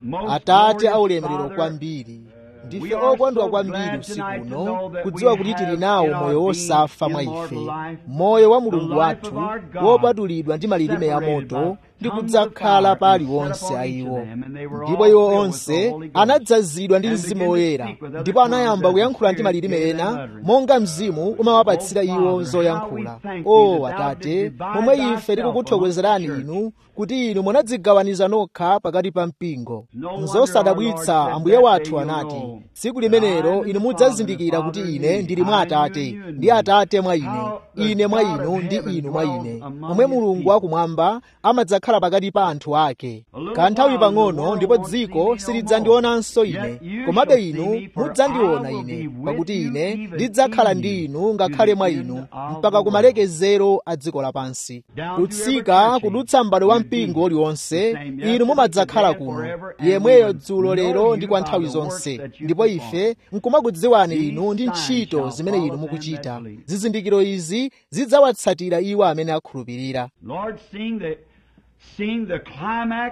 atate aulemerero kwambiri ndife okondwa kwambiri usiku uno kudziwa kuti tili nawo moyo wosafa mwa ife moyo wa mulungu wathu wopatulidwa ndi malilime ya moto ndi kudzakhala pa aliwonse a iwo ndipo iwo onse anadzazidwa ndi mzimu woyera ndipo anayamba kuyankhula ndi malilime ena monga mzimu umawapatsira iwo zoyankhula o atate momwe ife tikukuthokozerani inu kuti inu munadzigawaniza nokha pakati pa mpingo nzosadabwitsa ambuye wathu anati tsiku limenelo inu mudzazindikira kuti ine ndili mwa atate ndi atate mwa ine ine mwa inu ndi inu mwa ine momwe mulungu wakumwamba amadzakhala pakati pa anthu ake kanthawi pang'ono ndipo dziko silidzandionanso ine komabe inu mudzandiona ine pakuti ine ndidzakhala ndi inu ngakhale mwa inu mpaka kumalekezero a dziko lapansi kutsika kudutsa m'bado wa mpingo uliwonse inu mumadzakhala kuno yemweyo dzulo lero ndi kwa nthawi zonse ndipo ife nkumakudziwani inu ndi ntchito zimene inu mukuchita zizindikiro izi zidzawatsatira iwo amene akhulupirira Lord, seeing the, seeing the climax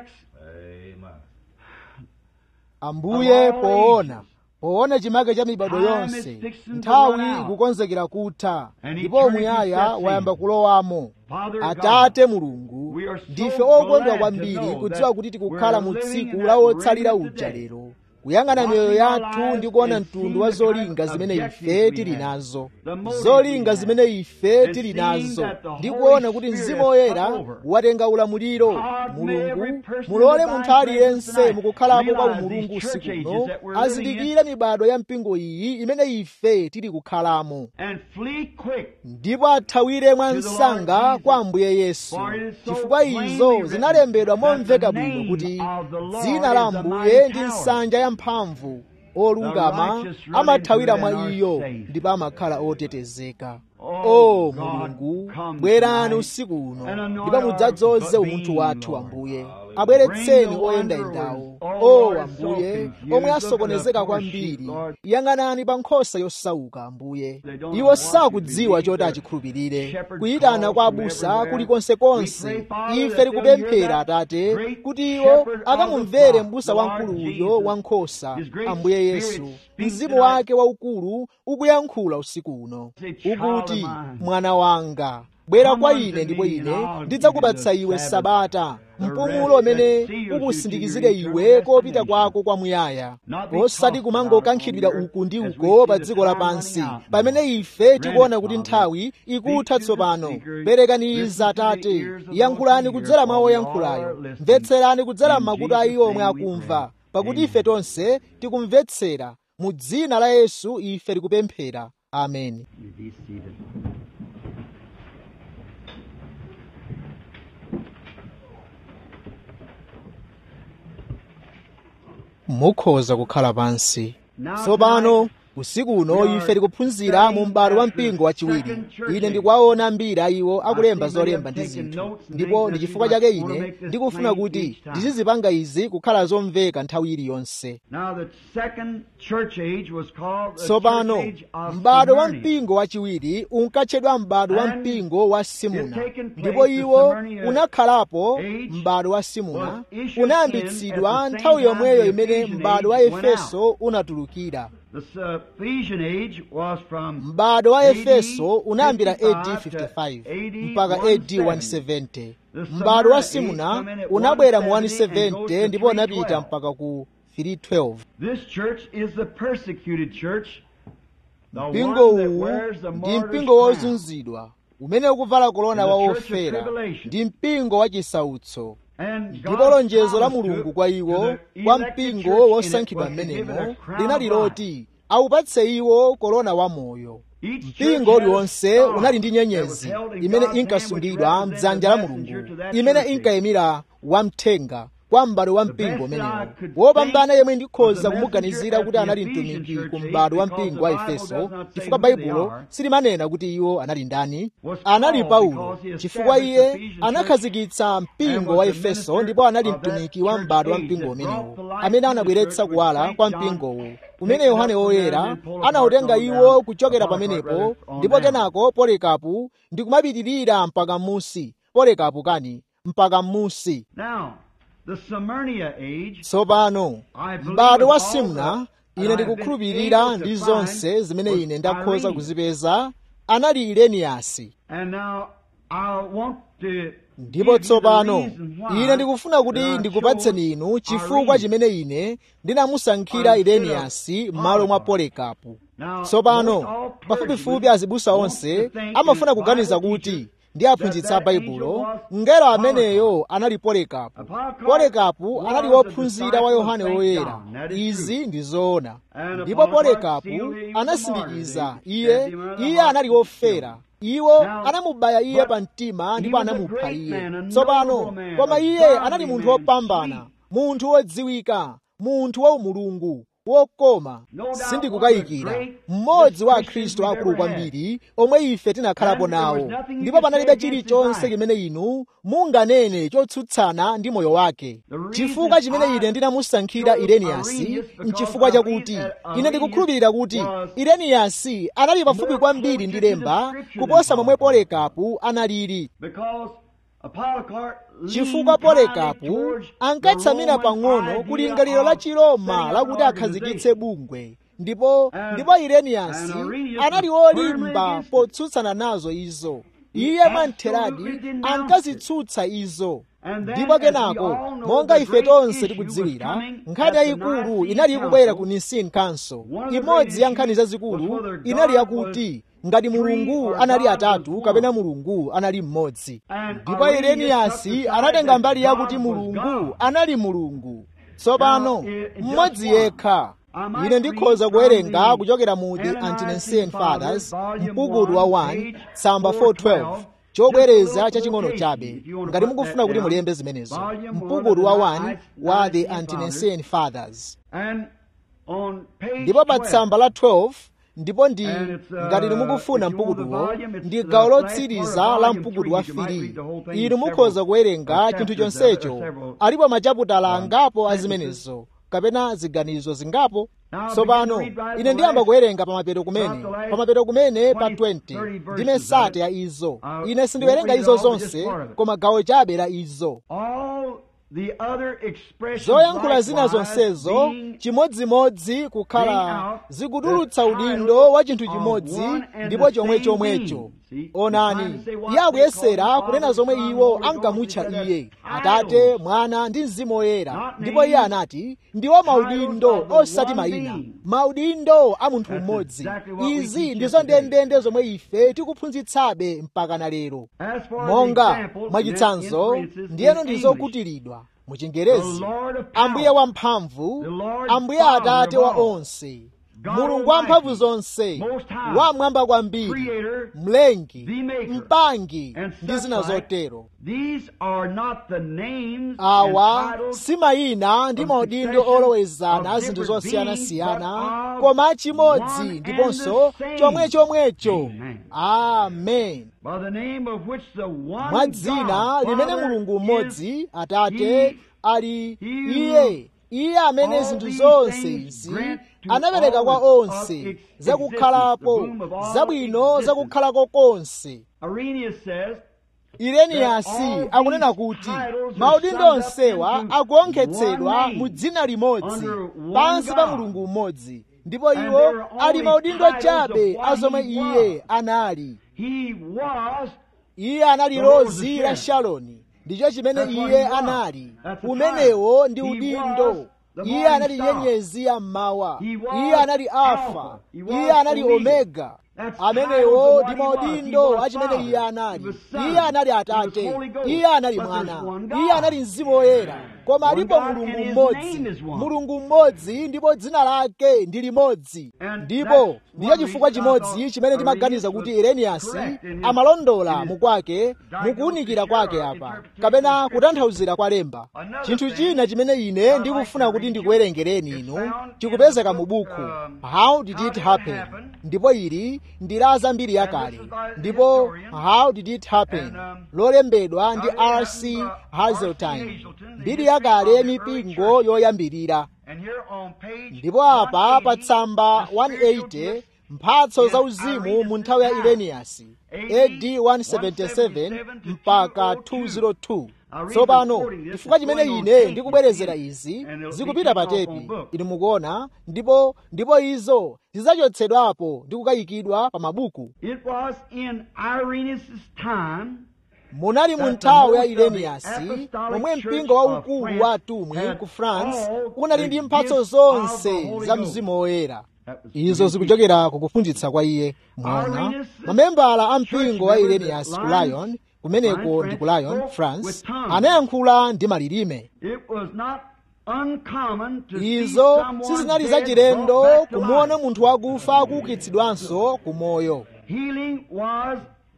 ambuye poona poona chimake cha mibado yonse nthawi ikukonzekera kutha ndipo muyaya wayamba kulowamo atate mulungu ndife okondwa kwambiri kudziwa kuti tikukhala mu tsiku la wotsalira uja lero kuyang'ana miyoyo yathu ndi kuona mtundu wa zolinga zimene ife tili nazo zolinga zimene ife tili nazo ndi kuona kuti mzimu woyera watenga ulamuliro mulungu mulole munthu aliyense mukukhalapo kwa umulungu usikuno azindikire mibado ya mpingo iyi imene ife tili kukhalamo and flee quick. ndipo athawire mwa msanga kwa ambuye yesu chifukwa izo zinalembedwa momveka bwino kuti dzina la ambuye ndi nsanja ya mphamvu olungama amathawira mwa iyo ndipo amakhala otetezeka o mulungu bwerani usiku uno ndipo mudzadzoze umunthu wathu ambuye abweretseni oyendayendawo o ambuye omwe asokonezeka kwambiri yang'anani pa nkhosa yosauka ambuye iwo sakudziwa choti achikhulupirire kuyitana kwa abusa kulikonsekonse ife tikupemphera atate kuti iwo akamumvere m'busa wamkulu uyo wa nkhosa ambuye yesu mzimu wake waukulu ukuyankhula usiku uno ukuti mwana wanga bwera kwa ine ndipo ine ndidzakupatsa iwe sabata mpumulo umene ukusindikizire iwe kopita kwako kwamuyaya osati kumangokankhidwira uku ndi uko pa dziko lapansi pamene ife tikuona kuti nthawi ikutha tsopano perekani izi atate yankhulani kudzera mwa woyankhulayo mvetserani kudzera m'makutu a iwo omwe akumva pakuti ife tonse tikumvetsera mu dzina la yesu ife tikupemphera ameni You be seated. mukhoza kukhala pansi Now tsopano tonight, usiku uno ife tikuphunzira mu m'bado wa mpingo wachiwiri ine ndikuwaona ambiri a iwo akulemba zolemba ndi zinthu ndipo ndi chifukwa chake ine ndikufuna kuti ndizizipanga izi kukhala zomveka nthawi iliyonse Now the second church age was called the tsopano church age of m'bado wa Smyrna. mpingo wachiwiri unkatchedwa m'bado wa And mpingo wa simuna it taken place, ndipo the iwo Smyrna unakhalapo age m'bado wa simuna was issued unayambitsidwa in at the nthawi same yomweyo time the imene Ephesian m'bado wa age went efeso unatulukira The Ephesian age was from m'bado wa AD efeso unayambira ad 55 55 to mpaka AD ad 170 m'bado wa simuna unabwera mu 170 ndipo unapita mpaka ku 312 This church is the persecuted church. The mpingo one that uwu wears the ndi martyr's mpingo crown. wozunzidwa umene ukuvala kolona The wa church of ofera tribulation. ndi mpingo wa chisautso And ndipo God's lonjezo la promise mulungu to- kwa to iwo the kwa elected mpingo church in it wosankhidwa was to give it a mmenemo crown linali of life. loti awupatse iwo kolona wa moyo Each church mpingo had a uliwonse star unali ndi that was nyenyezi held in imene God's hand, inkasungidwa which mdzanja la represented the mulungu messenger to that imene church age. inkayimira wamthenga kwa m'bado wa mpingo best umenewo I could wopambana think yemwe of ndikhoza the kumuganizira messenger kuti at anali the Ephesian mtumiki church ku age, m'bado wa because mpingo wa the Bible efeso does not say chifukwa who they baibulo are, silimanena kuti iwo anali ndani was anali Paul paulo because he chifukwa established iye the Ephesian church anakhazikitsa mpingo and wa was the efeso minister ndipo anali of that mtumiki wa church m'bado wa age mpingo that umenewo brought the light amene to the anabweretsa church, kuwala which kwa Saint John mpingowo picked umene it yohane up from there woyera and pulled apart anawutenga on iwo down, kuchokera apart pamenepo rather, on ndipo down. kenako polekapu ndi kumapitirira mpaka m'musi polekapu kani mpaka m'musi Now, the Smyrna age, tsopano I believe m'bado wa with all simna the- ine that I've ndikukhulupirira been able ndi to zonse find zimene was ine ndakhoza Irenaeus. kuzipeza anali ireniyasi and now I want to ndipo give you the tsopano reason why ine ndikufuna kuti that I ndikupatseni chose inu chifukwa Irenaeus. chimene ine ndinamusankhira Instead of ireniyasi m'malo mwa polikapu Now, tsopano most all pafupifupi clergymen azibusa want onse to think amafuna as kuganiza Bible kuti teachers ndi aphunzitsa that that baibulo angel was ngelo ameneyo anali polikapu Polycarp polikapu was anali the wophunzira wa disciple of yohane Saint woyera John. That is izi ndi zoona And ndipo Polycarp polikapu sealed him with the anasindikiza martyrs. He iye set him under the iye heart anali of the wofera iwo Now, anamubaya iye but pa mtima he ndipo was a anamupha great iye man, a tsopano noble man, koma a iye godly anali munthu man, wopambana sweet. munthu wodziwika munthu wa umulungu wokoma No doubt sindikukayikira one of the great mmodzi wa Christians akhristu we've akulu ever had. kwambiri omwe ife tinakhalapo And there was nawo nothing you ndipo could panalibe say against chilichonse his life. chimene inu munganene chotsutsana ndi moyo wake The reason chifukwa chimene I ine ndinamusankhira chose ireniyasi Irenaeus because nchifukwa I chakuti believe that ine ndikukhulupirira kuti Irenaeus was ireniyasi anali pafupi more kwambiri closer ndi to the lemba scripture kuposa than momwe Polycarp. polikapu analili because a Polycarp chifukwa leaned polikapu kindly towards ankatsamira the Roman pang'ono idea kulingaliro la of chiroma setting up lakuti an akhazikitse organization. bungwe ndipo And- ndipo ireniyasi and Irenaeus anali was firmly wolimba against it. potsutsana nazo izo iye absolutely mwamtheradi denounced ankazitsutsa izo And then, ndipo as we kenako all know, monga the ife great tonse issue tikudziwira was coming nkhani at the yayikulu Nicene inali ikubwera ku Council. nicene council One of the imodzi ya great nkhani issues zazikulu was whether inali God yakuti ngati was mulungu three or anali God was atatu one. kapena mulungu anali mmodzi And ndipo Irenaeus ireniyasi took the side anatenga that mbali yakuti God was mulungu God. anali mulungu tsopano Now, i- just mmodzi one. yekha I might ine ndikhoza read from kuwerenga the kuchokera mu the Ante-Nicene anti-nicene fathers Fathers, mpukutu wa volume 1 one, tsamba page 412 412, chobwereza just a little chaching'ono quotation, chabe if you wanna ngati put mukufuna that kuti down. mulembe zimenezo Volume one mpukutu wa of the 1 Nicene wa the Fathers. anti-nicene fathers And on page ndipo pa 12, tsamba la 12 ndipo ndi And it's, uh, ngati inu mukufuna if you want the mpukutuwo volume, it's ndi the gawo last lotsiriza part of la volume mpukutu three. wa You might read 3 the whole thing in inu several, mukhoza kuwerenga uh, chinthu chapters of it, chonsecho several, alipo machaputala um, angapo a sentences. zimenezo kapena ziganizo zingapo Now, tsopano begin to read right ine the ndiyamba last- kuwerenga pamapeto kumene about the last pamapeto kumene pa 20, 20 30 ndi verses mesate of ya it. izo Uh, ine won't sindiwerenga read it izo all, but just zonse part of it. koma gawo chabe la izo all the other expressions zoyankhula zina likewise zonsezo being chimodzimodzi kukhala being out zikutulutsa the udindo title wa chinthu of chimodzi one and ndipo the chomwe same chomwecho being. See, onani he's trying to say what iye akuyesera they call kunena the zomwe Father, iwo Son, Holy ankamutcha Ghost, he iye said atate titles. mwana ndi mzimu woyera Not ndipo iye names, anati ndiwo maudindo of the osati one mayina being. maudindo a munthu That's mmodzi exactly what we izi teach ndizo here today. ndendende zomwe ife tikuphunzitsabe mpaka na lero As for monga the example, mwachitsanzo in inferences ndiyeno in ndi English, zokutiridwa mu the chingerezi Lord of power, ambuye wamphamvu The Lord ambuye Father atate of wa all, onse God mulungu wamphamvu Almighty, zonse Most High, wamwamba kwambiri Creator, mlengi the Maker, mpangi and ndi such zina like, zotero These are not the names awa and titles si mayina ndi of maudindo succession olowezana of zinthu different zosiyanasiyana beings, but koma of chimodzi one ndiponso and the same. chomwe chomwecho Amen. amen by the name of which the one mwa dzina God, limene Father, mulungu is mmodzi atate he- ali he iye iye amene all zinthu these zonse things izi grant to anapereka all kwa of onse ex- zakukhalapo existence, the boom of all zabwino existence. zakukhalako konse Irenaeus says ireniyasi that all akunena these kuti titles are maudindo summed up onsewa into akuonkhetsedwa one name, mu dzina limodzi under one pansi pa God. mulungu mmodzi ndipo And iwo there are ali only maudindo titles chabe of what a zomwe he iye was. anali he was iye anali The Lord lozi was la the sharoni ndicho chimene That's what iye he was. anali That's the umenewo ndi title. He udindo was the iye morning anali star. nyenyezi ya mmawa He was iye anali alfa Alpha. He was iye anali Omega. omega That's amenewo titles ndi of what he was. maudindo He was achimene Father. iye anali He was Son. iye anali He was atate Holy Ghost. iye anali But there's mwana one God. iye anali mzimu woyera koma One alipo God, mulungu and his mmodzi name is one. mulungu mmodzi ndipo dzina lake ndi limodzi And ndipo that's ndicho one chifukwa reason I chimodzi thought chimene ndimaganiza Irenaeus kuti was ireniyasi correct in his- amalondola in his mukwake mukuwunikira kwake apa kapena kutanthauzira kwa lemba chinthu china chimene ine ndikufuna kuti ndikuwerengereni inu chikupezeka mu buku how did it happen ndipo ili ndi la zambiri yakale ndipo how did it happen lolembedwa ndi rc hazeltine mbiri yakale yamipingo yoyambirira and here on page ndipo apa pa 180, tsamba the spiritual 180 gifts mphatso za uzimu mu nthawi ya ireniyasi ad 177 mpaka 202 tsopano chifukwa chimene ine ndikubwerezera izi zikupita pa tepi inu mukuona ndipo ndipo izo zidzachotsedwapo ndi kukayikidwa pa mabuku It was in Irenaeus' time munali mu nthawi ya ireniyasi momwe mpingo waukulu wa atumwi ku france unali ndi mphatso zonse za mzimu woyera izo zikuchokera kukuphunzitsa kwa iye mwaona mamembala a mpingo wa ireniyasi ku lyon kumeneko ndi ku lyon france anayankhula ndi malilime it was not uncommon to see izo someone sizinali dead zachilendo brought back to kumuona life. munthu wakufa akuukitsidwanso ku moyo Healing was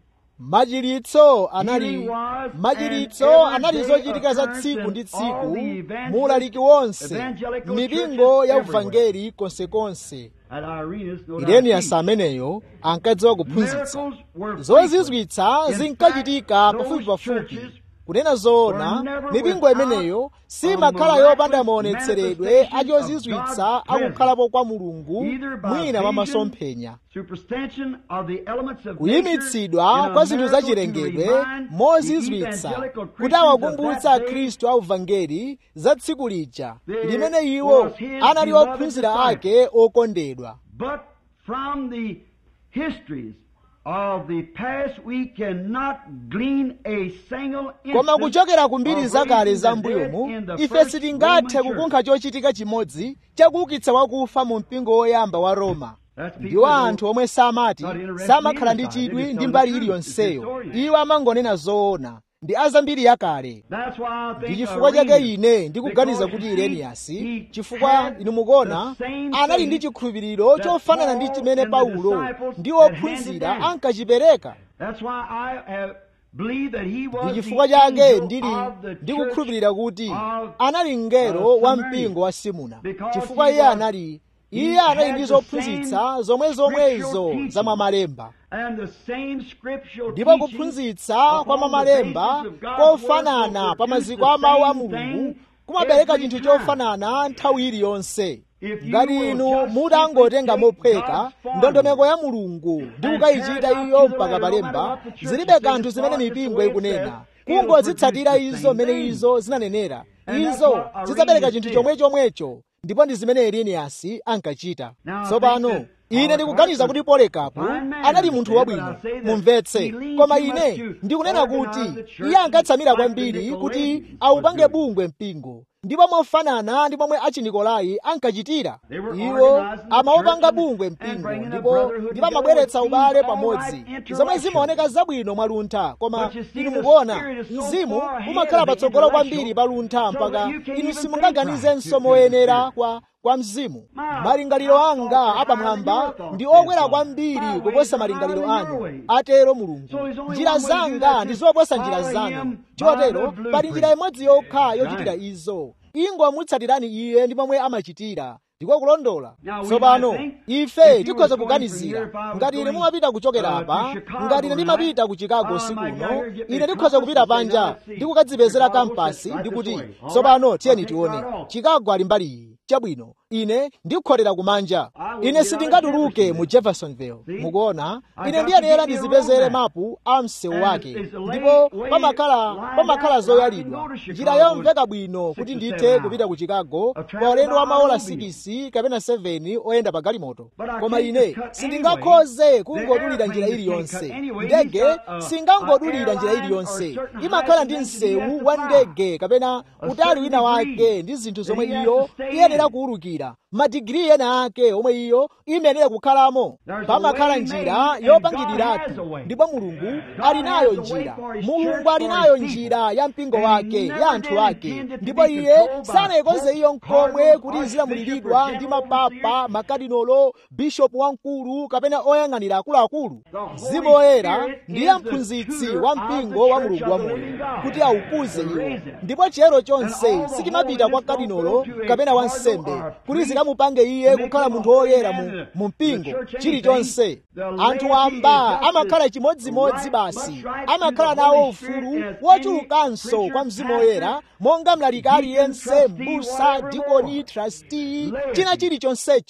machiritso anali machiritso anali zochitika za tsiku ndi tsiku muulaliki wonse mipingo ya uvangeli konsekonse at Irenaeus. no doubt, ireniyasi ameneyo ankadziwa kuphunzitsa Miracles were zozizwitsa frequent. In zinkachitika fact, pafupi those pafupi churches kunena zoona were never mipingo without imeneyo a simakhala miraculous yopanda maonetseredwe manifestation achozizwitsa of God's akukhalapo kwa mulungu Either by mwina mwa vision, masomphenya superstition of the elements of kuyimitsidwa nature, kwa in a zinthu za miracle to chilengedwe remind mozizwitsa the evangelical kuti Christians of awakumbutsa that day akhristu a uvangeli za tsiku lija There limene iwo was his anali beloved ophunzira disciples. ake okondedwa But from the histories of the past, we cannot glean a single koma instance kuchokera ku mbiri of zakale raising za the dead mbuyomu in the ife first sitingathe Roman kukunkha chochitika chimodzi chakuukitsa wakufa mu mpingo woyamba wa roma That's people ndiwo who anthu omwe samati not interested samakhala in ndi the side. chidwi They just ndi tell mbali the truth. iliyonseyo It's historian. iwo amangonena zoona ndi azambiri yakale That's why I think ndi chifukwa chake Irenaeus, ine ndikuganiza because kuti he- ireniyasi he chifukwa had inu mukuona the same anali ndi faith chikhulupiriro that chofanana ndi Paul chimene and the paulo disciples ndi had ophunzira handed down. ankachipereka That's why I have believed that he was ndi the chifukwa chake angel ndili of the ndikukhulupirira kuti church of, anali mngelo uh, wa Smyrna. mpingo wa simuna Because chifukwa he iye was- anali he iye anali had ndi the zophunzitsa same zomwe zomwezo scriptural za mwamalemba and the same scriptural ndipo teaching kuphunzitsa upon kwa the mwamalemba basis of God's word kofanana will pa produce maziko the a mawu a same mulungu thing kumabereka every chinthu time. chofanana nthawi iliyonse If you ngati will inu just mutangotenga simply take mophweka God's formula ndondomeko ya mulungu ndi and kukayichita carry it iyo out to the mpaka letter, no palemba matter what the church zilibe says kanthu as zimene far as the mipingo way it ikunena says, it'll kungodzitsatira produce the izo same mmene thing. izo zinanenera And that's izo what Irenaeus zidzabereka chinthu did. chomwe chomwecho ndipo ndi zimene ireniyasi ankachita Now, I tsopano think that ine our ndikuganiza heart kuti polekapo was fine man, anali munthu but wabwino I say that mumvetse he leaned koma too much ine to ndikunena organize kuti the church iye ankatsamira like the kwambiri kuti Nicolaitans aupange were doing. bungwe mpingo ndipo mofanana ndi momwe achinikolai ankachitira They were iwo organizing the amaupanga church bungwe and mpingo bringing the ndipo brotherhood ndipo together amabweretsa with ubale all pamodzi right zomwe intellectually. zimaoneka zabwino mwa luntha koma But you see, inu the mukuona spirit is so mzimu far ahead umakhala of the patsogolo intellectual, kwambiri pa luntha so mpaka that you can't inu even simungaganizenso think right moyenera to the kwa kwa mzimu My malingaliro thoughts anga are higher apamwamba than your thoughts, ndi okwera says God. kwambiri My ways kuposa are malingaliro higher than anu your ways. atero mulungu So there's only njira one way to do zanga that, ndi is zoposa njira follow zanu him by chotero the pali njira blueprint. imodzi yokha yochitira Right. izo ingomutsatirani iye ndi momwe amachitira ndiko kulondola Now, we tsopano might think, ife if you tikhoza was going kuganizira from here, if I was ngati ine going, mumapita kuchokera uh, apa to Chicago ngati ine ndimapita ku chicago tonight, usiku I might uno go here, get me ine a ndikhoza kupita compass and say, panja now let's see. ndi kukadzipezera Chicago kampasi sits right ndi this kuti way. All tsopano right, tiyeni I'll take tione right off. chicago ali mbali iyi chabwino ine ndikholera kumanja I will ine get out sindingatuluke of mu jeffersonville See? mukuona I ine got ndiyenera to get me a ndizipezere road map. mapu a msewu And wake it's a lay- ndipo way pamakhala lined pamakhala out where I can zoyalidwa go to Chicago njira yomveka bwino six kuti or ndithe seven kupita ku hours. chicago A travel pa ulendo wa by maola automobile. 6 kapena 7 oyenda pa galimoto But I koma can't ine just cut sindingakhoze anyway. kungodulira The njira airplane iliyonse can't cut anyway. ndege It's got, uh, singangodulira a njira airline iliyonse or certain imakhala ndi height and density msewu has wa to fly. ndege kapena A utali certain wina wake degree ndi zinthu that zomwe he has iyo to stay iyenera in. kuwulukira madigiri ena ake omwe iyo imayenera kukhalamo There's a pamakhala way njira made, and yopangiriratu God has a way. ndipo mulungu God ali nayo has a way njira for his mulungu church, ali for nayo his people. njira ya mpingo And he wake never ya anthu did ake intend it to ndipo be iye controlled by sanayikonze iyo popes, nkomwe cardinals, kuti archbishops, izilamulidwa or ndi general mapapa overseers. makadinolo bishopu wamkulu kapena oyang'anira akuluakulu The Holy mzimu woyera Spirit ndiye is the mphunzitsi tutor wa of the mpingo wa church mulungu of wa the moyo living God. kuti awukuze To iwo raise it. ndipo chiyero And chonse all the sichimapita kwa holiness don't kadinolo go to a kapena cardinal wansembe or a kuti priest zikamupange iye to make kukhala him a munthu holy woyera man mu, in the- mu in the mpingo church anything. chilichonse The anthu laity wamba is just amakhala as chimodzimodzi right, basi much right amakhala through the nawo Holy Spirit ufulu as wochulukanso any kwa mzimu preacher, woyera monga mlaliki deacon, aliyense trustee, mbusa whatever dikoni more. trasti Laity. china chilichonsecho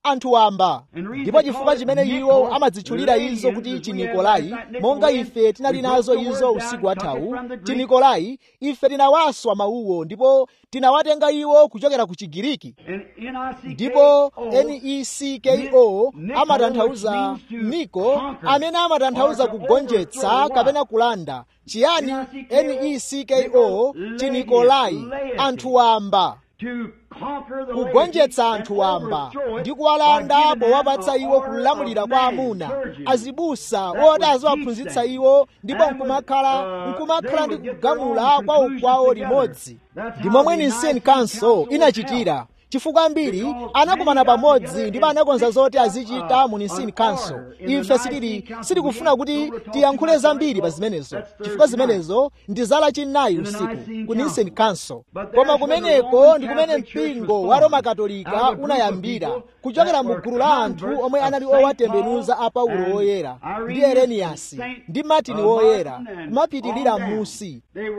anthu wamba ndipo chifukwa chimene iwo amadzitchulira izo kuti chinikolai monga ife tinali nazo izo usiku wathawu tinikolai ife tinawaswa mawuwo ndipo tinawatenga iwo kuchokera ku chigiriki ndipo necko amatanthauza niko amene amatanthauza kugonjetsa kapena kulanda chiyani necko chinikolai anthu wamba kugonjetsa anthu wamba ndi kuwalanda powapatsa iwo kulamulira kwa amuna azibusa oti aziwaphunzitsa iwo ndipo nkumakhala nkumakhala ndi kugamula kwa ukwawo limodzi ndi momwe nicene council inachitira chifukwa ambiri anakumana pamodzi ndipo anakonza zoti azichita mu nicene council ife sitili sitikufuna kuti tiyankhule zambiri pa zimenezo chifukwa zimenezo ndi zala chinayi usiku ku nicene council koma kumeneko ndi kumene mpingo wa roma katolika unayambira kuchokera mu gulu la anthu omwe anali owatembenuza a paulo woyera ndi ereniyasi ndi martini woyera kumapitirira m'musi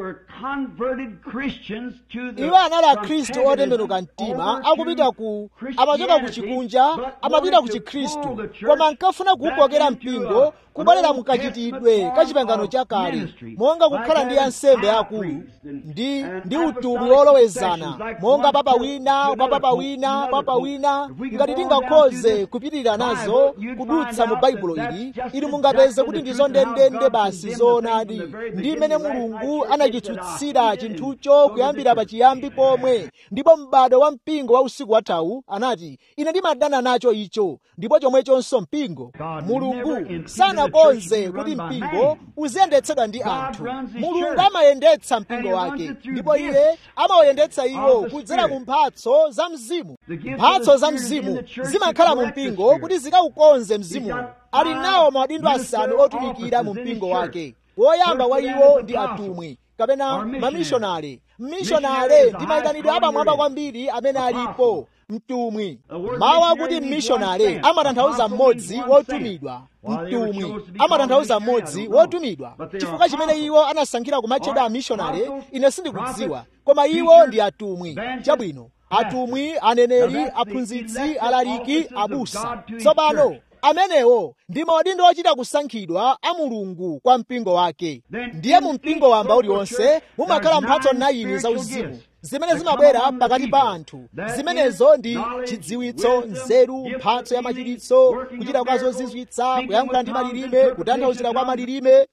iwo anali akhristu otembenuka mtima akupita ku amachoka ku chikunja amapita ku chikhristu koma nkafuna kuwukokera mpingo kubwerera mukachitidwe ka chipangano chakale monga kukhala ndi ansembe akulu ndi ndi utumwi wolowezana monga papa wina kwa papa wina papa wina ngati tingakhoze kupitirira nazo kudutsa mu baibulo ili ili mungapeze kuti ndizo ndendende basi zoonadi ndi imene mulungu anachitsutsira chinthucho kuyambira pachiyambi pomwe ndipo m'bado wa mpingo wa usiku wathawu anati ine ndimadana nacho icho ndipo chomwechonso mpingo mulungu sanakonze kuti mpingo uziyendetsedwa ndi anthu mulungu amayendetsa mpingo wake ndipo iye amawayendetsa iwo kudzera mu mphatso za mzimu mphatso za mzimu zimakhala mu mpingo kuti zikaukonze mzimuwo ali nawo maudindo asanu otumikira mu mpingo wake woyamba wa iwo ndi atumwi kapena mamishonale mmishonale ndi mayitanidwe apamwamba kwambiri amene alipo mtumwi mawu akuti mmishonale amatanthauza mmodzi wotumidwa mtumwi amatanthauza mmodzi wotumidwa chifukwa chimene iwo anasankhira kumatchedwa amishonale ine sindikudziwa koma iwo ndi atumwi chabwino atumwi aneneri aphunzitsi alaliki abusa tsopano amenewo ndi maudindo ochita kusankhidwa a mulungu kwa mpingo wake ndiye mu mpingo wamba uliwonse mumakhala mphatso 9 za uzimu zimene zimabwera pakati pa anthu zimenezo ndi chidziwitso nzeru mphatso ya machiritso kuchita kwa zozizwitsa kuyankhula ndi malilime kutanthauzira kwa malilime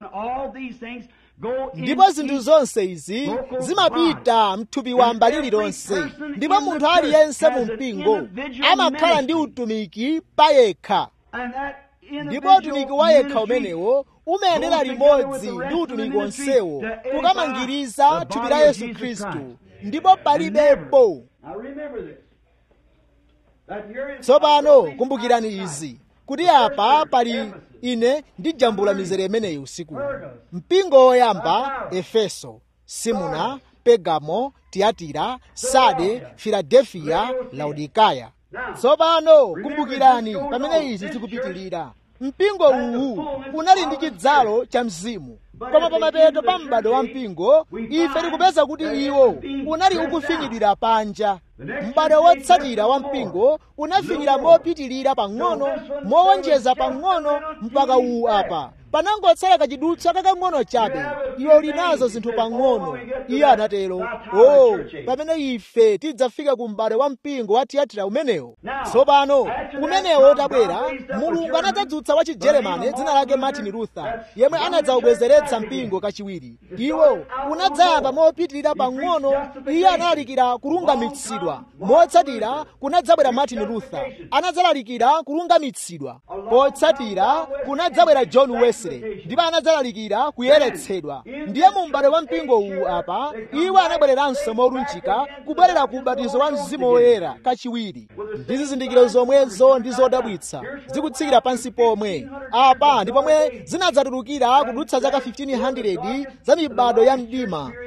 ndipo zinthu zonse izi zimapita mthupi wamba lililonse ndipo munthu aliyense mu mpingo amakhala ndi utumiki payekha ndipo utumiki wa yekha umenewo umayendera limodzi ndi utumiki wonsewo kukamangiriza thupi la yesu khristu ndipo palibepo tsopano kumbukirani izi kuti apa pali ine ndijambula mizere imeneyi usiku mpingo woyamba efeso simuna pegamo tiyatira sade filadefiya laodikaya tsopano kumbukirani pamene izi zikupitirira mpingo uwu unali ndi chidzalo cha mzimu koma pamapeto pa m'bado wa mpingo ife tikupeza kuti iwo unali ukufinyidwira panja m'bado wotsatira wa mpingo unafinyira mopitirira pang'ono mowonjeza pang'ono mpaka uwu apa panangotsala kachidutsa kakang'ono chabe iwo linazo zinthu pang'ono iye anatero o oh, pamene ife tidzafika ku m'bado wa mpingo wa tiyatira umenewo tsopano umenewo utabwera mulungu anadzadzutsa wa chijeremani dzina lake martin luther yemwe anadzawubwezeretsa mpingo kachiwiri iwo unadzayamba mopitirira pang'ono iye analalikira kulungamitsidwa motsatira kunadzabwera martin luther anadzalalikira kulungamitsidwa potsatira kunadzabwera john wesley ndipo anadzalalikira kuyeretsedwa ndiye mu m'bado wa mpingo uwu apa iwo anabwereranso molunjika kubwerera ku ubatizo wa mzimu woyera kachiwiri ndi zizindikiro zomwezo ndi zodabwitsa zikutsikira pansi pomwe apa ndi pomwe zinadzatulukira kudutsa zaka 1500 za mibado ya mdima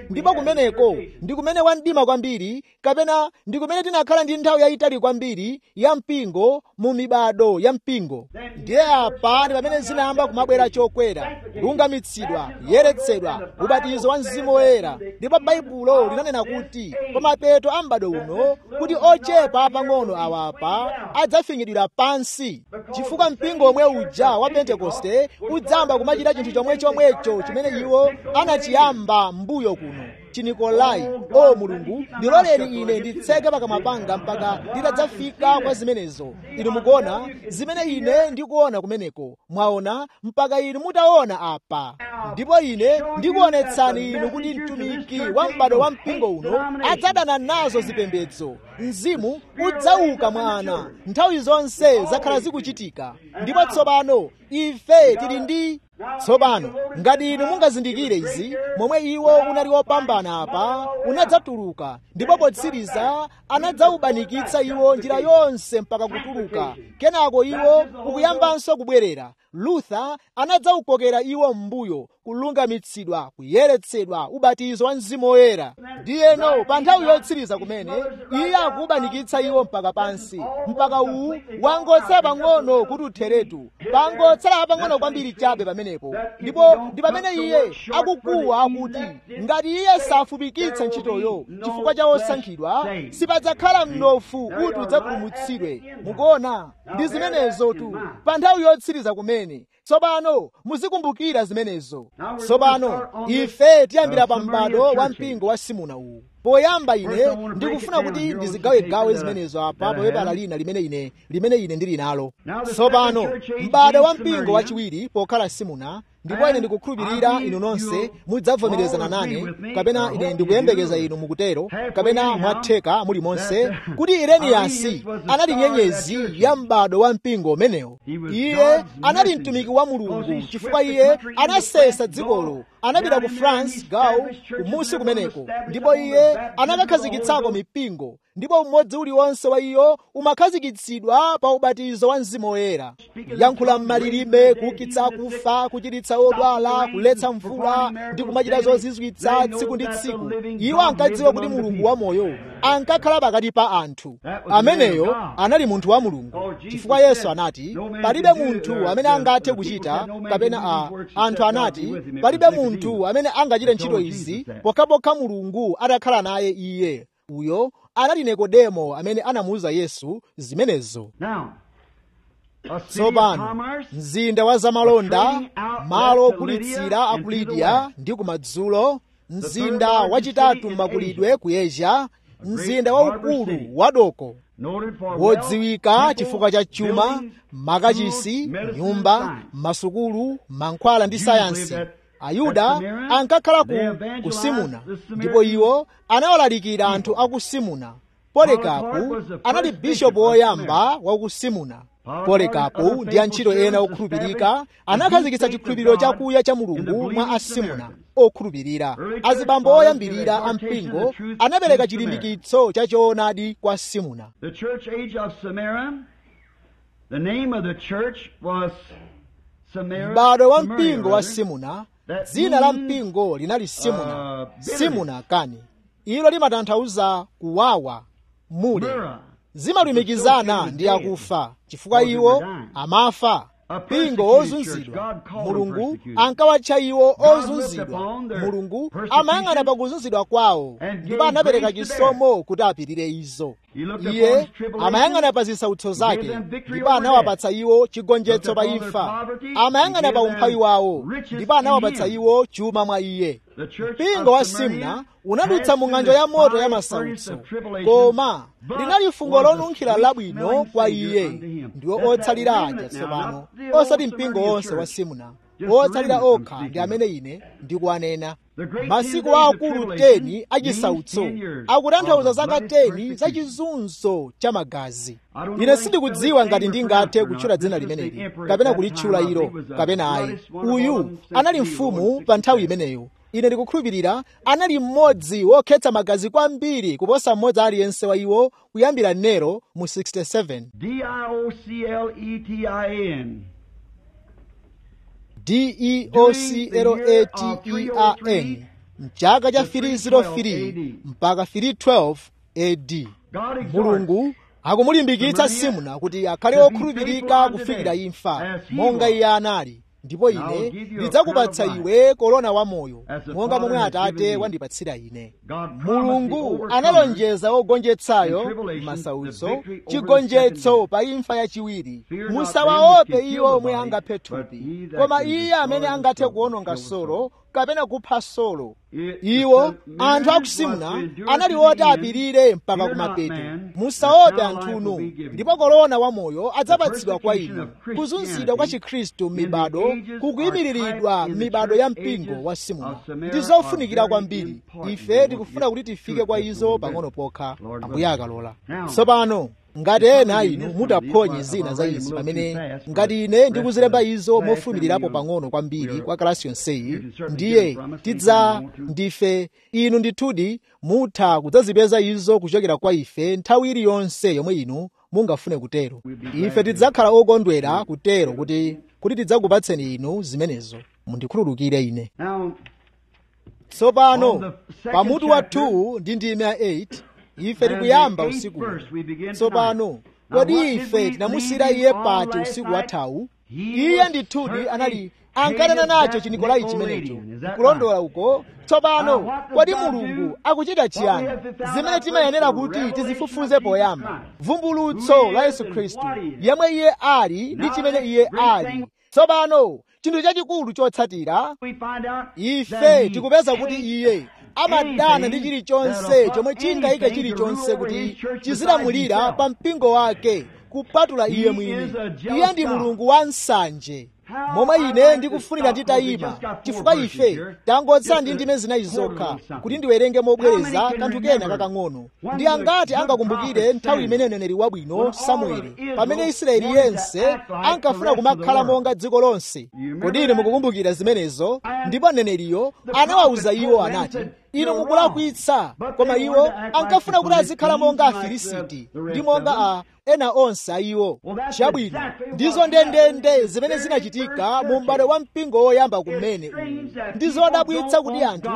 ndipo kumeneko ndi kumene wandima kwambiri kapena ndi kumene tinakhala ndi nthawi yayitali kwambiri ya mpingo mu mibado ya mpingo ndiye apa ndi pamene zinayamba kumabwera chokwera kulungamitsidwa kuyeretsedwa ubatizo wa mzimu woyera ndipo baibulo linanena kuti pa mapeto a m'bado uno kuti ochepa pang'ono awapa adzafinyidwira pansi chifukwa mpingo omwe uja wa pentekoste udzamba kumachita chinthu chomwe chomwecho chimene iwo anachiyamba mbuyo kuno chinikolai o mulungu ndiloleni ine nditseke pakamwa panga mpaka nditadzafika kwa zimenezo inu mukuona zimene ine ndikuona kumeneko mwaona mpaka inu mutaona apa ndipo ine ndikuonetsani inu kuti mtumiki wa m'bado wa mpingo uno adzadana nazo zipembedzo mzimu udzauka mwa ana nthawi zonse zakhala zikuchitika ndipo tsopano ife tili ndi tsopano ngati inu mungazindikire izi momwe iwo unali wopambana apa unadzatuluka ndipo potsiriza anadzaubanikitsa iwo njira yonse mpaka kutuluka kenako iwo ukuyambanso kubwerera luther anadzaukokera iwo m'mbuyo kulungamitsidwa kuyeretsedwa ubatizo wa mzimu woyera ndiyeno pa nthawi yotsiriza kumene iye akuubanikitsa iwo mpaka pansi mpaka uwu wangotsala pang'ono kuti utheretu pangotsala pang'ono kwambiri chabe pamenepo ndipo ndi pamene iye akukuwa akuti ngati iye safupikitsa ntchitoyo chifukwa cha osankhidwa sipadzakhala mnofu kuti udzapulumutsidwe mukuona ndi zimenezo tu pa nthawi yotsiriza kumene tsopano muzikumbukira zimenezo tsopano ife tiyambira pa m'bado wa mpingo wa simuna uwu poyamba ine ndikufuna kuti ndizigawegawe zimenezo apa poyepala lina limene ine limene ine ndili nalo tsopano m'bado wa mpingo wachiwiri pokhala simuna ndipo ine ndikukhulupirira inu nonse mudzavomerezana nane kapena ine ndikuyembekeza inu mukutero kapena mwatheka muli monse kuti ireniyasi anali nyenyezi ya m'bado wa mpingo umenewo iye anali mtumiki wa mulungu chifukwa iye anasesa dzikolo anapita ku france gawo kumusi kumeneko ndipo iye anakakhazikitsako mipingo ndipo umodzi uliwonse wa iyo umakhazikitsidwa pa ubatizo wa mzimu woyera kuyankhula m'malilime kuukitsa akufa kuchiritsa odwala kuletsa mvula ndi kumachita zozizwitsa tsiku ndi tsiku iwo ankadziwa kuti mulungu wamoyo ankakhala pakati pa anthu ameneyo anali munthu wa mulungu chifukwa yesu anati palibe munthu amene angathe kuchita kapena a anthu anati palibe munthu amene angachite ntchito izi pokhapokha mulungu atakhala naye iye uyo anali nikodemo amene anamuwuza yesu zimenezo tsopano mzinda wa zamalonda malo ogulitsira a ku lidiya ndi kumadzulo mzinda wachitatu m'makulidwe ku asia mzinda waukulu wa doko wodziwika chifukwa cha chuma makachisi nyumba masukulu mankhwala ndi sayansi ayuda ankakhala ku, ku simuna ndipo iwo anawalalikira anthu a ku simuna polikapu anali bishopu woyamba wa ku simuna polikapu ndi antchito ena okhulupirika anakhazikitsa chikhulupiriro chakuya cha mulungu mwa asimuna okhulupirira azibambo oyambirira a mpingo anapereka chilimbikitso cha choonadi kwa simuna The church age of Samaria, the name of the church was Samaria. m'bado wa Samaria, mpingo wa rather. simuna dzina la mpingo linali simuna Uh, simuna kani ilo limatanthauza kuwawa mule Myrrh. zimalumikizana ndi akufa chifukwa iwo amafa mpingo ozunzidwa mulungu ankawatcha iwo ozunzidwa mulungu amayang'ana pa kuzunzidwa kwawo ndipo anapereka chisomo kuti apirire izo iye amayang'ana pa zisautso zake ndipo anawapatsa iwo chigonjetso pa imfa amayang'ana pa umphawi wawo ndipo anawapatsa iwo chuma mwa iye The church mpingo of wa Samaria simna unadutsa mu passed ng'anjo through ya the moto ya fiery masautso furnace of tribulation, koma but linali fungo was a lonunkhira sweet labwino smelling kwa Savior iye unto him. ndiwo That's that otsalira remnant aja now, tsopano not the old osati mpingo Samaritan wonse wa church. simuna Just otsalira the remnant okha I'm ndi speaking amene ine ndikuwanena The great masiku 10 days of akulu tribulation 10 achisautso means 10 years akutanthauza of zaka bloody 10 za chizunzo cha magazi I don't know ine whether sindikudziwa it's ngati spelled ndingathe or not. kutchula dzina This is the limeneli emperor kapena at that kulitchula time. ilo He was the kapena ayi bloodiest one of all uyu them anali 60 mfumu or pa nthawi 67. imeneyo ine ndikukhulupirira anali mmodzi wokhetsa magazi kwambiri kuposa mmodzi aliyense wa iwo kuyambira nero mu 67 D-I-O-C-L-E-T-I-N. d-e-o-c-l-a-t-e-r-n mchaka cha 303 mpaka 312 ad mulungu akumulimbikitsa simuna kuti akhale okhulupirika kufikira imfa monga iye anali ndipo ine ndidzakupatsa iwe korona wamoyo monga momwe atate wandipatsira ine mulungu analonjeza ogonjetsayo m'masautso chigonjetso pa imfa yachiwiri musawaope iwo omwe angaphe thupi koma iye amene angathe kuwononga solo kapena kupha solo iwo anthu a ku simuna anali oti apirire mpaka kumapeto musaope anthuno ndipo korona wamoyo adzapatsidwa kwa inu kuzunzidwa kwa chikhristu m'mibado kukuyimiriridwa m'mibado ya mpingo wa simuna ndi zofunikira kwambiri ife tikufuna kuti tifike kwa izo pang'ono pokha ambuye akalola tsopano ngati ena inu mutaphonye zina za izi pamene ngati ine ndikuzilemba izo mofumirirapo pang'ono kwambiri kwa kalasi yonseyi ndiye tidza ndife inu ndithudi mutha kudzazipeza izo kuchokera kwa ife nthawi iliyonse yomwe inu mungafune kutero ife tidzakhala okondwera kutero kuti kuti tidzakupatseni inu zimenezo mundikhululukire ine tsopano pamutu wa 2 ndi ndime ya 8 ife tikuyamba usiku tsopano kodi ife tinamusiyira iye pati usiku wathawu iye ndithudi anali ankanena nacho chinikolai chimenecho kulondola uko tsopano kodi mulungu akuchita chiyani zimene timayenera kuti tizifufuze poyamba vumbulutso la yesu khristu yemwe iye ali ndi chimene iye ali tsopano chinthu chachikulu chotsatira ife tikupeza kuti iye amadana ndi chilichonse chomwe chingayike chilichonse kuti chizilamulira pa mpingo wake kupatula iye mwini iye ndi mulungu wa nsanje momwe ine ndikufunira nditayima chifukwa ife tangotsala ndi ndime zinayi zokha kuti ndiwerenge mobwereza kanthu kena kakang'ono ndi angati angakumbukire nthawi imene mneneri wabwino samueli pamene israeli yense ankafuna kumakhala monga dziko lonse kodi ine mukukumbukira zimenezo ndipo mneneriyo anawawuza iwo anati inu mukulakwitsa koma iwo ankafuna kuti azikhala monga afilisiti ndi monga a ena onse a iwo chabwino ndizo ndendende zimene zinachitika mu m'bado wa mpingo woyamba kumene uwu ndi zodabwitsa kuti anthu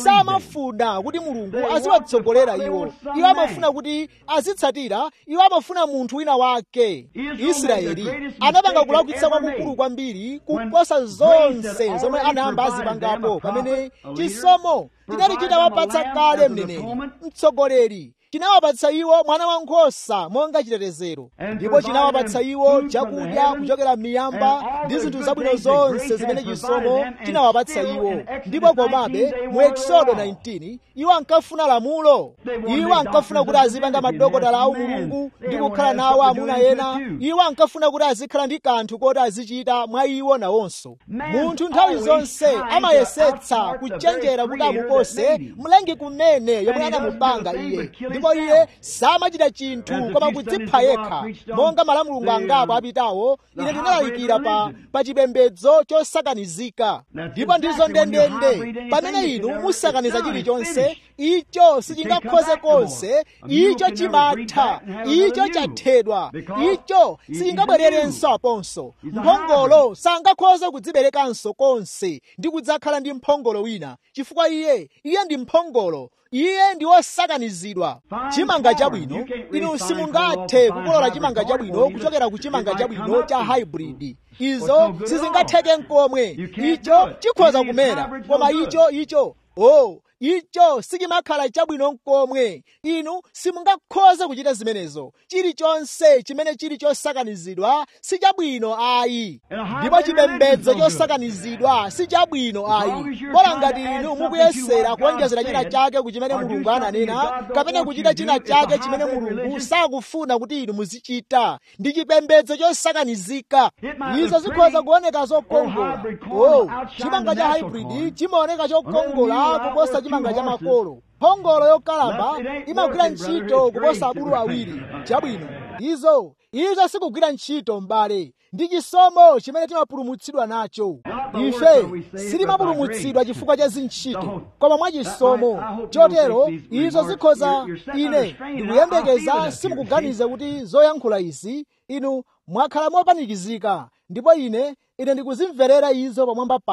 samafuna kuti mulungu aziwatsogolera iwo iwo amafuna kuti azitsatira iwo amafuna munthu wina wake israeli anapanga kulakwitsa kwakukulu kwambiri kuposa zonse zomwe anayamba azipangapo pamene chisomo chinali chitawapatsa kale mneneri mtsogoleri chinawapatsa iwo mwana wankhosa monga chitetezero ndipo chinawapatsa iwo chakudya kuchokera m'miyamba ndi zinthu zabwino zonse zimene chisomo chinawapatsa iwo ndipo komabe mu exodo 19 iwo ankafuna lamulo iwo ankafuna kuti azipanga madokotala awo mulungu ndi kukhala nawo amuna ena iwo ankafuna kuti azikhala ndi kanthu koti azichita mwa iwo nawonso munthu nthawi zonse amayesetsa kuchenjera kuti amupose mlengi kumene yomwe anamupanga iye ndipo iye samachita chinthu koma kudzipha yekha monga malamulungu angapo apitawo ine ndinalalikira pa, pa chipembedzo chosakanizika ndipo ndizo ndendende pamene inu musakaniza chilichonse icho sichingakhoze konse icho chimatha icho chathedwa icho sichingabwererenso aponso mphongolo sangakhoze kudziberekanso konse ndi kudzakhala ndi mphongolo wina chifukwa iye iye ndi mphongolo iye ndi wosakanizidwa chimanga chabwino inu simungathe kukolola chimanga chabwino kuchokera ku chimanga chabwino cha hybrid izo sizingatheke nkomwe icho chikhoza kumera koma icho icho oh icho sichimakhala chabwino nkomwe inu simungakhoze kuchita zimenezo chilichonse chimene chili chosakanizidwa si chabwino ayi ndipo chipembedzo chosakanizidwa si chabwino ayi bola ngati inu mukuyesera kuonjezera china chake ku chimene mulungu ananena kapena kuchita china chake chimene mulungu sakufuna kuti inu muzichita ndi chipembedzo chosakanizika izo zikhoza kuoneka zokongola oh chimanga cha hybrid chimaoneka chokongola kuposa chimanga cha makolo mphongolo yokalamba imagwira ntchito kuposa abulu awiri chabwino izo izo sikugwira ntchito m'bale ndi chisomo chimene timapulumutsidwa nacho ife sitimapulumutsidwa chifukwa cha zintchito koma mwachisomo chotero izo zikhoza ine ndikuyembekeza simukuganiza kuti zoyankhula izi inu mwakhala mopanikizika ndipo ine ine ndikuzimverera izo pamwamba pano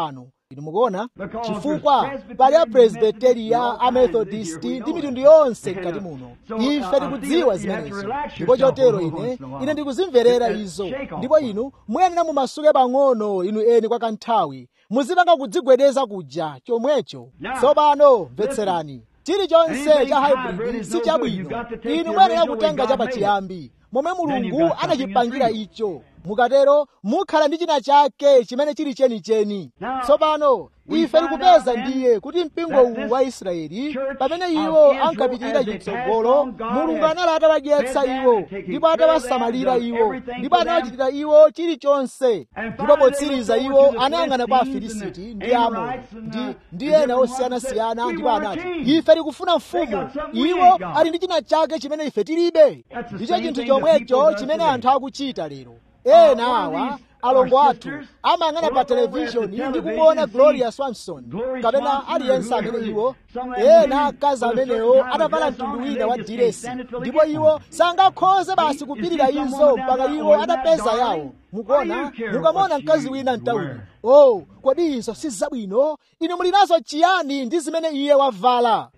inu mukuona chifukwa pali apresbiteriya amethodisti ndi mitundu yonse mkati muno ife tikudziwa zimenezo ndipo chotero ine ine ndikuzimverera izo ndipo inu muyenera mumasuke pang'ono inu eni kwa kanthawi muzipanga kudzigwedeza kuja chomwecho tsopano mvetserani chilichonse cha hybrid si chabwino inu muyenera kutenga chapachiyambi momwe mulungu anachipangira icho mukatero mukhala ndi china chake chimene chili chenicheni tsopano ife tikupeza ndiye kuti mpingo uwu wa israeli pamene iwo ankapitirira chitsogolo mulungu anali atawadyetsa iwo ndipo atawasamalira iwo ndipo anawachitira iwo chilichonse ndipo potsiriza iwo anayang'ana kwa afilisiti ndi amoni ndi, ndi ena osiyanasiyana ndipo anati ife tikufuna mfumu iwo ali ndi china chake chimene ife tilibe ndicho chinthu chomwecho chimene anthu akuchita lero ena awa alongo athu amayang'ana pa televishoni ndi kumuona gloria swanson kapena aliyense amene iwo ena akazi amenewo atavala mtundu wina wa diresi ndipo iwo sangakhoze basi kupirira izo mpaka iwo atapeza yawo mukuona mukamaona mkazi wina mtawuni oh kodi izo si zabwino inu muli nazo chiyani ndi zimene iye wavala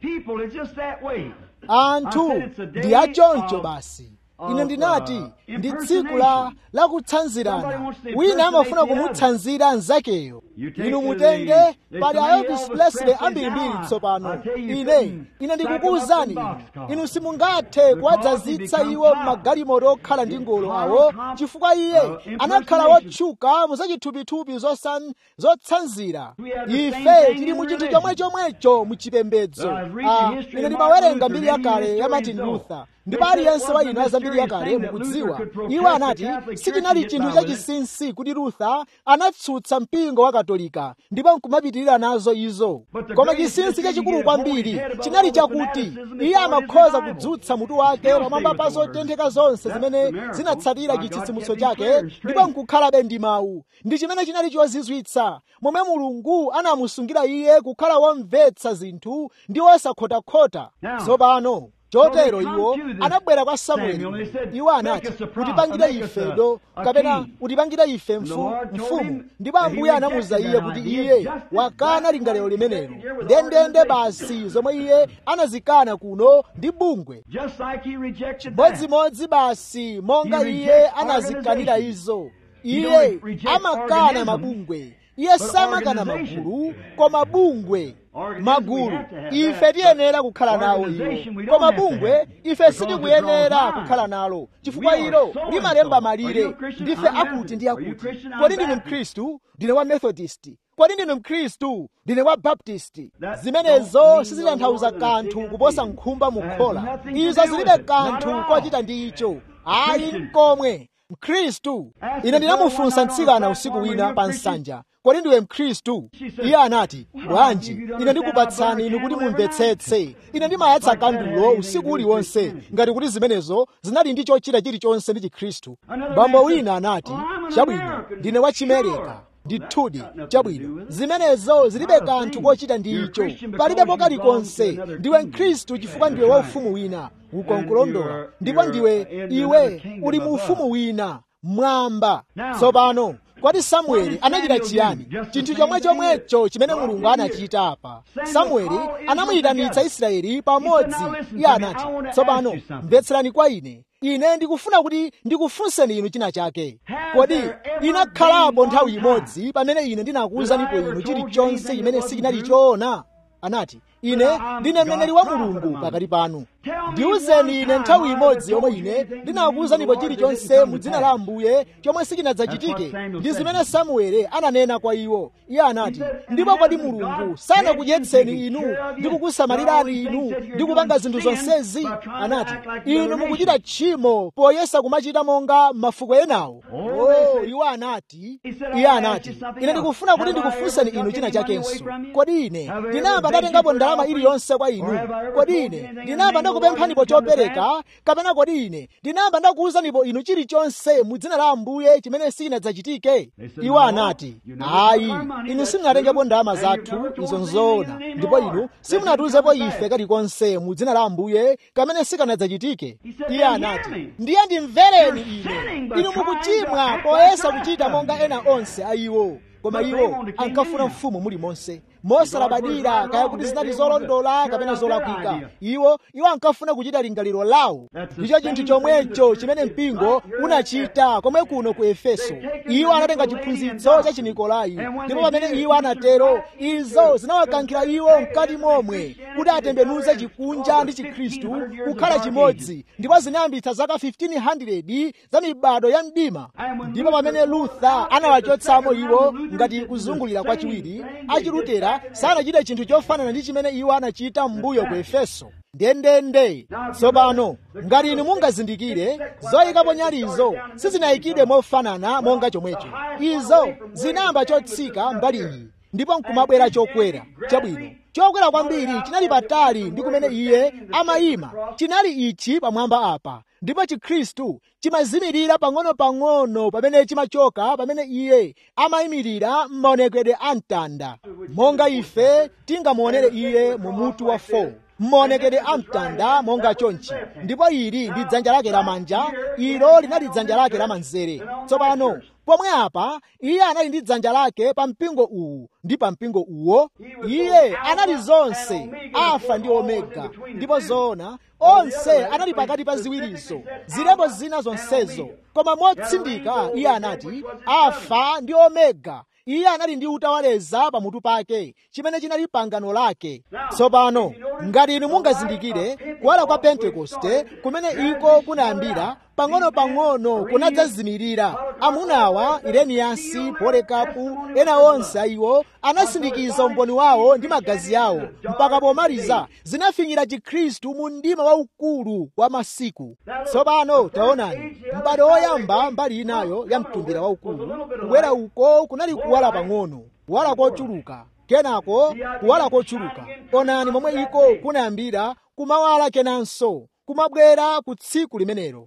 anthu ndi achoncho basi ine ndinati ndi tsiku la lakutsanzirana wina amafuna kumutsanzira mnzakeyo inu mutenge pali aelvis presley ambirimbiri tsopano ine ine ndikukuwuzani inu inu simungathe kuwadzazitsa iwo m'magalimoto okhala ndi ngolo awo chifukwa iye anakhala wotchuka muzachithupithupi zotsanzira ife tili mu chinthu chomwe chomwecho muchipembedzo ine ndimawerenga mbiri yakale ya martin luther ndipo aliyense wa inu aza mbiri yakale mukudziwa iwo anati sichinali chinthu chachinsinsi kuti luther anatsutsa mpingo wa katolika ndipo nkumapitirira nazo izo koma chinsinsi chachikulu kwambiri chinali chakuti iye amakhoza kudzutsa mutu wake pamwamba pa zotentheka zonse zimene zinatsatira chitsitsimutso chake ndipo nkukhalabe ndi mawu ndi chimene chinali chozizwitsa momwe mulungu anamusungira iye kukhala womvetsa zinthu ndi wosakhotakhota tsopano chotero iwo anabwera kwa samueli iwo anati utipangire ife do kapena utipangire ife mfumu ndipo ambuye anamuza iye kuti iye wakana lingaliro limenelo ndendende basi zomwe iye anazikana kuno ndi bungwe chimodzimodzi basi monga iye anazikanira izo iye amakana mabungwe iye samakana magulu koma bungwe magulu ife tiyenera kukhala nawo iwo koma bungwe ife sitikuyenera kukhala nalo chifukwa ilo limalemba malire ndife akuti ndi akuti kodi ndinu mkhristu ndine wa methodist kodi ndinu mkhristu ndine wa baptisti zimenezo sizitanthauza kanthu kuposa nkhumba mukhola izo zilibe kanthu kochita ndi icho ayi mkomwe mkhristu ine ndinamufunsa mtsikana usiku wina pa nsanja kodi ndiwe mkhristu iye anati bwanji ine ndikupatsani inu kuti mumvetsetse ine ndimayatsa kandulo usiku uliwonse ngati kuti zimenezo zinali ndi chochita chilichonse ndi chikhristu bambo wina anati chabwino ndine wachimereka ndithudi chabwino zimenezo zilibe kanthu kochita ndi icho palibepo kalikonse ndiwe mkhristu chifukwa ndiwe waufumu wina ukonkulondola ndipo ndiwe iwe uli mu ufumu wina mwamba tsopano kodi samueli anachita chiyani chinthu chomwe chomwecho chimene mulungu anachita apa samueli anamuyitanitsa israeli pamodzi iye anati tsopano mvetserani kwa ine ine ndikufuna kuti ndikufunseni inu china chake kodi inakhalapo nthawi imodzi pamene ine ndinakuwuzanipo inu chilichonse chimene sichinali choona anati ine ndine mneneri wa mulungu pakati panu ndiwuzeni ine nthawi imodzi yomwe ine ndinakuwuzanipo chilichonse mu dzina la ambuye chomwe sichinadzachitike ndi zimene samueli ananena kwa iwo iye anati ndipo kodi mulungu sanakudyetseni inu ndi kukusamalirani inu ndi kupanga zinthu zonsezi anati inu mukuchita tchimo poyesa kumachita monga mafuko enawo oh iwo anati iye anati ine ndikufuna kuti ndikufunseni inu china chakenso kodi ine ndinayamba ndatengapo ndalama iliyonse kwa inu kodi ine ndinayamba ndakupemphanipo chopereka kapena kodi ine ndinayamba ndakuwuzanipo inu chilichonse mu dzina la ambuye chimene sichinadzachitike iwo anati ayi inu simunatengepo ndalama zathu izo nzoona ndipo inu simunatiwuzepo ife kalikonse mu dzina la ambuye kamene sikanadzachitike iye anati ndiye ndimvereni ine inu mukuchimwa poyesa kuchita monga ena onse a iwo koma iwo ankafuna mfumu mulimonse mosalabadira kaya kuti zinali zolondola kapena zolakwika iwo iwo ankafuna kuchita lingaliro lawo ndicho chinthu chomwecho chimene mpingo unachita komwe kuno ku efeso iwo anatenga chiphunzitso cha chinikolai ndipo pamene iwo anatero izo zinawakankhira iwo mkati momwe kuti atembenuze chikunja ndi chikhristu kukhala chimodzi ndipo zinayambitsa zaka 1500 za mibado ya mdima ndipo pamene luther anawachotsamo iwo ngati kuzungulira kwachiwiri achilutera sanachite chinthu chofanana ndi chimene iwo anachita m'mbuyo ku efeso ndendende tsopano ngati inu mungazindikire zoyikapo nyalizo sizinayikidwe mofanana monga chomwecho izo zinayamba chotsika mbali iyi ndipo nkumabwera chokwera chabwino chokwera kwambiri chinali patali ndi kumene iye amayima chinali ichi pamwamba apa ndipo chikhristu chimazimirira pang'ono-pang'ono pamene chimachoka pamene iye amayimirira m'maonekedwe a mtanda monga ife tingamuonere iye mu mutu wa 4 m'maonekedwe a mtanda monga chonchi ndipo ili ndi dzanja lake lamanja ilo linali dzanja lake lamanzere tsopano pomwe apa iye anali ndi dzanja lake pa mpingo uwu ndi pa mpingo uwo iye anali zonse alfa ndi omega ndipo zoona onse anali pakati pa ziwirizo zilembo zina zonsezo koma motsindika iye anati alfa ndi omega iye anali ndi utawaleza pamutu pake chimene chinali pangano lake tsopano ngati inu mungazindikire kuwala kwa pentekoste kumene iko kunayambira pang'ono-pang'ono kunadzazimirira amunawa ireniyasi polekapu ena onse ayiwo anasindikiza umboni wawo ndi magazi awo mpaka pomaliza zinafinyira chikhristu mu mdima waukulu wa masiku tsopano taonani m'bado woyamba mbali inayo ya mtumbira waukulu kubwera uko kunali kuwala pang'ono kuwala kochuluka kenako kuwala kochuluka onani momwe iko kunayambira kumawala kenanso kumabwera ku tsiku limenelo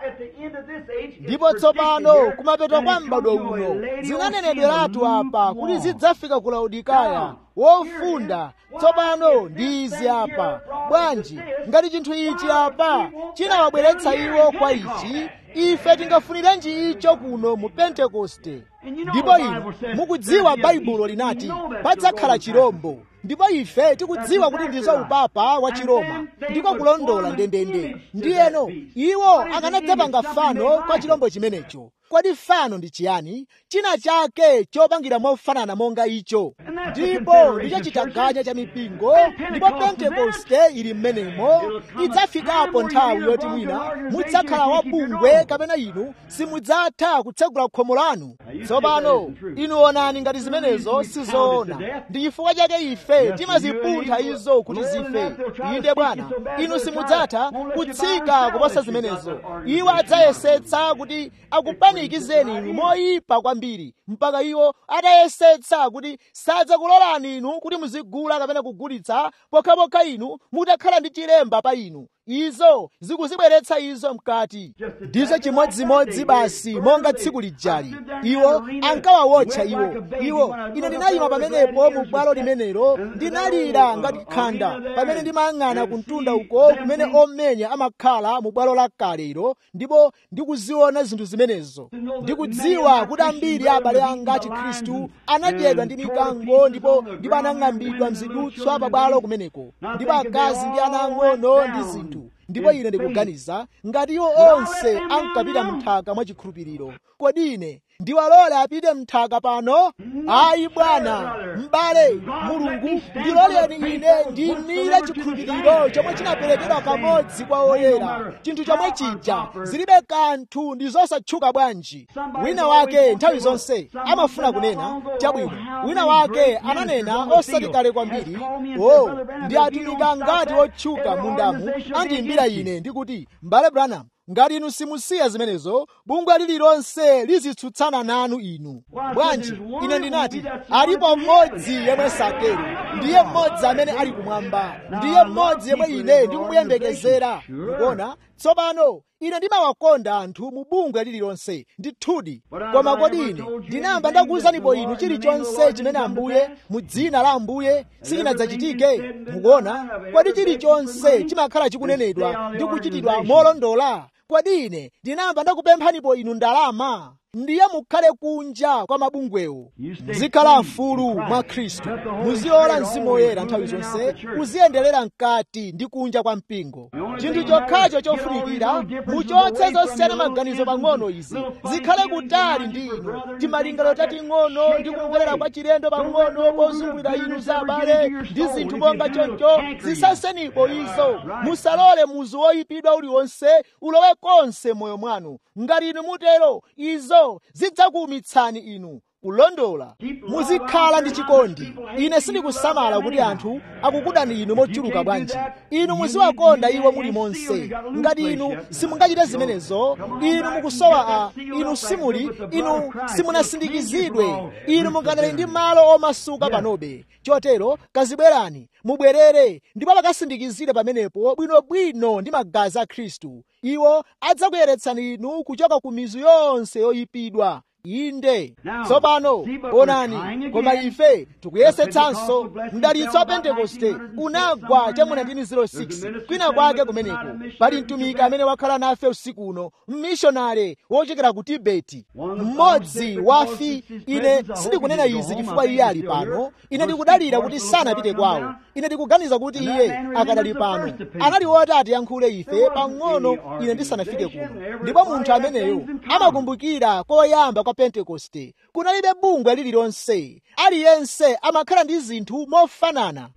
ndipo tsopano kumapeto kwa m'bado uno zinanenedweratu apa kuti zidzafika ku laodikaya wofunda tsopano ndi izi apa bwanji ngati chinthu ichi apa chinawabweretsa iwo kwa ichi ife tingafunirenji icho kuno mu pentekoste ndipo inu mukudziwa baibulo linati padzakhala chirombo ndipo ife tikudziwa kuti ndizo upapa wa chiroma ndiko kulondola ndendende ndiyeno iwo akanadzapanga fano kwa chirombo chimenecho kodi fano ndi chiyani china chake chopangira mofanana monga icho ndipo ndicho chitaganya cha mipingo ndipo pentekoste ili mmenemo idzafikapo nthawi yoti mwina mudzakhala wabungwe kapena inu simudzatha kutsegula khomo lanu tsopano inu onani ngati zimenezo sizoona ndi chifukwa chake ife timazipuntha izo kuti zife inde bwana inu simudzatha kutsika kuposa zimenezo iwo adzayesetsa kuti akupanikizeni inu moyipa kwambiri mpaka iwo atayesetsa kuti sadzakulolani inu kuti muzigula kapena kugulitsa pokhapokha inu mutakhala ndi chilemba pa inu izo zikuzibweretsa izo mkati ndizo chimodzimodzi basi monga tsiku lijali iwo ankawawotcha iwo iwo ine ndinayima pamenepo mu bwalo limenelo ndinalira ngati khanda pamene ndimayang'ana ku mtunda uko kumene omenya amakhala mu bwalo la kalero ndipo ndikuziona zinthu zimenezo ndikudziwa kuti ambiri a abale anga a chikhristu anadyedwa ndi mikango ndipo ndipo anang'ambidwa mzidutswa pa bwalo kumeneko ndipo akazi ndi ana ang'ono ndi zinthu ndipo ine ndikuganiza ngati iwo onse ankapita mnthaka mwachikhulupiriro kodi ine ndiwalole apite mnthaka pano ayi bwana m'bale mulungu ndiloleni ine ndimire chikhulupiriro chomwe chinaperekedwa kamodzi kwa oyera chinthu chomwe chija zilibe kanthu ndi zosatchuka bwanji wina wake nthawi zonse amafuna kunena chabwino wina wake ananena osati kale kwambiri o ndi atumika ngati otchuka mundamu andiyimbira ine ndikuti m'bale branham ngati inu simusiya zimenezo bungwe lililonse lizitsutsana nanu inu bwanji ine ndinati alipo mmodzi yemwe satero ndiye mmodzi amene ali kumwamba ndiye mmodzi yemwe ine ndikumuyembekezera ndikuona tsopano ine ndimawakonda anthu mu bungwe lililonse ndithudi koma kodi ine ndinayamba ndakuwuzanipo inu chilichonse chimene ambuye mu dzina la ambuye sichinadzachitike mukuona kodi chilichonse chimakhala chikunenedwa ndi kuchitidwa molondola kodi ine ndinayamba ndakupemphanipo inu ndalama ndiye mukhale kunja kwa mabungwewo muzikhala mfulu mwa khristu muzilola mzimu woyera nthawi zonse uziyenderera mkati ndi kunja kwa mpingo chinthu chokhacho chofunikira muchotse zosiyana maganizo pang'ono izi zikhale kutali ndi inu timalingaliro tating'ono ndi kumverera kwa chilendo pang'ono pozungulira inu za abale ndi zinthu monga choncho zisasenipo izo musalole muzu woyipidwa uliwonse ulowe konse moyo mwanu ngati inu mutero izo zidzakuwumitsani inu kulondola muzikhala ndi chikondi ine sindikusamala kuti anthu akukudani inu mochuluka bwanji inu muziwakonda iwo muli monse ngati inu simungachite zimenezo inu mukusowa a inu simuli inu simunasindikizidwe inu mungadali ndi malo omasuka panobe chotero kazibwerani mubwerere ndipo pakasindikizire pamenepo bwinobwino ndi magazi a khristu iwo adzakuyeretsani inu kuchoka ku mizu yonse yoyipidwa inde tsopano onani koma ife tikuyesetsanso mdalitso wa pentekoste unagwa cha mu 1906 kwina kwake kumeneko pali mtumiki amene wakhala nafe usiku uno mmishonale wochokera ku tibeti mmodzi wafi ine sindikunena izi chifukwa iye ali pano ine ndikudalira kuti sanapite kwawo ine ndikuganiza kuti iye akadali pano anali woti atiyankhule ife pang'ono ine ndisanafike kuno ndipo munthu ameneyo amakumbukira koyamba kwa pentekoste kunalibe bungwe lililonse aliyense amakhala ndi zinthu mofanana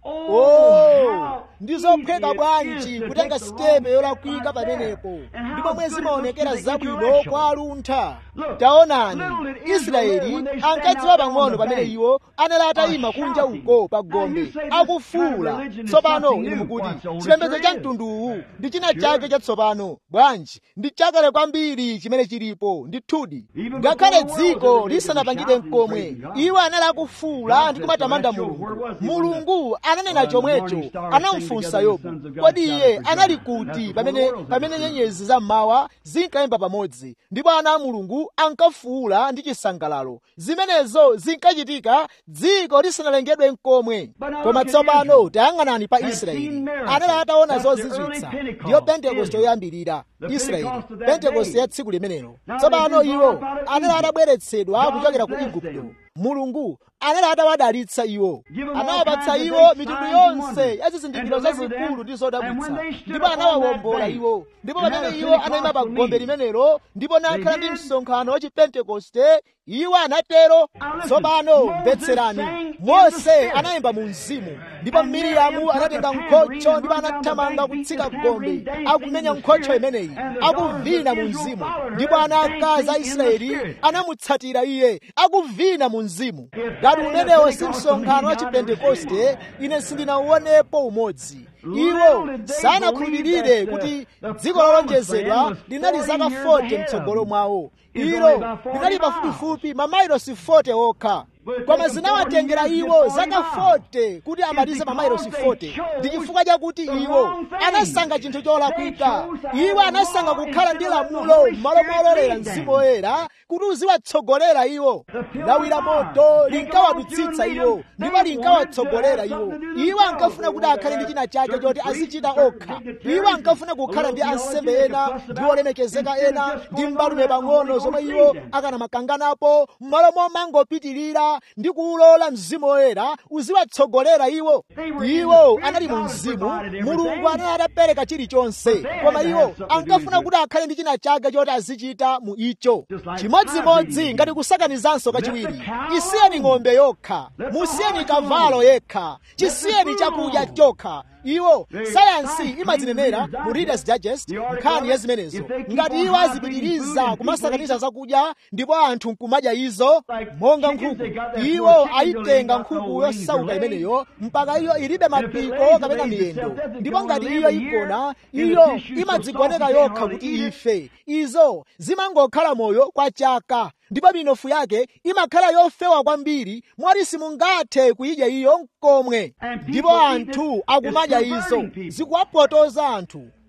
oh ndi zophweka bwanji kutenga sitepe yolakwika pamenepo ndipo mwe zimaonekera zabwino kwa aluntha taonani israeli ankadziwa pang'ono pamene iwo anali atayima kunja uko pa gombe akufuula tsopano inu mukuti chipembedzo cha mtunduwu ndi china chake chatsopano bwanji ndi chakale kwambiri chimene chilipo ndithudi ngakhale dziko lisanapangike mkomwe iwo anali akufuula ndi kumatamanda mulungu mulungu ananena chomwecho anamufunsa yobu kodi iye anali kuti pamene pamene nyenyezi zammawa zinkayimba pamodzi ndipo ana a mulungu ankafuula ndi chisangalalo zimenezo zinkachitika dziko lisanalengedwe mkomwe koma tsopano tayang'anani pa israeli anali ataona zozizwitsa ndiyo pentekoste yoyambirira israeli pentekoste ya tsiku limenelo tsopano iwo anali atabweretsedwa kuchokera ku igupto mulungu anali atawadalitsa iwo anawapatsa iwo mitundu yonse ya zizindikiro zazikulu ndi zodabwitsa ndipo anawawombola iwo ndipo pamene iwo anayima pa gombe limenelo ndipo nakhala ndi msonkhano wa chipentekoste iwo anatero tsopano mvetserani mose anayimba mu mzimu ndipo miriyamu anatenga nkhocho ndipo anathamanga kutsika gombe akumenya nkhocho imeneyi akuvina mu mzimu ndipo ana akazi a israeli anamutsatira iye akuvina mu mzimu ngati umenewo si msonkhano wa chipentekoste ine sindinauonepo umodzi iwo sanakhulupirire kuti dziko lolonjezedwa linali zaka 40 mtsogolo mwawo ilo linali pafupifupi mamailosi 40 okha koma zinawatengera iwo zaka 40 kuti amalize mamailosi 40 ndi chifukwa chakuti iwo anasankha chinthu cholakwika iwo anasankha kukhala ndi lamulo m'malo mololera mzimu woyera kuti uziwatsogolera iwo lawira moto linkawadutsitsa iwo ndipo linkawatsogolera iwo iwo ankafuna kuti akhale ndi china chake choti azichita okha iwo ankafuna kukhala ndi ansembe ena ndi olemekezeka ena ndi mbalume pang'ono zomwe iwo akanamakanganapo m'malo momangopitirira ndi kuwulola mzimu woyera uziwatsogolera iwo iwo anali mu mzimu mulungu anali atapereka chilichonse koma iwo ankafuna kuti akhale ndi china chake choti azichita mu icho chimodzimodzi ngati kusakanizanso kachiwiri isiyeni ng'ombe yokha musiyeni kavalo yekha chisiyeni chakudya chokha iwo sayansi imadzinenera mu readers digest nkhani ya zimenezo ngati iwo azipitiriza kumasakaniza zakudya ndipo anthu nkumadya izo monga nkhuku iwo ayitenga nkhuku yosauka imeneyo mpaka iyo ilibe mapiko kapena miyendo ndipo ngati iyo igona iyo imadzigoneka yokha kuti ife izo zimangokhala moyo kwa chaka ndipo minofu yake imakhala yofewa kwambiri mwati simungathe kuyidya iyo nkomwe ndipo anthu akumadya izo zikuwapotoza anthu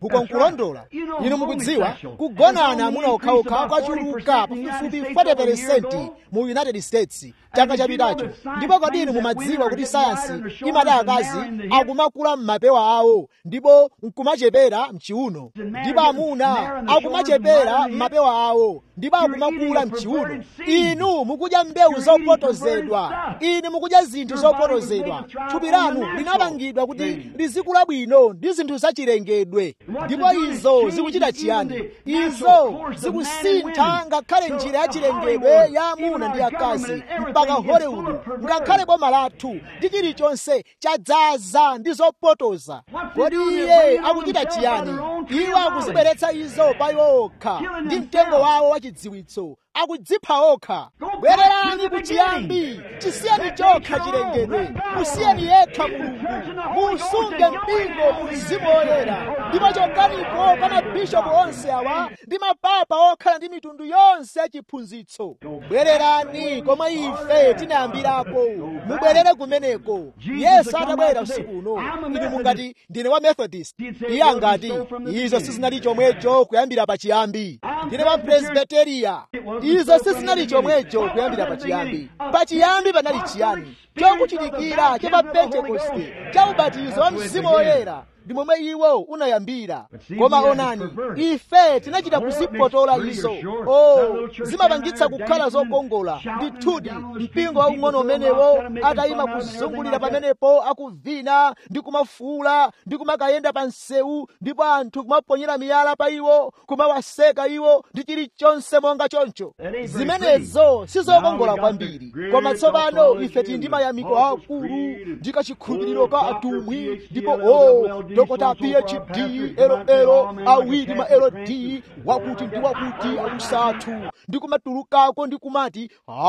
ukonkulondola inu mukudziwa kugonana amuna okhaokha kwachuluka pafupifupi 40% mu united states chaka chapitacho ndipo kodi inu mumadziwa kuti sayansi imati akazi akumakula m'mapewa awo ndipo nkumachepera mchiuno ndipo amuna akumachepera m'mapewa awo ndipo akumakula mchiuno inu mukudya mbewu zopotozedwa inu mukudya zinthu zopotozedwa thupi lanu linapangidwa kuti lizikula bwino ndi zinthu zachilengedwe ndipo izo zikuchita chiyani izo zikusintha ngakhale njira yachilengedwe ya amuna ndi akazi mpaka hollywood ngakhale boma lathu ndi chilichonse chadzaza ndi zopotoza kodi iye akuchita chiyani iwo akuzibweretsa izo pa iwo okha ndi mtengo wawo wachidziwitso akudzipha okha bwererani kuchiyambi chisiyeni chokha chilengedwe musiyeni yekha mulungu musunge mpingo mu mzimu woyera ndipo chokanipo pa mabishopu onse awa ndi mapapa okhala ndi mitundu yonse yachiphunzitso bwererani komwe ife tinayambirapo mubwerere kumeneko yesu atabwera usiku uno inu mungati ndine wa methodist iye angati izo sizinali chomwecho kuyambira pachiyambi ndine wa presbiteriya izo sizinali chomwecho kuyambira pachiyambi pachiyambi panali chiyani chokuchitikira cha pa pentekoste cha ubatizo wa mzimu woyera ndi momwe iwo unayambira koma onani ife tinachita kuzipotola izo o zimapangitsa kukhala zokongola ndithudi mpingo waung'ono umenewo atayima kuzungulira pamenepo akuvina ndi kumafuula ndi kumakayenda pa msewu ndipo anthu kumaponyera miyala pa iwo kumawaseka iwo ndi chilichonse monga choncho zimenezo sizokongola kwambiri koma tsopano ife tili ndi mayamiko akulu ndi kachikhulupiriro ka atumwi ndipo o dokota phd elo awiri ma lod wakuti ndi wakuti akusathu ndi kumatulukako ndi kumati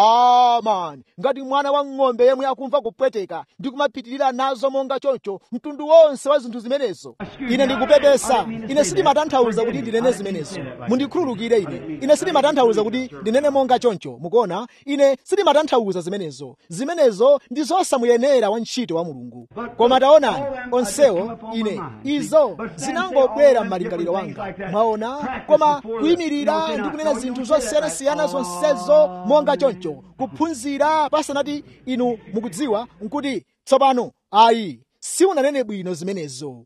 amani ngati mwana wa ng'ombe yemwe akumva kupweteka ndi kumapitirira nazo monga choncho mtundu wonse wa zinthu zimenezo ine ndikupepesa ine sindimatanthauza kuti ndinene zimenezo mundikhululukire ine ine sindimatanthauza kuti ndinene monga choncho mukuona ine sindimatanthauza zimenezo zimenezo ndi zosamuyenera wa ntchito wa mulungu koma taonani onsewo ine izo zinangobwera m'malingaliro wanga mwaona koma kuyimirira ndi kunena zinthu zosiyanasiyana zonsezo monga choncho kuphunzira pasanati inu mukudziwa nkuti tsopano ayi siunanene bwino zimenezo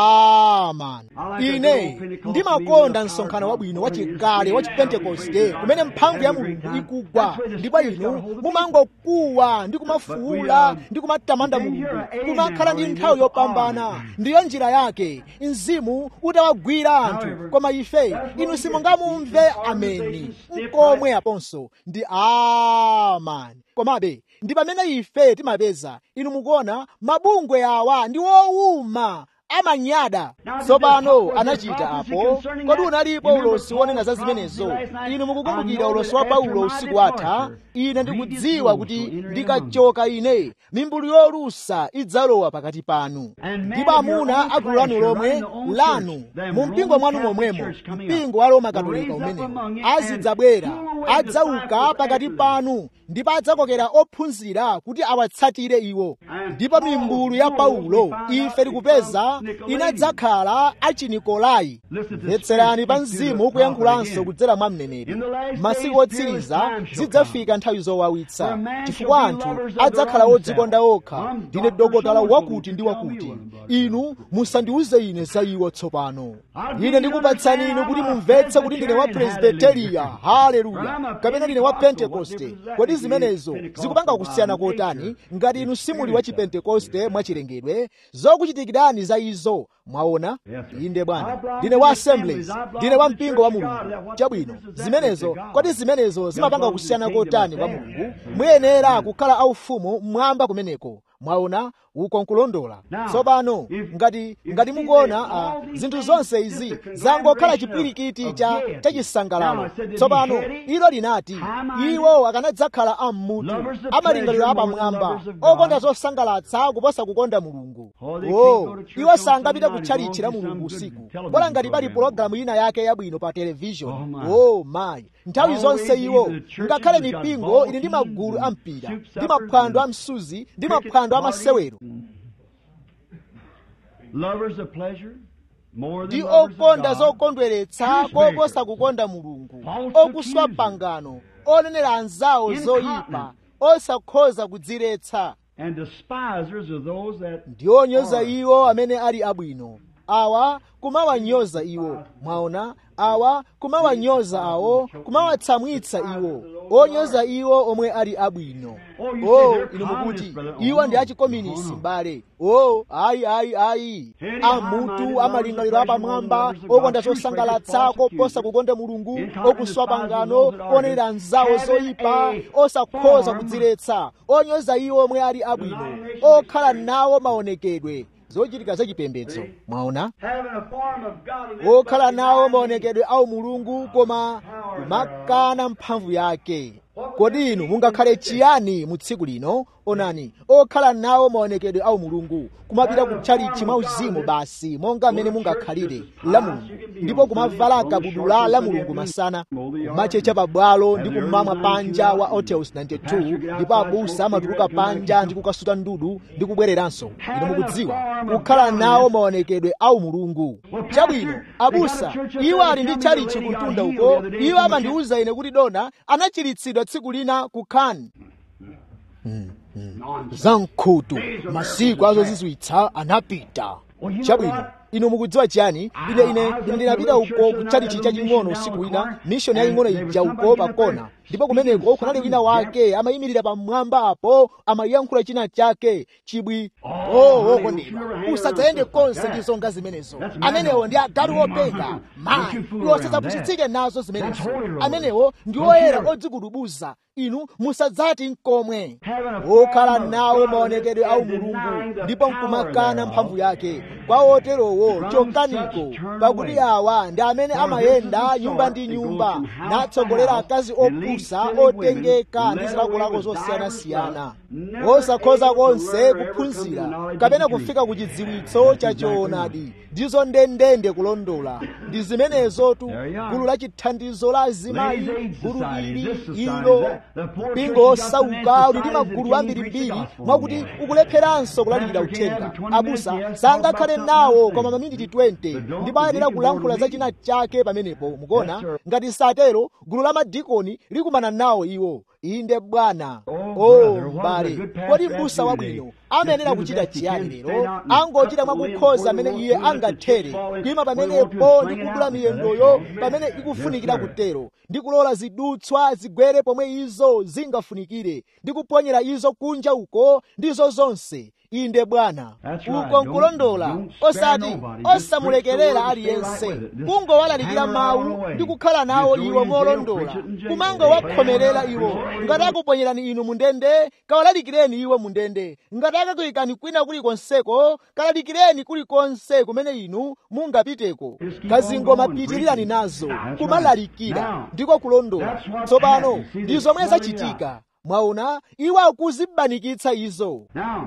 amani ine ndimakonda msonkhano wabwino wachikale wa chipentekoste kumene mphamvu ya mulungu ikugwa ndipo inu mumangokuwa ndi kumafuula ndi kumatamanda mulungu kumakhala ndi nthawi yopambana ndiyo njira yake mzimu utawagwira anthu koma ife inu simungamumve ameni nkomwe aponso ndi amani komabe ndi pamene ife timapeza inu mukuona mabungwe awa ndi wowuma amanyada tsopano anachita apo kodi unalipo ulosi wonena za zimenezo inu mukukumbukira ulosi wa paulo usiku watha ine ndikudziwa kuti ndikachoka ine mimbulu yolusa idzalowa pakati panu ndipo amuna agulu lanu lomwe lanu mu mpingo mwanu momwemo mpingo wa roma katolika umenewo azidzabwera adzauka pakati panu ndipo adzakokera ophunzira kuti awatsatire iwo ndipo mimbulu ya paulo ife tikupeza inadzakhala achinikolai mvetserani pa mzimu kuyankhulanso kudzera mwa mneneri masiku otsiriza zidzafika nthawi zowawitsa chifukwa anthu adzakhala odzikonda okha ndine dokotala wakuti ndi wakuti inu musandiuze ine za iwo tsopano ine ndikupatsani inu kuti mumvetse kuti ndine wa presbiteriya haleluya kapena ndine wa pentekoste kodi zimenezo zikupanga kusiyana kotani ngati inu simuli wa chipentekoste mwachilengedwe zokuchitikirani za izo mwaona inde bwana ndine wa assemblies ndine wa mpingo wa mulungu chabwino zimenezo kodi zimenezo zimapanga kusiyana kotani kwa mulungu muyenera kukhala aufumu mmwamba kumeneko mwaona uko nkulondola tsopano ngati ngati mukuona uh, zinthu zonse izi zangokhala chipwirikiti cha chachisangalalo tsopano ilo linati iwo akanadzakhala ammutu amalingaliro apamwamba okonda zosangalatsa kuposa kukonda mulungu o iwo sangapita kutchalitchira mulungu usiku bola ngati pali pologalamu ina yake yabwino pa televishoni o mayi nthawi zonse iwo ngakhale mipingo ili ndi magulu a mpira ndi maphwando a msuzi ndi maphwando a masewero Lovers of pleasure, ndi okonda zokondweretsa koposa kukonda mulungu okuswa pangano onenera anzawo zoyipa osakhoza kudziretsa ndi onyoza iwo amene ali abwino awa kumawanyoza iwo mwaona awa kumawanyoza awo kumawatsamwitsa iwo onyoza iwo omwe ali abwino o inu mukuti iwo ndi achikominisi mbale o ayi ayi ayi amutu amalingaliro apamwamba okonda zosangalatsa koposa kukonda mulungu okuswa pangano onenera anzawo zoyipa osakhoza kudziretsa onyoza iwo omwe ali abwino okhala nawo maonekedwe zochitika zachipembedzo mwaona okhala nawo maonekedwe awo mulungu koma kumakana mphamvu yake kodi inu mungakhale chiyani mu tsiku lino onani okhala nawo maonekedwe awo mulungu kumapita kutchalichi mwa uzimu basi monga mmene mungakhalire la mulungu ndipo kumavala kabudula la mulungu masana kumachecha pabwalo ndi kumamwa panja wa hotels 92 ndipo abusa amatuluka panja ndi kukasuta ndudu ndi kubwereranso inu mukudziwa kukhala nawo maonekedwe awo mulungu chabwino abusa iwo ali ndi tchalichi kumtunda uko iwo amandiwuza ine kuti dona anachiritsidwa tsiku lina ku khan hmm, hmm. zamkhutu masiku azozizwitsa anapita chabwino inu mukudziwa chiyani ine ine ine ndinapita uko kutchalichi chaching'ono usiku wina mishoni yaying'ono ija uko pakona ndipo kumeneko kunali wina wake amayimirira pamwamba apo amayankhula china chake chibwi oh wokondedwa usadzayende konse ndi zonga zimenezo amenewo ndi agalu openga mayi iwo sadzapusitsike nazo zimenezo amenewo ndi oyera odzikudubuza inu musadzati nkomwe okhala nawo maonekedwe awo mulungu ndipo nkumakana mphamvu yake kwa oterowo chokaniko pakuti awa ndi amene amayenda nyumba ndi nyumba natsogolera akazi opusa otengeka ndi zilakolako zosiyanasiyana osakhoza konse kuphunzira kapena kufika ku chidziwitso cha choonadi ndizo ndendende kulondola ndi zimenezotu gulu la chithandizo la azimayi gulu ili ilo mpingo osauka uli ndi magulu ambirimbiri mwakuti ukulepheranso kulalikira uthenga abusa sangakhale nawo koma maminiti 20 ndipo ayenera kulankhula za china chake pamenepo mukuona ngati satero gulu la madikoni likumana nawo iwo inde bwana oh m'bale kodi m'busa wabwino amayenera kuchita chiyani lero angochita mwakukhoza amene iye angathere kuyima pamenepo ndi kudula miyendoyo pamene ikufunikira kutero ndi kulola zidutswa zigwere pomwe izo zingafunikire ndi kuponyera izo kunja uko ndizo zonse inde bwana uko nkulondola osati osamulekerera aliyense kungowalalikira mawu ndi kukhala nawo iwo molondola kumangowakhomerera iwo ngati akuponyerani inu mundende kawalalikireni iwo mundende ngati akakuyikani kwina kulikonseko kalalikireni kulikonse kumene inu mungapiteko kazingomapitilirani nazo kumalalikira ndiko kulondola tsopano ndi zomwe zachitika mwaona iwo akuzibanikitsa izo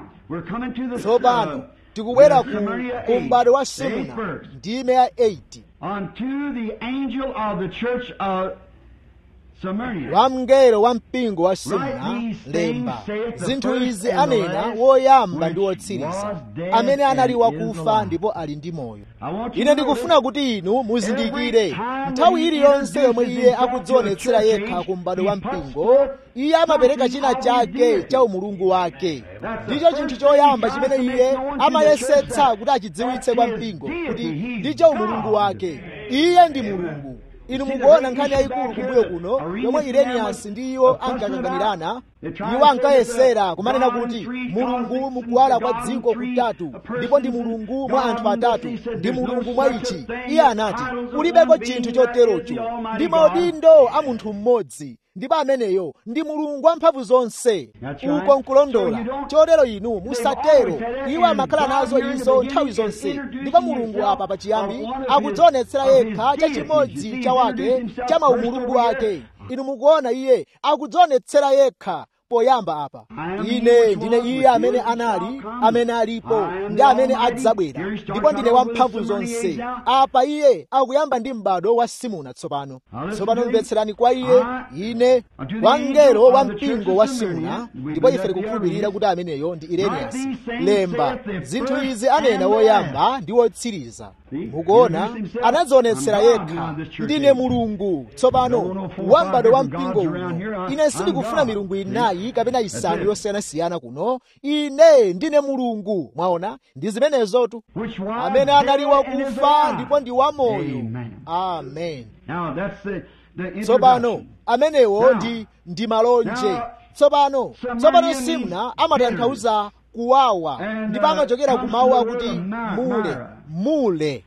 tsopano tikubwera ku m'bado wa simuna ndime ya 8 unto the angel of the church of Samaria. wamngelo wa mpingo wa simuna lemba zinthu izi anena woyamba ndi wotsiriza amene anali wakufa ndipo ali ndi moyo ine ndikufuna kuti inu muzindikire nthawi iliyonse yomwe iye akudzionetsera yekha ku m'bado wa mpingo iye amapereka china chake cha umulungu wake ndicho chinthu choyamba chimene iye amayesetsa kuti achidziwitse kwa mpingo kuti ndicho umulungu wake iye ndi mulungu inu mukuona nkhani yayikulu kumbuyo kuno yomwe ireniyasi ndi iwo ankakanganirana iwo ankayesera kumanena kuti mulungu mukuwala kwa dziko kutatu ndipo ndi mulungu mwa anthu atatu ndi mulungu mwa ichi iye anati kulibeko chinthu choterocho ndi maudindo a munthu mmodzi ndipo ameneyo ndi mulungu wamphamvu zonse uko nkulondola chotero inu musatero iwo amakhala nazo izo nthawi zonse ndipo mulungu apa pachiyambi akudzionetsera yekha chachimodzi cha wake cha maumulungu ake inu mukuona iye akudzionetsera yekha poyamba apa ine ndine iye amene anali amene alipo ndi amene adzabwera ndipo ndine wamphamvu zonse apa iye akuyamba ndi m'bado wa simuna tsopano tsopano mvetserani kwa iye ine wangelo wa mpingo wa simuna ndipo ife tikukhulupirira kuti ameneyo ndi ireniyasi lemba zinthu izi anena woyamba ndi wotsiriza mukuona anadzionetsera yekha ndine mulungu tsopano wambado wa mpingo uno ine sindikufuna milungu inayi kapena isanu yosiyanasiyana kuno ine ndine mulungu mwaona ndi zimenezotu amene anali wakufa ndipo ndi wamoyo amen tsopano amenewo ndi ndi malonje tsopano tsopano simna amatanthauza kuwawa ndipo amachokera ku mawu akuti mule mule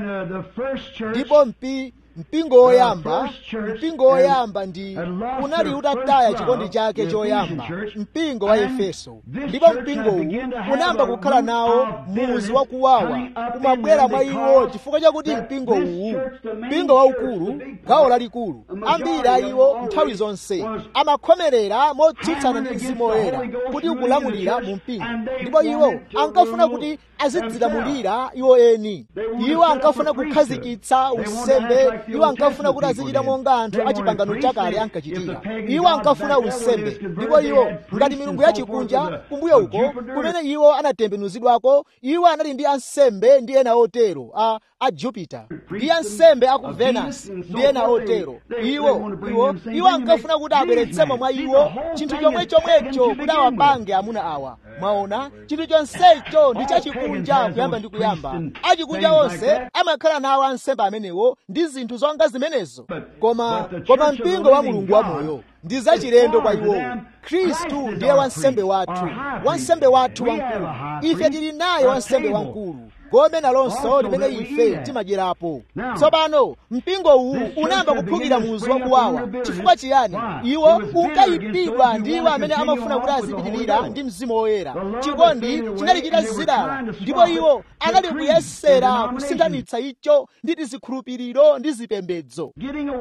ndipo mpi mpingo woyamba mpingo woyamba ndi unali utataya chikondi chake choyamba mpingo wa efeso ndipo mpingowu unayamba kukhala nawo muzi wakuwawa umabwera mwa iwo chifukwa chakuti mpingo uwu mpingo waukulu gawo lalikulu ambiri a iwo nthawi zonse amakhomerera motsutsana ndi mzimu woyera kuti ukulamulira mu mpingo ndipo iwo ankafuna kuti azidzilamulira iwo eni iwo ankafuna kukhazikitsa unsembe iwo ankafuna kuti azichita monga anthu achipangano chakale ankachitira iwo ankafuna unsembe ndipo iwo ngati milungu yachikunja kumbuyo uko kumene iwo anatembenuzidwako iwo anali ndi ansembe ndi ena otero a a jupiter ndi ansembe a ku venus ndi ena otero iwo iwo iwo ankafuna kuti abweretsemo mwa iwo chinthu chomwe chomwecho kuti awapange amuna awa mwaona chinthu chonsecho ndi chachikunja kuyamba ndi kuyamba achikunja onse amakhala nawo ansembe amenewo ndi zinthu zonga zimenezo koma koma mpingo wa mulungu wamoyo ndi zachilendo kwa iwowo khristu ndiye wansembe wathu wansembe wathu wamkulu ife tili naye wansembe wamkulu gome nalonso limene ife timadyerapo tsopano mpingo uwu unayamba kuphukira muzi wakuwawa chifukwa chiyani iwo unkayipidwa ndi iwo amene amafuna kuti azipitirira ndi mzimu woyera chikondi chinali chitazidala ndipo iwo anali kuyesera kusinthanitsa icho ndi tizikhulupiriro ndi zipembedzo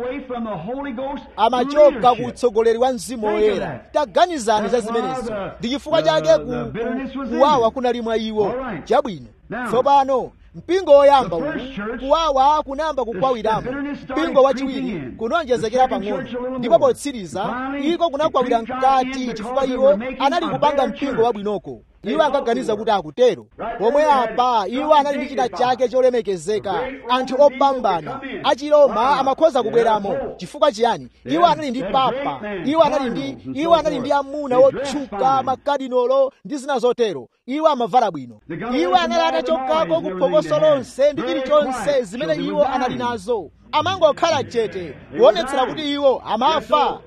amachoka ku utsogoleri wa mzimu woyera taganizani za zimenezo ndi chifukwa chake kuwawa kunali mwa iwo chabwino tsopano mpingo woyamba uwu kuwawa kunayamba kukwawiramo mpingo wachiwiri kunonjezekera pang'ono ndipo potsiriza iko kunakwawira mkati chifukwa iwo anali kupanga mpingo wabwinoko iwo ankaganiza kuti akutero pomwe apa iwo anali ndi china chake cholemekezeka anthu opambana achiroma amakhoza kubweramo chifukwa chiyani iwo anali ndi papa iwo anali ndi iwo anali ndi amuna otchuka makadinolo ndi zina zotero iwo amavala bwino iwo anali atachokako ku phokoso lonse ndi chilichonse zimene iwo anali nazo amangokhala chete kuonetsera kuti iwo amafa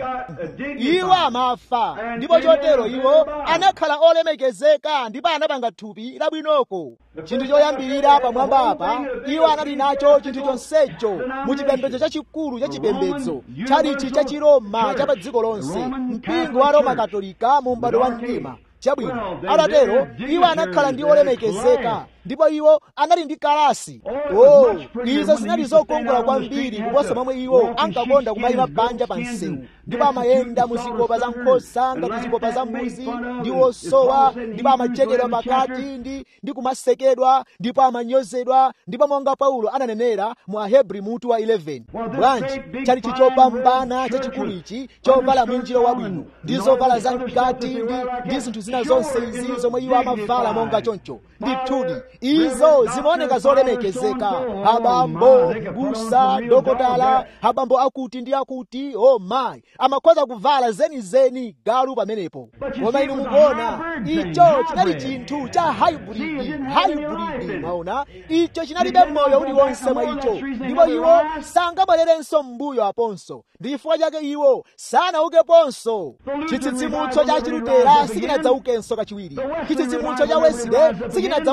iwo amafa ndipo chotero iwo anakhala olemekezeka ndipo anapanga thupi labwinoko chinthu choyambirira pamwamba apa iwo anali nacho chinthu chonsecho mu chipembedzo chachikulu cha chipembedzo chalichi cha chiroma cha pa dziko lonse mpingo wa roma katolika mu m'bado wa mtima chabwino atatero iwo anakhala ndi olemekezeka ndipo iwo anali ndi kalasi oh izo zinali zokongola kwambiri kuposa momwe iwo ankakonda kumayima panja pa msewu ndipo amayenda mu zikopa za nkhosa ngati zikopa za mbuzi ndi osowa ndipo amachekedwa pakati ndi ndi kumasekedwa ndipo amanyozedwa ndipo monga paulo ananenera mu ahebri mutu wa 11 bwanji chali chichopambana chachikulu ichi chovala mwinjiro wabwino ndi zovala za mkati ndi ndi zinthu zina zonse izi zomwe iwo amavala monga choncho ndithudi izo zimaoneka zolemekezeka abambo busa dokotala abambo akuti ndi akuti o oh mayi amakhoza kuvala zenizeni galu pamenepo koma inu mukuona icho chinali chinthu cha hybrid hybrid maona icho chinalibe moyo uliwonse mwa icho ndipo iwo sangabwererenso m'mbuyo aponso ndi chifukwa chake iwo sanaukeponso chitsitsimutso cha chilutera sichinadzaukenso kachiwiri chitsitsimutso cha wesile sichinadzaukenso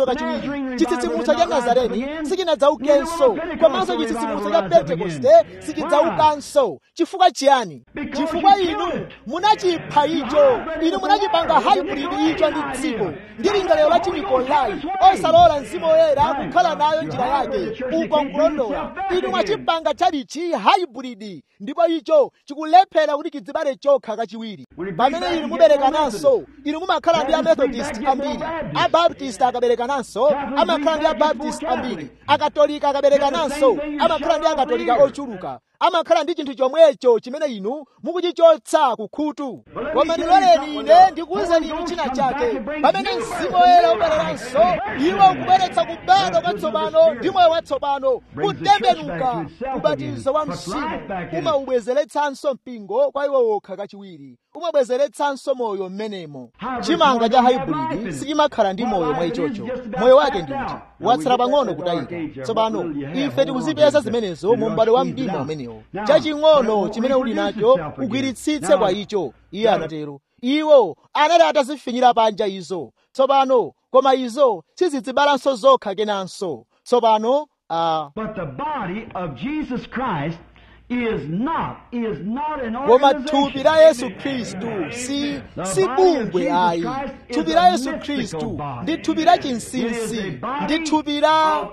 sichidzaukanso kachiwiri chitsitsimutso cha nazareni sichinadzaukenso komanso chitsitsimutso cha pentekoste sichidzaukanso chifukwa chiyani chifukwa inu munachipha icho inu munachipanga haibridi icho ndi dziko ndi lingaliro la chinikolai osalola mzimu woyera kukhala nayo njira yake uko nkulondola inu mwachipanga chalichi haibridi ndipo icho chikulephera kuti chidzibale chokha kachiwiri pamene inu muberekananso inu mumakhala ndi amethodist ambiri abaptist akaberekananso amakhala ndi abaptist ambiri akatolika akaberekananso amakhala ndi akatolika ochuluka amakhala ndi chinthu chomwecho chimene inu mukuchichotsa kukhutu koma ndiloleni ine ndikuwuzeni inu china chake pamene mzimu woyera ubwereranso iwo ukubweretsa kubadwa kwatsopano ndi moyo watsopano kutembenuka ubatizo wa mzimu umaubwezeretsanso mpingo kwa iwo wokha kachiwiri umabwezeretsanso moyo mmenemo chimanga cha haibridi sichimakhala ndi moyo mwa ichocho moyo wake ndi uti watsala pang'ono kutayika tsopano ife tikuzipeza zimenezo mu m'bado wa mdima umenewo chaching'ono chimene uli nacho ugwiritsitse kwa icho iye anatero iwo anali atazifinyira panja izo tsopano koma izo sizidzibalanso zokha kenanso tsopano uh, But the body of Jesus Christ is not, is not an koma organization. thupi la yesu khristu si si bungwe ayi thupi la yesu khristu ndi thupi la chinsinsi ndi thupi la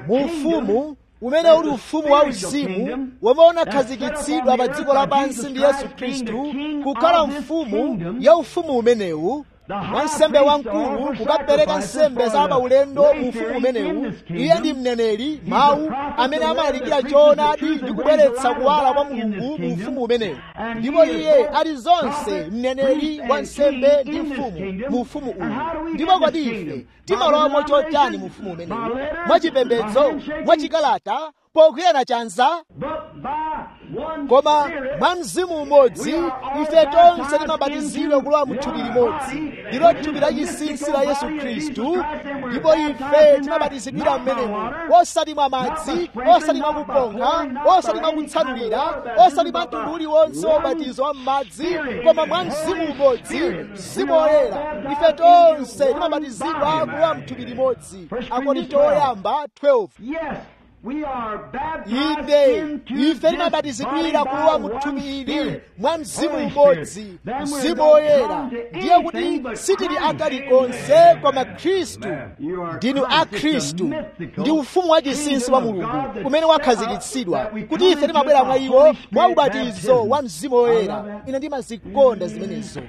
ufumu umene uli ufumu wa uzimu womwe unakhazikitsidwa pa dziko lapansi ndi yesu khristu kukhala mfumu ya ufumu umenewu wansembe wamkulu kukapereka nsembe za paulendo mu ufumu umenewu iye ndi mneneri mawu amene amalalikira choonadi ndi kubweretsa kuwala kwa mulungu mu ufumu umenewu ndipo iye ali zonse mneneri wansembe ndi mfumu mu ufumu uwu ndipo kodi ife timalowamo chotani mu ufumu umenewu mwachipembedzo mwachikalata pokwiyana chanza But by one koma Spirit, mwa mzimu umodzi ife tonse timabatizidwa kulowa mu thupi limodzi ndilo thupi la chinsinsi la yesu khristu ndipo ife timabatizidwira mmenemo osati mwa madzi osati mwa kuponkha osati mwa kutsanulira osati mwa mtundu uliwonse wobatizo wa m'madzi koma mwa mzimu umodzi mzimu woyera ife tonse timabatizidwa kulowa mu thupi limodzi akorinto oyamba 12 yes, we are baptized inde into ife this timabatizidwira body kulowa by mu one thupi ili Spirit. mwa mzimu Holy umodzi Spirit. Then we mzimu don't woyera come to ndiye anything kuti but sitili Christ. akali konse koma khristu You are ndinu Christ. a It's a khristu mythical ndi ufumu wa chinsinsi wa kingdom of mulungu God that umene set wakhazikitsidwa up that we kuti come ife timabwera into mwa the iwo Holy mwa Spirit ubatizo baptism. wa mzimu woyera I love that. ine ndimazikonda zimenezo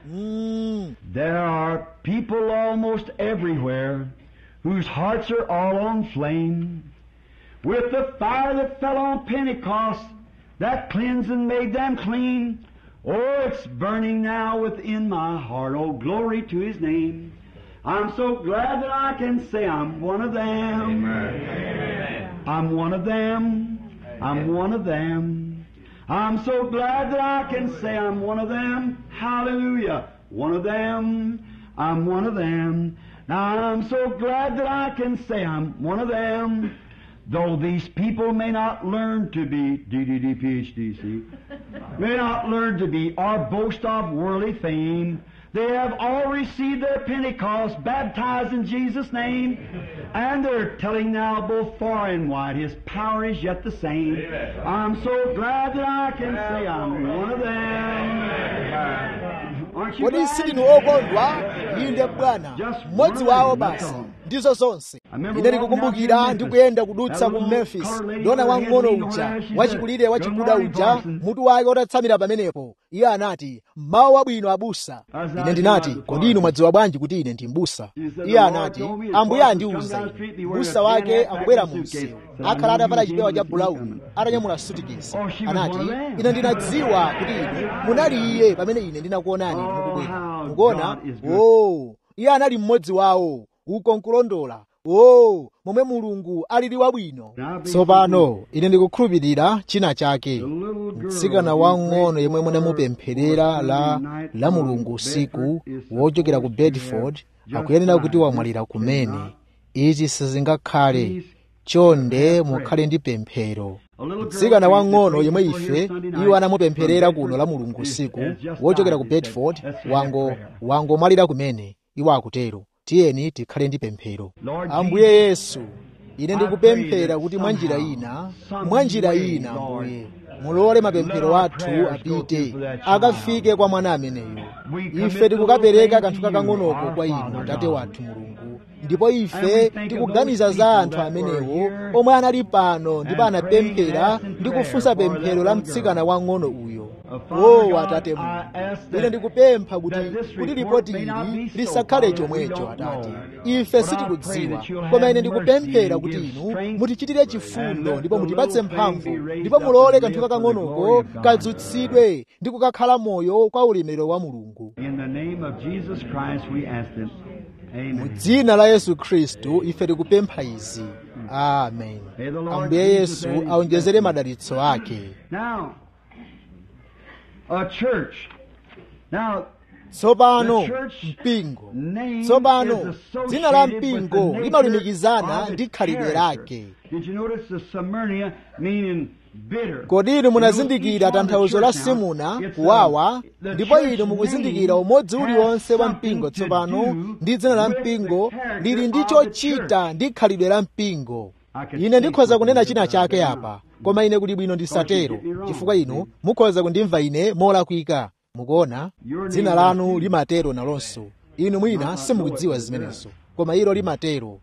Mm. There are people almost everywhere whose hearts are all on flame. With the fire that fell on Pentecost, that cleansed and made them clean. Oh, it's burning now within my heart. Oh, glory to His name. I'm so glad that I can say I'm one of them. I'm one of them. I'm one of them. I'm so glad that I can say I'm one of them. Hallelujah. One of them. I'm one of them. Now I'm so glad that I can say I'm one of them. Though these people may not learn to be DDD PhD, see, may not learn to be or boast of worldly fame, they have all received their Pentecost, baptized in Jesus' name, and they're telling now both far and wide His power is yet the same. I'm so glad that I can say I'm one of them. Aren't you kodi glad? sindinu okondwa inde bwana mmodzi wawo basi ndizo zonse ine ndikukumbukira ndikuyenda kudutsa ku memphis ndona wang'ono uja wachikulire wachikuda uja mutu wake utatsamira pamenepo iye anati mawu wabwino abusa ine ndinati kodi inu mwadziwa bwanji kuti ine ndi mbusa iye anati ambuye andiuza ine mbusa wake akubwera mu msewu akhala atavala chipewa cha bulauni atanyamula sutikesi anati ine ndinadziwa kuti inu munali iye pamene ine ndinakuonani mukubwera mukuona o iye anali mmodzi wawo uko nkulondola o momwe mulungu alili wabwino tsopano ine ndikukhulupirira china chake mtsikana wang'ono yemwe munamupempherera la la mulungu usiku wochokera ku bedford akuyenera kuti wamwalira kumene izi sizingakhale chonde mukhale ndi pemphero mtsikana wang'ono yemwe ife iwo anamupempherera kuno la mulungu usiku wochokera ku bedford wango wangomwalira kumene iwo akutero tiyeni tikhale ndi pemphero ambuye yesu ine ndikupemphera kuti mwa njira ina mwa njira ina ambuye mulole mapemphero athu apite akafike kwa mwana ameneyo ife tikukapereka kanthu kakang'onoko kwa inu atate wathu mulungu ndipo ife tikuganiza za anthu amenewo omwe anali pano ndipo anapemphera ndi kufunsa pemphero la mtsikana wang'ono uyo o atate mulungu ine ndikupempha kuti kuti ripoti ili lisakhale chomwecho atate ife sitikudziwa koma ine ndikupemphera kuti inu mutichitire chifundo ndipo mutipatse mphamvu ndipo mulole kanthu kakang'onoko kadzutsidwe ndi kukakhala moyo kwa ulemerero wa mulungu In the name of Jesus Christ we ask this. mu Amen. dzina la yesu khristu ife tikupempha izi amen ambuye yesu aonjezere madalitso ake Now, a church. Now, tsopano The church mpingo name tsopano is associated dzina la with the mpingo nature limalumikizana of ndi its khalidwe character. lake Did you notice the Smyrna meaning bitter? kodi inu munazindikira tanthauzo la simuna kuwawa ndipo inu mukuzindikira umodzi uliwonse wa mpingo tsopano ndi dzina la mpingo lili ndi chochita ndi khalidwe la mpingo ine ndikhoza kunena china chake apa koma ine kuli bwino ndisatero chifukwa inu mukhoza kundimva ine molakwika mukuona dzina lanu limatero nalonso inu mwina simukudziwa zimenezo koma ilo limatero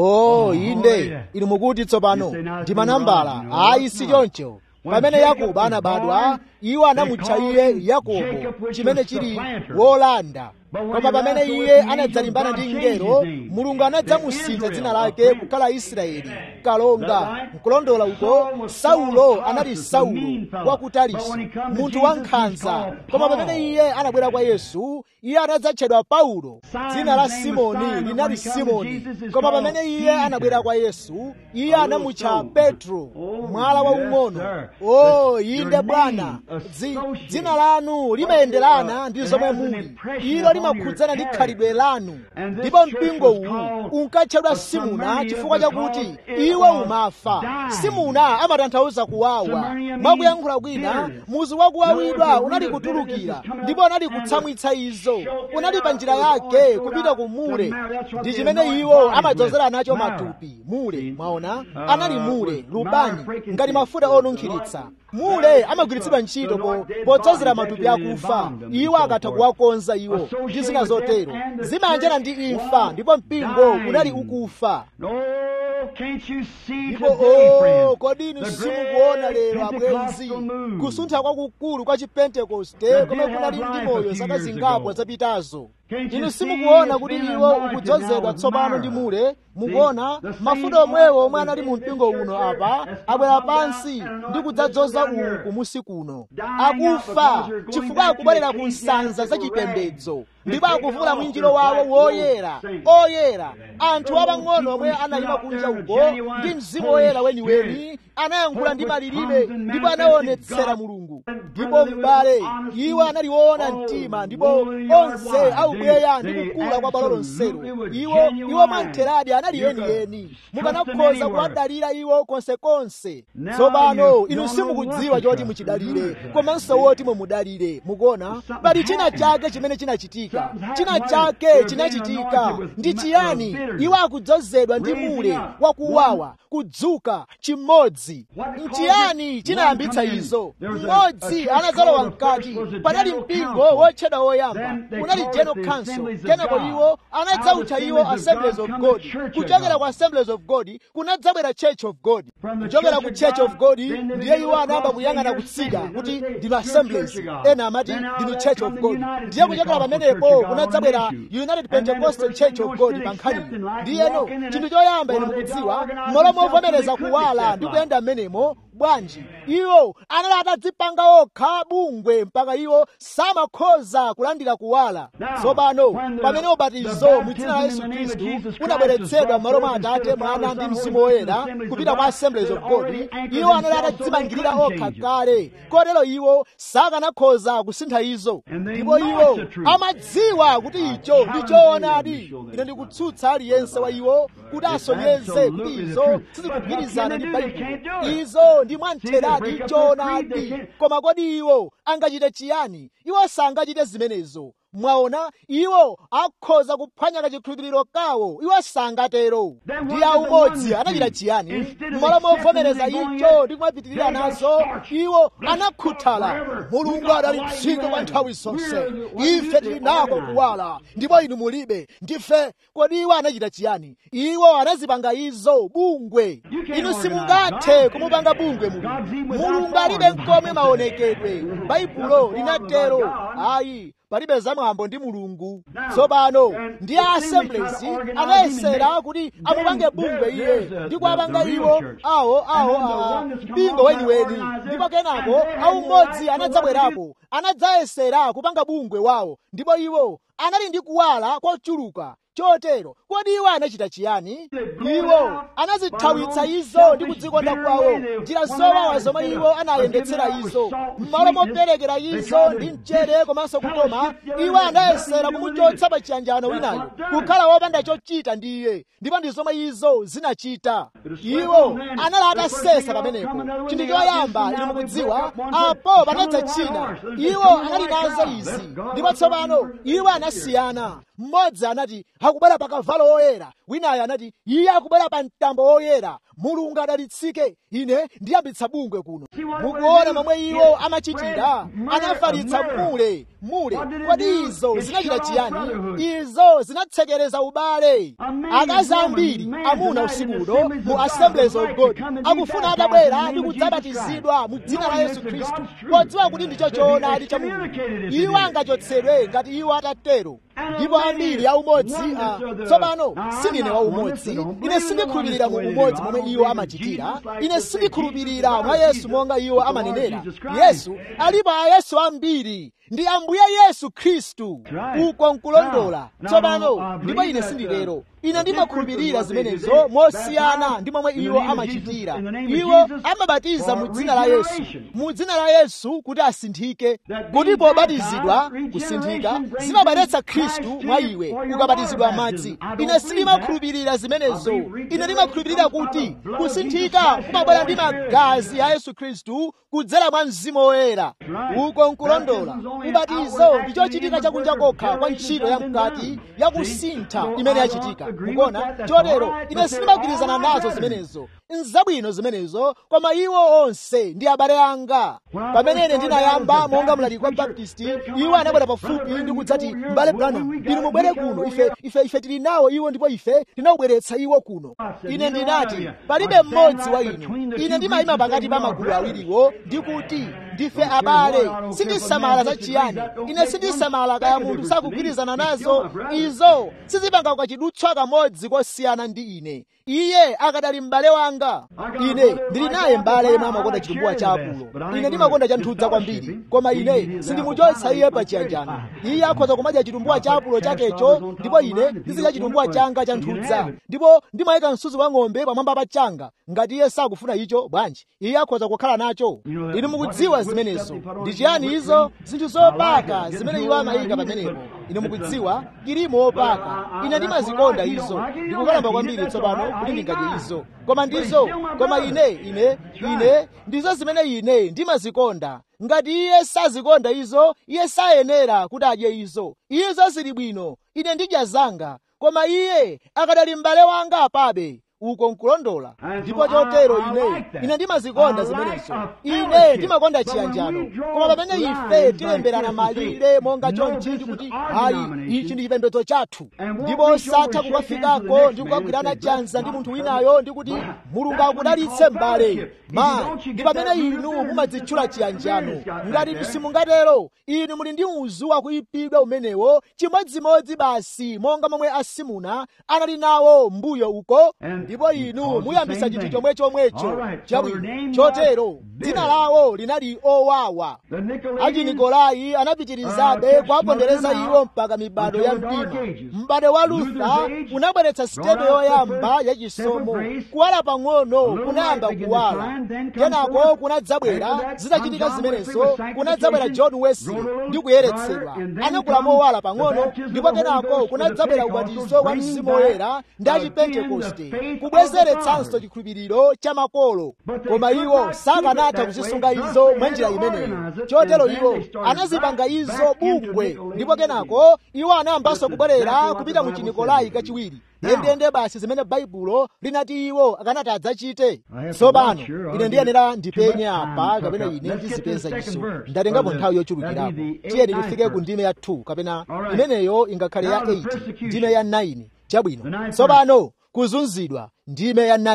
o inde inu mukuti tsopano ndi manambala ayi si choncho pamene yakobo anabadwa iwo anamutcha iye yakobo chimene chili wolanda koma pamene iye anadzalimbana ndi mngelo mulungu anadzamusintha dzina lake kukhala israeli kalonga nkulondola uko saulo anali saulo wa ku tarisi munthu wankhanza koma pamene iye anabwera kwa yesu iye anadzatchedwa paulo dzina la simoni linali simoni koma pamene iye anabwera kwa yesu iye anamutcha petro mwala waung'ono o inde bwana Dzi- dzina lanu limayenderana ndi zomwe muli ilo limakhudzana ndi khalidwe lanu ndipo mpingo uwu unkatchedwa simuna chifukwa chakuti iwo umafa simuna amatanthauza kuwawa mwakuyankhula kwina muzi wakuwawidwa unali kutulukira ndipo unali kutsamwitsa izo unali pa njira yake kupita ku mule ndi chimene iwo amadzozera nacho matupi mule mwaona anali mule lubani ngati mafuta onunkhiritsa mule amagwiritsidwa ntchito po- podzozera matupi akufa iwo akatha kuwakonza iwo ndi zina zotero zimayanjana ndi imfa ndipo mpingo unali ukufa Oh, can't you see ndipo today, o friends? kodi inu the simukuona great lero abwenzi Pentecostal move. kusuntha kwakukulu kwa chipentekoste That komwe did kunali have ndi life a moyo few zaka years zingapo ago. zapitazo Can't you inu see simukuona it's kuti been iwo anointed ukudzozedwa now with tsopano ndi myrrh. mule mukuona the same mafuta omwewo omwe oil anali was mu in this mpingo church uno here apa has come abwera down pansi and anointed ndi kudzadzoza this down uku here. musi kuno Dying out akufa because they're going chifukwa back to akubwerera the ku nsanza za ecclesiastical chipembedzo rags. ndipo They're akuvula taking mwinjiro off their wawo black woyera robes, saints. oyera anthu Those apang'ono omwe people anayima stood out kunja there, uko genuine ndi mzimu Holy woyera weniweni Spirit. anayankhula ndi Spoke with malilime tongues and ndipo manifested anaonetsera God. mulungu And ndipo brother, they m'bale was honest iwo and anali woona all mtima ndipo woolly yard onse wide. aubweya They- ndi they kukula kwa bwalo lonselo absolutely were iwo genuine. iwo mwamtheradi anali You could yeniyeni trust mukanakhoza them anywhere. kuwadalira iwo konsekonse Now tsopano you inu don't simukudziwa know what choti to muchidalire trust. komanso woti mumudalire mukuona Something pali china happened. chake chimene chinachitika Something china happened. chake They're being chinachitika anointed with ndi ma- chiyani uh, bitterness. iwo akudzozedwa ndi Raising mule up. wakuwawa kudzuka chimodzi What caused nchiyani it? chinayambitsa One come in. izo There was a- mmodzi a church anazalowa called the mkati first was a panali general mpingo council. wotchedwa woyamba Then they unali called it general the council Assemblies of kenako God. iwo anadzawutcha Out of iwo Assemblies of assemblies God of come the god Church of kuchokera God. ku assemblies of god kunadzabwera church of god From the kuchokera Church ku of church God, of god then they ndiye began iwo to anayamba cross kuyang'ana their kutsika assemblies. kuti They say, ndino "Your assemblies Church of God." ena amati Then out ndinu of that church of come the god United ndiye kuchokera Pentecostal pamenepo Church of God on kunadzabwera an issue. united And then the pentecostal first church thing of was god still pankhani accepting like ndiyeno walking in chinthu it. choyamba inu Well, they mukudziwa organized malo themselves so movomereza they couldn't kuwala step ndi out. kuyenda mmenemo bwanji iwo anali atadzipanga okha bungwe mpaka iwo samakhoza kulandira kuwala Now, tsopano when the- pamene the ubatizo mu dzina la baptism yesu in the name of khristu Jesus Christ unabweretsedwa was m'malo mwa brought atate forth mwana instead ndi of the mzimu Holy woyera Spirit, assemblies kupita of kwa God, assemblies they of already god anchored iwo anali themselves so they atadzimangirira couldn't okha change it. kale kotero iwo sakanakhoza kusintha izo And they ndipo know iwo it's the truth. amadziwa kuti icho ndi choonadi ine ndikutsutsa aliyense wa iwo kuti asonyeze kuti izo sizikugwirizana ndi baibulo izo ndi mwamtheradi choonadi koma kodi iwo angachite chiyani iwo sangachite zimenezo mwaona iwo akhoza kuphwanya kachikhulupiriro kawo iwo sangatero ndi aumodzi anachita chiyani mmalo movomereza icho ndi kumapitirira nazo iwo anakhuthala mulungu adalitsike kwa nthawi zonse ife tili nako kuwala ndipo inu mulibe ndife kodi iwo anachita chiyani iwo anazipanga izo bungwe inu simungathe kumupanga bungwe mulungu mulungu alibe nkomwe maonekedwe baibulo linatero ayi palibe zamwambo ndi mulungu tsopano ndi a assemblies anayesera kuti amupange bungwe iye ndi kuwapanga iwo awo awo a mpingo weniweni ndipo kenako aumodzi anadzabwerapo anadzayesera kupanga bungwe wawo ndipo iwo anali ndi kuwala kochuluka chotero kodi iwo anachita chiyani iwo anazithawitsa izo ndi kudzikonda kwawo njira zowawa zomwe iwo anayendetsera izo m'malo moperekera izo ndi mchere komanso kukoma iwo anayesera kumuchotsa pa chiyanjano winayo kukhala wopanda chochita ndi iye ndipo ndi zomwe izo zinachita iwo anali atasesa pamenepo chinthu choyamba inu mukudziwa apo panadza china iwo anali nazo izi ndipo tsopano iwo anasiyana mmodzi anati akubwera pa kavalo oyera winayo anati iye akubwera pa mtambo oyera mulungu adalitsike ine ndiyambitsa bungwe kuno mukuona momwe iwo amachitira anafalitsa mule mule kodi izo zinachita chiyani izo zinatsekereza ubale akazi ambiri amuna usikuno mu assemblies of god akufuna atabwera ndi kudzabatizidwa mu dzina la yesu khristu podziwa kuti ndicho choonadi cha mulungu iwo angachotsedwe ngati iwo atatero ndipo ambiri aumodzi tsopano sindine waumodzi ine sindikhulupirira mu umodzi momwe iwo amachitira ine sindikhulupirira mwa yesu monga iwo amanenera yesu alipo ayesu ambiri ndi ambuye yesu khristu uko nkulondola tsopano ndipo ine sindilero ine ndimakhulupirira zimenezo mosiyana ndi momwe iwo amachitira iwo amabatiza mu dzina la yesu mu dzina la yesu kuti asinthike kuti pobatizidwa kusinthika zimabweretsa khristu mwa iwe ukabatizidwa madzi ine sindimakhulupirira zimenezo ine ndimakhulupirira kuti kusinthika kumabwera ndi magazi a yesu khristu kudzera mwa mzimu woyera uko nkulondola ubatizo ndi chochitika chakunja kokha kwa ntchito ya mkati yakusintha imene yachitika mukuona chotero ine sindimagwirizana nazo zimenezo nzabwino zimenezo koma iwo onse ndi abale anga pamene ine ndinayamba monga mlaliki wa baptisti iwo anabwera pafupi ndi kudzati m'bale branham inu mubwere kuno ife ife ife tili nawo iwo ndipo ife tinawubweretsa iwo kuno ine ndinati palibe mmodzi wa inu ine ndimayima pakati pa magulu awiriwo ndikuti ndife abale sindisamala za chiyani ine sindisamala kaya munthu sakugwirizana nazo izo sizipanga kachidutswa kamodzi kosiyana ndi ine iye akadali m'bale wanga ine ndili naye m'bale yemwe amakonda chitumbuwa cha apulo ine ndimakonda chanthudza kwambiri koma ine sindimuchotsa iye pa chiyanjano iye akhoza kumadya chitumbuwa cha apulo chakecho ndipo ine ndizidya chitumbuwa changa chanthudza ndipo ndimayika msuzi wa ng'ombe pamwamba pa changa ngati iye sakufuna icho bwanji iye akhoza kukhala nacho inu mukudziwa zimenezo ndi chiyani izo zinthu zopaka zimene iwo amayika pamenepo inu mukudziwa kirimu opaka ine ndimazikonda izo ndikukalamba kwambiri tsopano kuti ndingadye izo koma ndizo koma ine ine ine ndizo zimene ine ndimazikonda ngati iye sazikonda izo iye sayenera kuti adye izo izo zili bwino ine ndidya zanga koma iye akadali m'bale wanga apabe uko nkulondola ndipo chotero ine ine ndimazikonda zimenezo ine ndimakonda chiyanjano koma pamene ife tilemberana malire monga chonchi ndikuti hayi ichi ndi chipembedzo chathu ndipo satha kukafikako ndi kukagwirana chanza ndi munthu winayo ndikuti mulungu akudalitse m'bale ma ndi pamene inu mumadzitchula chiyanjano ngati simungatero inu muli ndi uzu wakuyipidwa umenewo chimodzimodzi basi monga momwe asimuna anali nawo mbuyo uko ndipo inu muyambisa chinthu chomwe chomwecho chabwino chotero dzina lawo linali owawa achinikolai anapitirizabe kuwapondereza iwo mpaka mibado ya mdima m'bado wa lutha unabweretsa sitepe yoyamba yachisomo kuwala pang'ono kunayamba kuwala kenako kunadzabwera zitachitika zimenezo kunadzabwera john wesley ndi kuyeretsedwa anakula mowala pang'ono ndipo kenako kunadzabwera ubatizo wa mzimu woyera ndi achipentekoste kubwezeretsanso chikhulupiriro cha makolo koma iwo sakanatha kuzisunga izo mwa njira imeneyo chotero iwo anazipanga izo bungwe ndipo kenako iwo anayambanso kubwerera kupita mu chinikolai kachiwiri ndendende basi zimene baibulo linati iwo akanati adzachite tsopano ine ndiyenera ndipenye apa kapena ine ndizipeza izo ndatengapo nthawi yochulukirapo tiyeni tifike ku ndime ya 2 kapena imeneyo ingakhale ya 8 ndime ya 9 chabwino tsopano kuzunzidwa ndime ya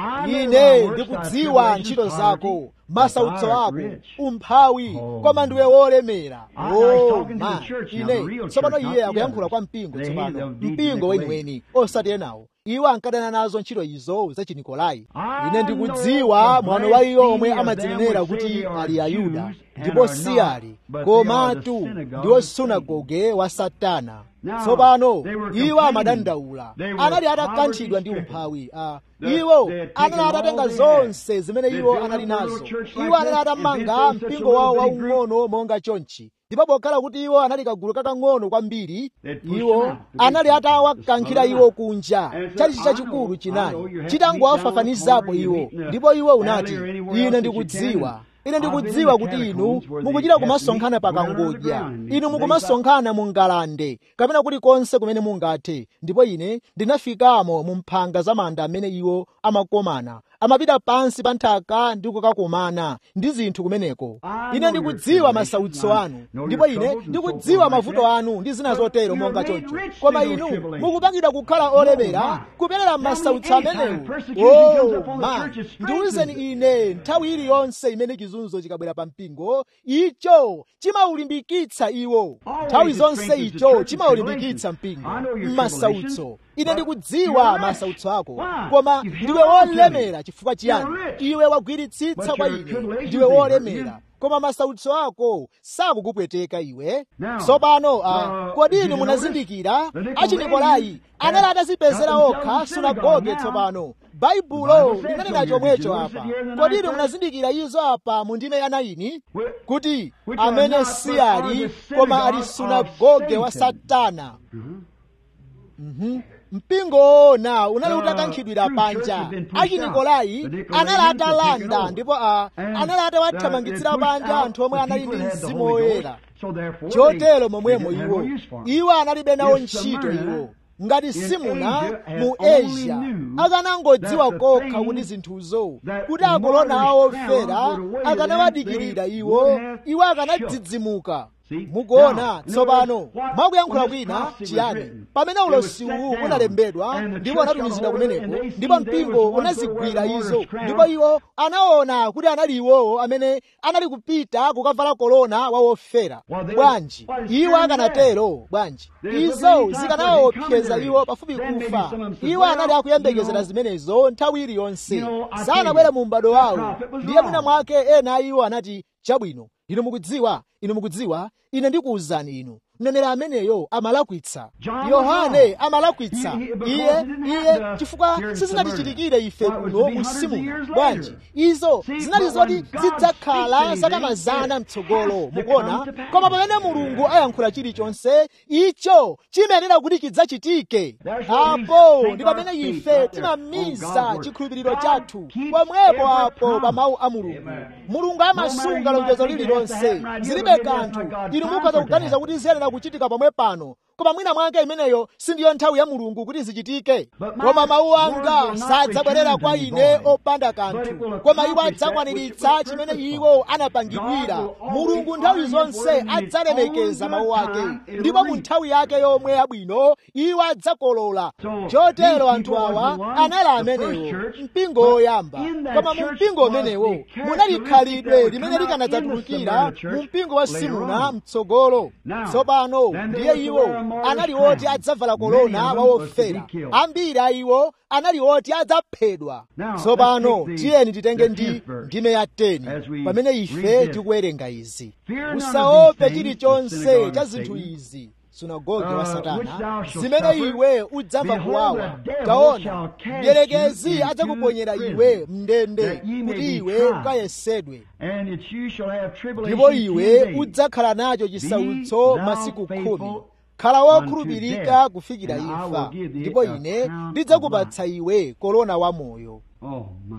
9 ine ndikudziwa ntchito zako masautso ako umphawi koma ndiwe wolemera oh ma ine tsopano iye akuyankhula kwa mpingo tsopano mpingo weniweni osati enawo iwo ankadana nazo ntchito izo za chinikolai ine ndikudziwa mwano wa iwo omwe amadzinenera kuti ali ayuda ndipo si ali komatu ndiwo sunagoge wa satana tsopano iwo amadandaula anali atakanthidwa ndi umphawi iwo anali atatenga zonse zimene iwo anali nazo iwo anali atamanga mpingo wawo waung'ono monga chonchi ndipo pokhala kuti iwo anali kagulu kakang'ono kwambiri iwo anali atawakankhira iwo kunja chalichi chachikulu chinali chitangowafafanizapo iwo ndipo iwo unati ine ndikudziwa ine ndikudziwa kuti inu mukuchita kumasonkhana pakangodya inu mukumasonkhana mu ngalande kapena kulikonse kumene mungathe ndipo ine ndinafikamo mu mphanga za manda amene iwo amakomana amapita pansi pa nthaka ndi kukakumana ndi zinthu kumeneko ine ndikudziwa masautso anu ndipo ine ndikudziwa mavuto anu ndi zina zotero monga choncho koma inu mukupangidwa kukhala olemera kuperera masautso amenewo oh ma ndiwuzeni ine nthawi iliyonse imene chizunzo chikabwera pa mpingo icho chimaulimbikitsa iwo nthawi zonse icho chimaulimbikitsa mpingo m'masautso ine ndikudziwa masautso ako koma ndiwe wolemera chifukwa chiyani iwe wagwiritsitsa kwa ine ndiwe wolemera koma masautso ako sakukupweteka iwe tsopano uh, kodi inu munazindikira achinikolai anali atazipezera okha sunagoge tsopano baibulo linanena chomwecho apa kodi inu munazindikira izo apa mu ndime ya 9 kuti amene si ali koma ali sunagoge wa satana mm-hmm. mpingo ona unali utakankhidwira panja achinikolai anali atalanda ndipo anali atawathamangitsira panja anthu omwe anali ndi mzimu woyera chotero momwemo iwo iwo analibe nawo ntchito iwo ngati simuna mu asia akanangodziwa kokha kuti zinthuzo kuti akolona awo ofera akanawadikirira iwo iwo akanadzidzimuka mukuona tsopano mwakuyankhula kwina chiyani pamene ulosiwu unalembedwa ndipo unatumizidwa kumeneko ndipo mpingo unazigwira izo ndipo iwo anaona kuti anali iwowo amene anali kupita kukavala kolona wa wofera bwanji iwo akanatero bwanji izo zikanawaopseza iwo pafupi kufa iwo anali akuyembekezera zimenezo nthawi iliyonse sanabwere mu m'bado wawo ndiye mwina mwake ena a iwo anati chabwino inu mukudziwa inu mukudziwa ine ndikuwuzani inu mneneri ameneyo amalakwitsa yohane amalakwitsa iye iye chifukwa sizinatichitikire ife kuno musimu bwanji izo zinali zoti zidzakhala zaka mazana mtsogolo mukuona koma pamene mulungu ayankhula chilichonse icho chimayenera kuti chidzachitike apo ndi pamene ife timamiza chikhulupiriro chathu pomwepo apo pa mawu a mulungu mulungu amasunga lonjezo lililonse zilibe kanthu inu mukhoza kuganiza kuti ziyenera kuchitika pomwe pano koma mwina mwake imeneyo sindiyo nthawi ya mulungu kuti zichitike koma mawu anga sadzabwerera kwa ine opanda kanthu koma iwo adzakwaniritsa chimene iwo anapangidwira mulungu nthawi zonse adzalemekeza mawu ake ndipo mu nthawi yake yomwe yabwino iwo adzakolola chotero anthu awa anali amenewo mpingo woyamba koma mu mpingo umenewo munali khalidwe limene likanadzatulukira mu mpingo wa simuna mtsogolo tsopano ndiye iwo anali oti adzavala kolona wa wofera ambiri a iwo anali oti adzaphedwa tsopano tiyeni titenge ndi ndime ya 10 pamene ife tikuwerenga izi usaope chilichonse cha zinthu izi sunagoge wa satana zimene iwe udzamva kuwawa taona mdierekezi adzakuponyera iwe mndende kuti iwe ukayesedwe ndipo iwe udzakhala nacho chisautso masiku khumi khala wokhulupirika kufikira imfa ndipo ine ndidzakupatsa iwe korona wamoyo Oh, my.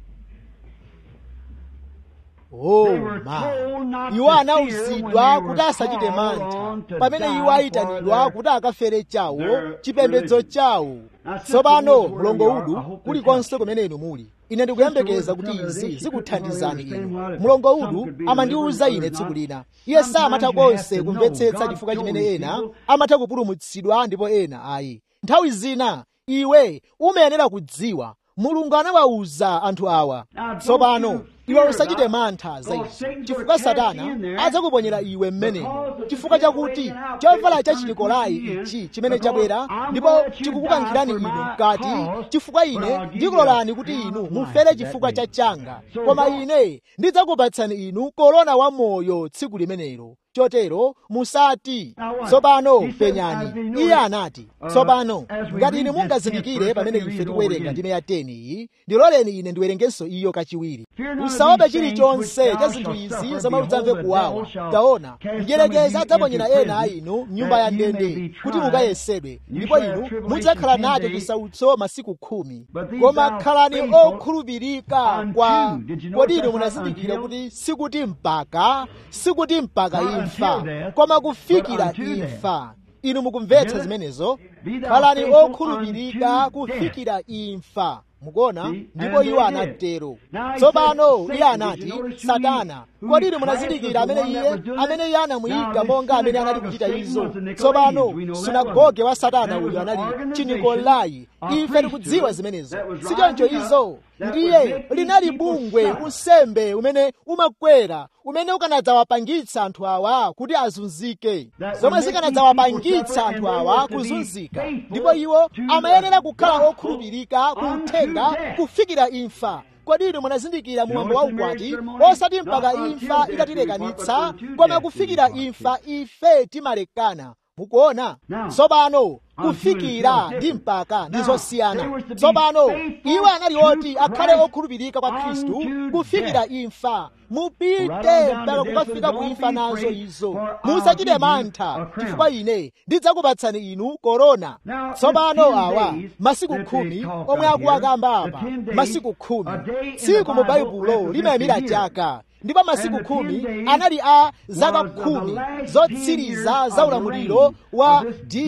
oh ma iwo anawuzidwa kuti asachite mantha pamene iwo ayitanidwa kuti akafere chawo chipembedzo chawo tsopano mlongo udu kulikonse kumene inu muli ine ndikuyembekeza kuti izi zikuthandizani inu mlongo udu amandiwuza ine tsiku lina iye samatha konse kumvetsetsa chifukwa chimene ena amatha kupulumutsidwa ndipo ena ayi nthawi zina iwe umayenera kudziwa mulungu anawawuza anthu awa tsopano iwe usachite mantha za izi chifukwa satana adzakuponyera iwe mmenemo chifukwa chakuti chovala cha chinikolai ichi chimene chabwera ndipo chikukukankhirani inu mkati chifukwa ine ndikulolani kuti inu mufere chifukwa cha changa koma ine ndidzakupatsani inu korona wa moyo tsiku limenelo chotero musati tsopano penyani iye anati tsopano ngati ine mungazindikire pamene ife tikuwerenga ndime ya 10 iyi ndiloleni ine ndiwerengenso iyo kachiwiri usaope chilichonse cha zinthu izi zomwe udzamve kuwawa taona mdierekezi adzaponyera ena a inu mnyumba ya ndende kuti mukayesedwe ndipo inu mudzakhala nacho chisautso masiku khumi koma khalani okhulupirika kwa kodi inu munazindikira kuti sikuti mpaka sikuti mpaka imfa koma kufikira imfa inu mukumvetsa zimenezo khalani okhulupirika kufikira imfa mukuona ndipo iwo anatero tsopano iye anati satana kodi inu munazindikira amene iye amene iye anamuyika monga amene anali kuchita izo tsopano sunagoge wa satana uyu anali chinikolai ife tikudziwa zimenezo sichoncho izo ndiye linali bungwe unsembe umene umakwera umene ukanadzawapangitsa anthu awa kuti azunzike zomwe zikanadzawapangitsa anthu awa kuzunzika ndipo iwo amayenera kukhala okhulupirika kuuthenga kufikira imfa kodi inu munazindikira muwambo wa ukwati osati mpaka imfa itatilekanitsa koma kufikira imfa ife timalekana mukuona tsopano kufikira ndi mpaka ndi zosiyana tsopano iwo anali oti akhale okhulupirika kwa khristu kufikira imfa mupite mpaka kukafika kuimfa nazo izo musachite mantha chifukwa ine ndidzakupatsani inu korona tsopano awa masiku khumi omwe akuwakamba apa masiku khumi tsiku mu baibulo limayimira chaka ndipo masiku khumi anali a zaka khumi zotsiriza za ulamuliro wa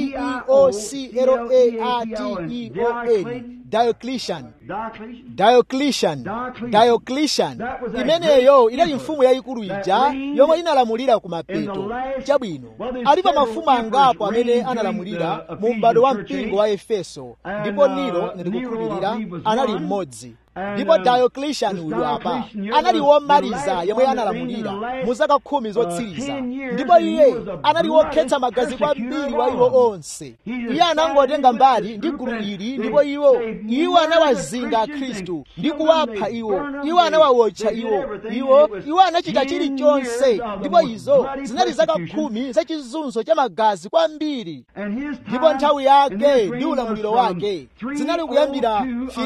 deocrateon diocletian diocletian diocletian imeneyo inali mfumu yayikulu ija yomwe inalamulira ku mapeto chabwino alipo mafumu angapo amene analamulira mu m'bado wa mpingo wa efeso ndipo nero ndikukhulupirira anali mmodzi ndipo diocletian uyu apa anali womaliza yemwe analamulira mu zaka khumi zotsiriza ndipo iye anali wokhetsa magazi kwambiri wa iwo onse iye anangotenga mbali ndi gulu ili ndipo iwo iwo anawazinga akhristu ndi kuwapha iwo iwo anawawotcha iwo iwo iwo anachita chilichonse ndipo izo zinali zaka khumi za chizunzo cha magazi kwambiri ndipo nthawi yake ndi ulamuliro wake zinali kuyambira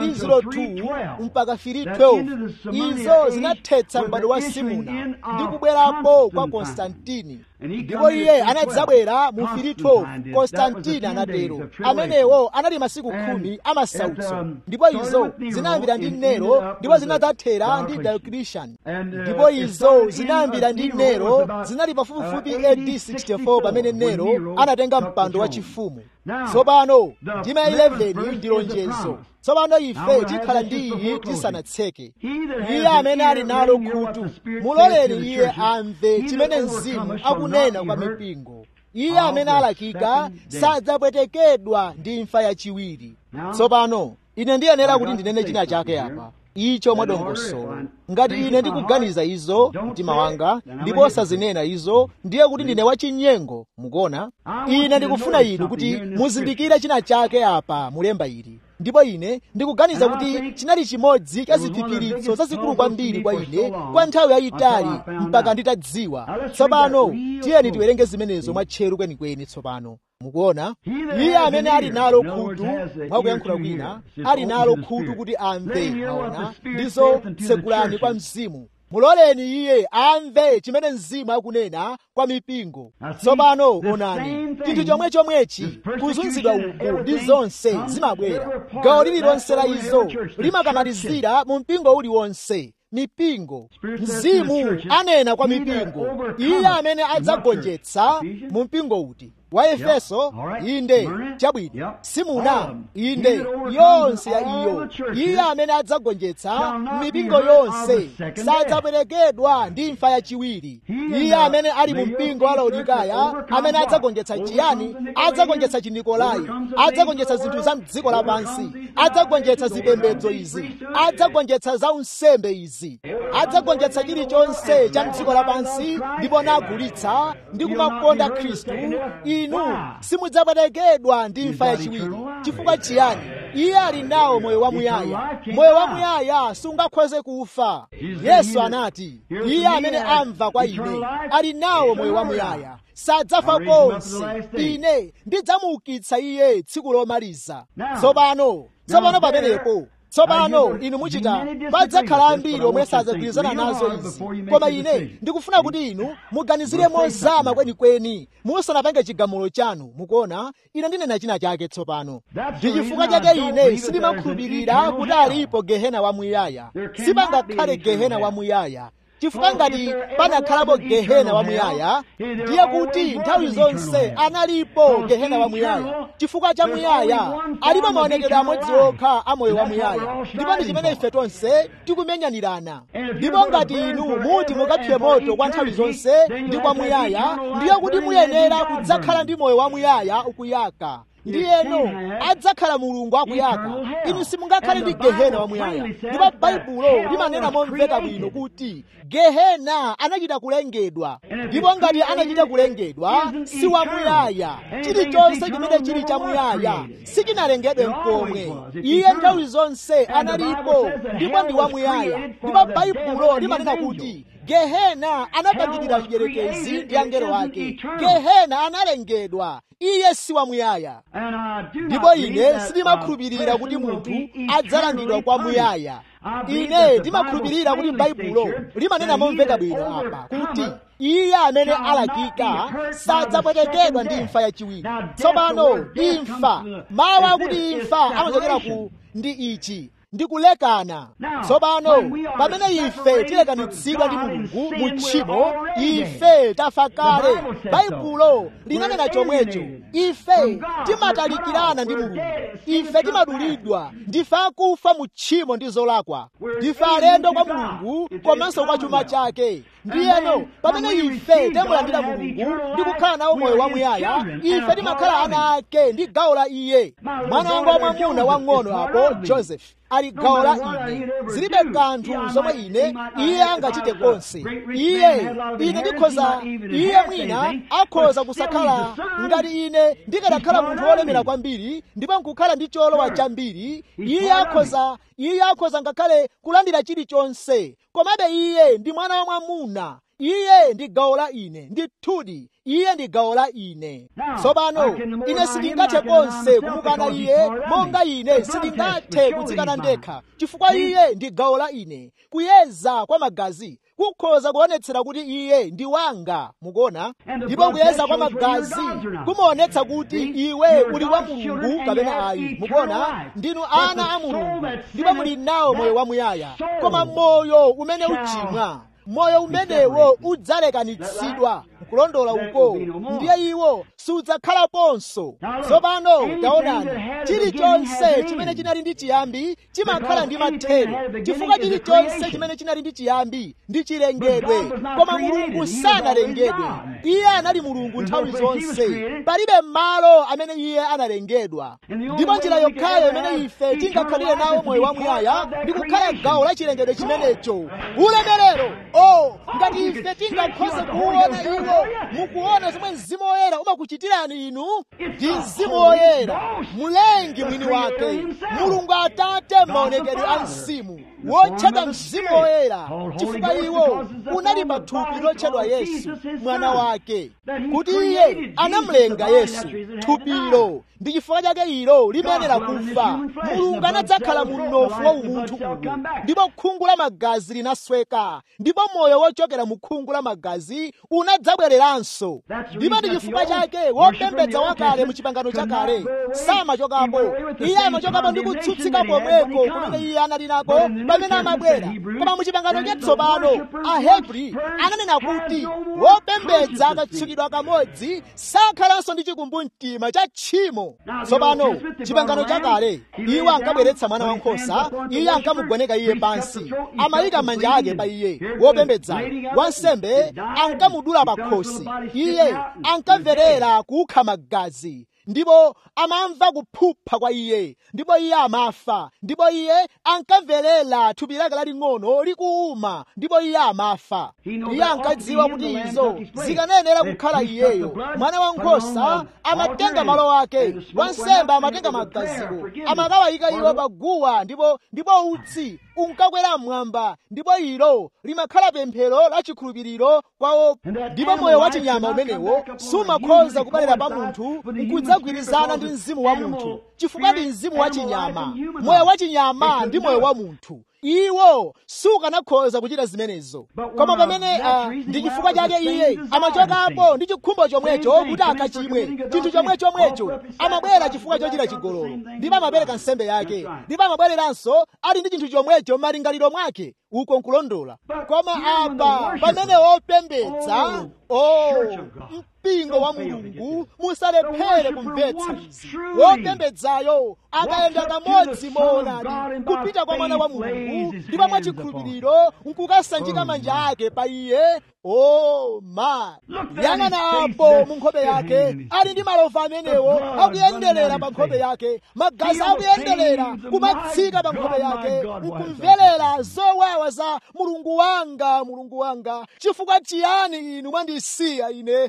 302 mpaka 312 izo zinathetsa m'bado wa simuna ndi kubwerapo kwa konstantini ndipo iye anadzabwera mu 312 konstantini anatero amenewo anali masiku khumi amasautso ndipo izo zinayambira ndi nero ndipo zinadzathera ndi diocletian ndipo izo zinayambira ndi nero zinali pafupifupi AD 64 pamene nero anatenga mpando wa chifumu tsopano ndima 11 ndi lonjezo tsopano ife tikhala ndi iyi tisanatseke iye amene ali nalo khutu muloleni iye amve chimene mzimu akunena kwa mipingo iye amene alakika sadzapwetekedwa ndi imfa yachiwiri tsopano ine ndiyenera kuti ndinene china chake apa icho mwadongosolo ngati ine ndikuganiza izo mtima wanga ndipo osazinena izo ndiye kuti ndine wachinyengo mukuona ine ndikufuna inu kuti muzindikire china chake apa mulemba ili ndipo ine ndikuganiza kuti chinali chimodzi cha ziphiphiritso zazikulu kwambiri kwa ine kwa nthawi yayitali mpaka nditadziwa tsopano tiyeni tiwerenge zimenezo mwatcheru kwenikweni tsopano mukuona iye amene ali nalo khutu mwakuyankhula kwina ali nalo khutu kuti amve maona ndizo tsekulani kwa mzimu muloleni iye amve chimene mzimu akunena kwa mipingo tsopano onani chinthu chomwe chomwechi kuzunzidwa uku ndi zonse zimabwera gawo lililonse la izo limakamalizira mu mpingo uliwonse mipingo mzimu anena kwa mipingo iye amene adzagonjetsa mu mpingo uti wa efeso inde chabwino simuna inde yonse ya iyo iye amene adzagonjetsa mipingo yonse sadzaperekedwa ndi imfa yachiwiri iye amene ali mu mpingo wa laodikaya amene adzagonjetsa chiyani adzagonjetsa chinikolai adzagonjetsa zinthu za mdziko lapansi adzagonjetsa zipembedzo izi adzagonjetsa za unsembe izi adzagonjetsa chilichonse cha mdziko lapansi ndipo nagulitsa ndi kumakonda khristu inu simudzaperekedwa ndi imfa yachiwiri chifukwa chiyani iye ali nawo moyo wamuyaya moyo wamuyaya sungakhoze kufa yesu anati iye amene amva kwa ine ali nawo moyo wamuyaya sadzafa konse ine ndidzamuukitsa iye tsiku lomaliza tsopano tsopano pamenepo tsopano inu muchita padzakhala ambiri omwe sadzagwirizana nazo izi koma ine ndikufuna kuti inu muganizire mozama kwenikweni musanapange chigamulo chanu mukuona ine ndinena china chake tsopano ndi chifukwa chake ine sindimakhulupirira kuti alipo gehena wamuyaya sipangakhale gehena wamuyaya chifukwa ngati panakhalapo gehena wamuyaya ndiye kuti nthawi zonse analipo gehena wamuyaya chifukwa cha muyaya alipo maonekedwe amodzi okha a moyo wamuyaya ndipo ndi chimene ife tonse tikumenyanirana ndipo ngati inu muti mukaphe moto kwa nthawi zonse ndi kwa muyaya ndiye kuti muyenera kudzakhala ndi moyo wamuyaya ukuyaka ndiyeno adzakhala mulungu akuyaka inu simungakhale ndi gehena wamuyaya ndipo baibulo limanena momveka bwino kuti gehena anachita kulengedwa ndipo ngati anachita kulengedwa si wamuyaya chilichonse chimene chili chamuyaya sichinalengedwe mkomwe iye nthawi zonse analipo ndipo ndi wamuyaya ndipo baibulo limanena kuti gehena anapangidwira chiyerekezi ndi angelo ake gehena analengedwa iye si wamuyaya ndipo ine sindimakhulupirira kuti munthu adzalandidwa kwa muyaya ine ndimakhulupirira kuti baibulo limanena momveka bwino apa kuti iye amene alakika sadzapwetekedwa ndi imfa yachiwiri tsopano imfa mawu akuti imfa amachokera ku ndi ichi ndikulekana tsopano pamene ife tilekanitsidwa ndi mulungu mu tchimo ife tafa kale baibulo linanena chomwecho ife timatalikirana ndi mulungu ife timadulidwa ndife akufa mu tchimo ndi zolakwa ndife alendo kwa mulungu komanso kwa chuma chake ndiyeno pamene ife timulandira mulungu ndi kukhala nawo moyo wamuyaya ife timakhala ana ake ndi gawo la iye mwana wanga wamwamuna wang'ono apo joseph ali gawo la ine zilibe kanthu zomwe ine iye angachite konse iye ine ndikhoza iye mwina akhoza kusakhala ngati ine ndikanakhala munthu wolemera kwambiri ndipo nkukhala ndi cholowa chambiri iye akhoza iye akhoza ngakhale kulandira chilichonse komabe iye ndi mwana wa mwamuna iye ndi gawo la ine ndithudi iye ndi gawo la ine tsopano ine sindingathe konse kumukana iye monga ine sindingathe kudzikana ndekha chifukwa iye ndi gawo la ine kuyeza kwa magazi kukhoza kuonetsera kuti iye ndi wanga mukuona ndipo kuyeza kwa magazi kumaonetsa kuti iwe uli wa mulungu kapena ayi mukuona ndinu ana a mulungu ndipo muli nawo moyo wamuyaya koma moyo umene uchimwa moyo umenewo udzalekanitsidwa kulondola uko ndiye iwo sudzakhalaponso tsopano taonani chilichonse chimene chinali ndi chiyambi chimakhala ndi mathero chifukwa chilichonse chimene chinali ndi chiyambi ndi chilengedwe koma mulungu sanalengedwe iye anali mulungu nthawi zonse palibe malo amene iye analengedwa ndipo njira yokhayo imene ife tingakhalire nawo moyo wamuyaya ndi kukhala gawo la chilengedwe chimenecho ulemerero o ngati ife tingakhoze kuwona iwo tsopano mukuona zomwe mzimu woyera umakuchitirani inu ndi mzimu woyera mulengi mwini wake mulungu atate m'maonekedwe a mzimu wotchedwa mzimu woyera chifukwa iwo unali pa thupi lotchedwa yesu mwana wake kuti iye anamulenga yesu thupilo ndi chifukwa chake ilo limenera kufa mulungu anadzakhala mu mnofu wa umunthu uwu ndipo khungu la magazi linasweka ndipo moyo wochokera mu khungu la magazi unadzabwereranso ndipo ndi chifukwa chake wopembedza wakale mu chipangano chakale samachokapo iye amachokapo ndi kutsutsika pomweko kumene iye anali nako pamene amabwera koma mu chipangano chatsopano ahebri ananena kuti wopembedza akatsukidwa kamodzi sakhalanso ndi chikumbumtima cha tchimo tsopano chipangano chakale iwo ankabweretsa mwana wankhosa iye ankamugoneka iye pansi amayika manja ake pa iye wopembedzayo wansembe ankamudula pa khosi iye ankamverera kukha magazi ndipo amamva kuphupha kwa iye ndipo iye amafa ndipo iye ankamverera thupi lake laling'ono likuuma ndipo iye amafa iye ankadziwa kuti izo zikanayenera kukhala iyeyo mwana wankhosa amatenga malo ake wansembe amatenga magaziwo amakawayika iwo pa guwa ndipo ndipo utsi unkakwera mmwamba ndipo ilo limakhala pemphero la chikhulupiriro kwawo ndipo moyo wa chinyama umenewo sumakhoza kubwerera pa munthu nkudzagwirizana ndi mzimu wa munthu chifukwa ndi mzimu wa chinyama moyo wa chinyama ndi moyo wa munthu iwo sukanakhoza kuchita zimenezo koma pamene uh, ndi chifukwa chake iye amachokapo ndi chikhumbo chomwecho kuti akachimwe chinthu chomwe chomwecho amabwera chifukwa chochita chigololo ndipo amapereka nsembe yake ndipo amabwereranso ali ndi chinthu chomwecho m'malingaliro mwake uko nkulondola koma apa pamene wopembedza oh, mpingo wa mulungu musalephere kumvetsa izi wopembedzayo akayenda kamodzi moonadi kupita kwa mwana wa mulungu ndipo mwachikhulupiriro nkukasanjika manja ake pa iye oh my yang'ana apo mu nkhope yake ali ndi malova amenewo akuyenderera pa nkhope yake magazi akuyenderera kumatsika pa nkhope yake nkumverera zowawa za mulungu wanga mulungu wanga chifukwa chiyani inu mwandisiya ine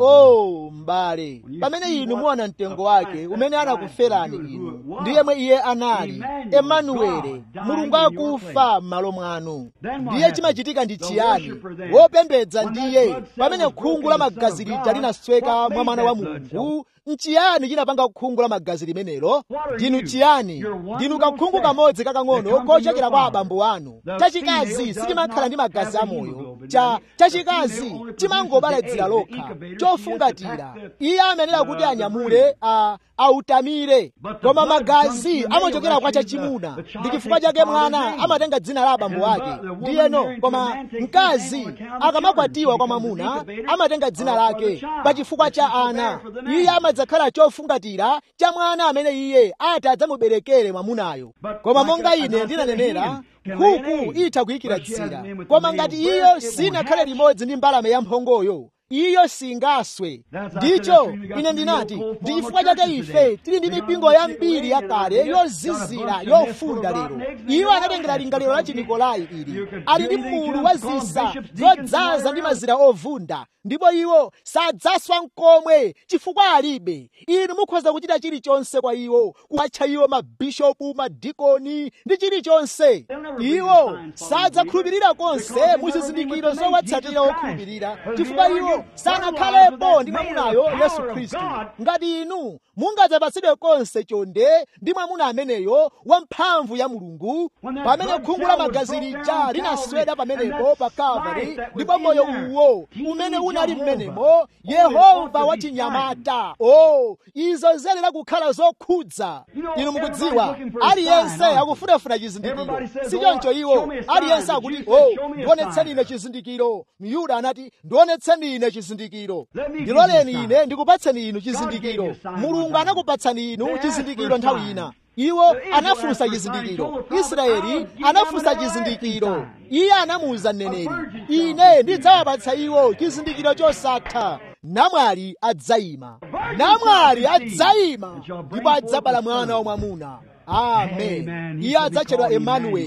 oh mbale pamene inu muona mtengo wake umene anakuferani inu ndi yemwe iye anali emanuwele mulungu akufa m'malo mwanu ndiye chimachitika ndi chiyani wopembedza ndiye pamene khungu la magazi lija linasweka mwa mwana wa mulungu nchiyani chinapanga khungu la magazi limenelo ndinu chiyani ndinu kakhungu kamodzi kakang'ono kochokera kwa abambo anu chachikazi sichimakhala ndi magazi amoyo cha chachikazi chimangobala dzira lokha chofungatira iye amenera kuti anyamule a autamire koma magazi amachokera kwa chachimuna ndi chifukwa chake mwana amatenga dzina la abambo ake ndiyeno koma mkazi akamakwatiwa kwa mwamuna amatenga dzina lake pa chifukwa cha ana iye amadzakhala chofungatira cha mwana amene iye ati adzamuberekere mwamunayo koma monga ine ndinanenera nkhuku itha kuyikira dzira koma ngati iyo sinakhale limodzi ndi mbalame ya mphongoyo iyo singaswe ndicho ine ndinati ndi chifukwa chake ife tili ndi mipingo yambiri yakale yozizira yofunda lero iwo anatengera lingaliro la chinikolai ili ali ndi mulu wa zisa zodzaza ndi mazira ovunda ndipo iwo sadzaswa nkomwe chifukwa alibe inu mukhoza kuchita chilichonse kwa iwo kuwatcha iwo mabishopu madikoni ndi chilichonse iwo sadzakhulupirira konse mu zizindikiro zowatsatira okhulupirira chifukwa iwo sanakhalepo ndi mwamunayo yesu khristu ngati inu mungadzapatsidwe konse chonde ndi mwamuna ameneyo wamphamvu ya mulungu pamene khungu la magazi lija linasweda pamenepo pa kalvari ndipo moyo uwo umene unali mmenemo yehova wachinyamata o oh, izo zenera kukhala zokhudza inu mukudziwa aliyense akufunafuna chizindikiro sichoncho iwo aliyense akuti o oh, ndionetseni ine chizindikiro myuda anati ndionetseni ine chizindikiro ndiloleni ine ndikupatseni inu chizindikiro mulungu anakupatsani inu chizindikiro nthawi ina iwo anafunsa chizindikiro israeli anafunsa chizindikiro iye anamuwuza mneneri ine ndidzawapatsa iwo chizindikiro chosatha namwali adzayima namwali adzayima ndipo adzabala mwana wamwamuna amen iye adzatchedwa emanueli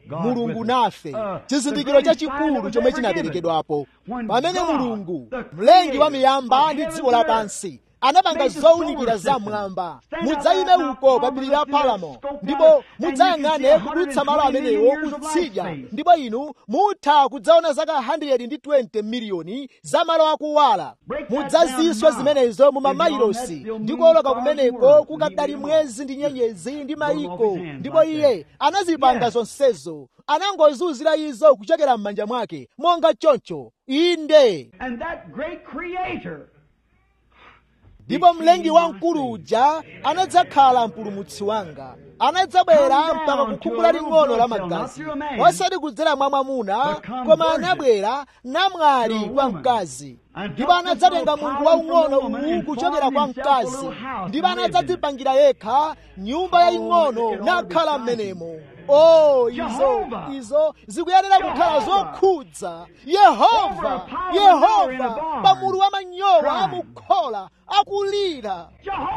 mulungu nafe chizindikiro chachikulu chomwe chinaperekedwapo pamene mulungu mlengi wa miyamba ndi dziko lapansi anapanga zowunikira zamwamba mudzayime uko pa phiri la palamo ndipo mudzayang'ane kudutsa malo amenewo kutsidya ndipo inu mutha kudzaona zaka 120 miliyoni za malo akuwala mudzaziswa zimenezo mu mamailosi ndi kuoloka kumeneko kukadali mwezi ndi nyenyezi ndi mayiko ndipo iye anazipanga zonsezo anangozunzira izo kuchokera m'manja mwake monga choncho inde And that great creator ndipo mlengi wamkulu uja anadzakhala mpulumutsi wanga anadzabwera mpaka kukhumbula ling'ono la magazi osati kudzera mwa mwamuna koma anabwera namwali kwa mkazi ndipo anadzatenga munthu waung'ono uwu kuchokera kwa mkazi ndipo anadzadzipangira yekha nyumba yaying'ono nakhala m'menemo o izo izo zikuyenera kukhala zokhudza yehova yehova pamulu wa manyowa amukhola akulira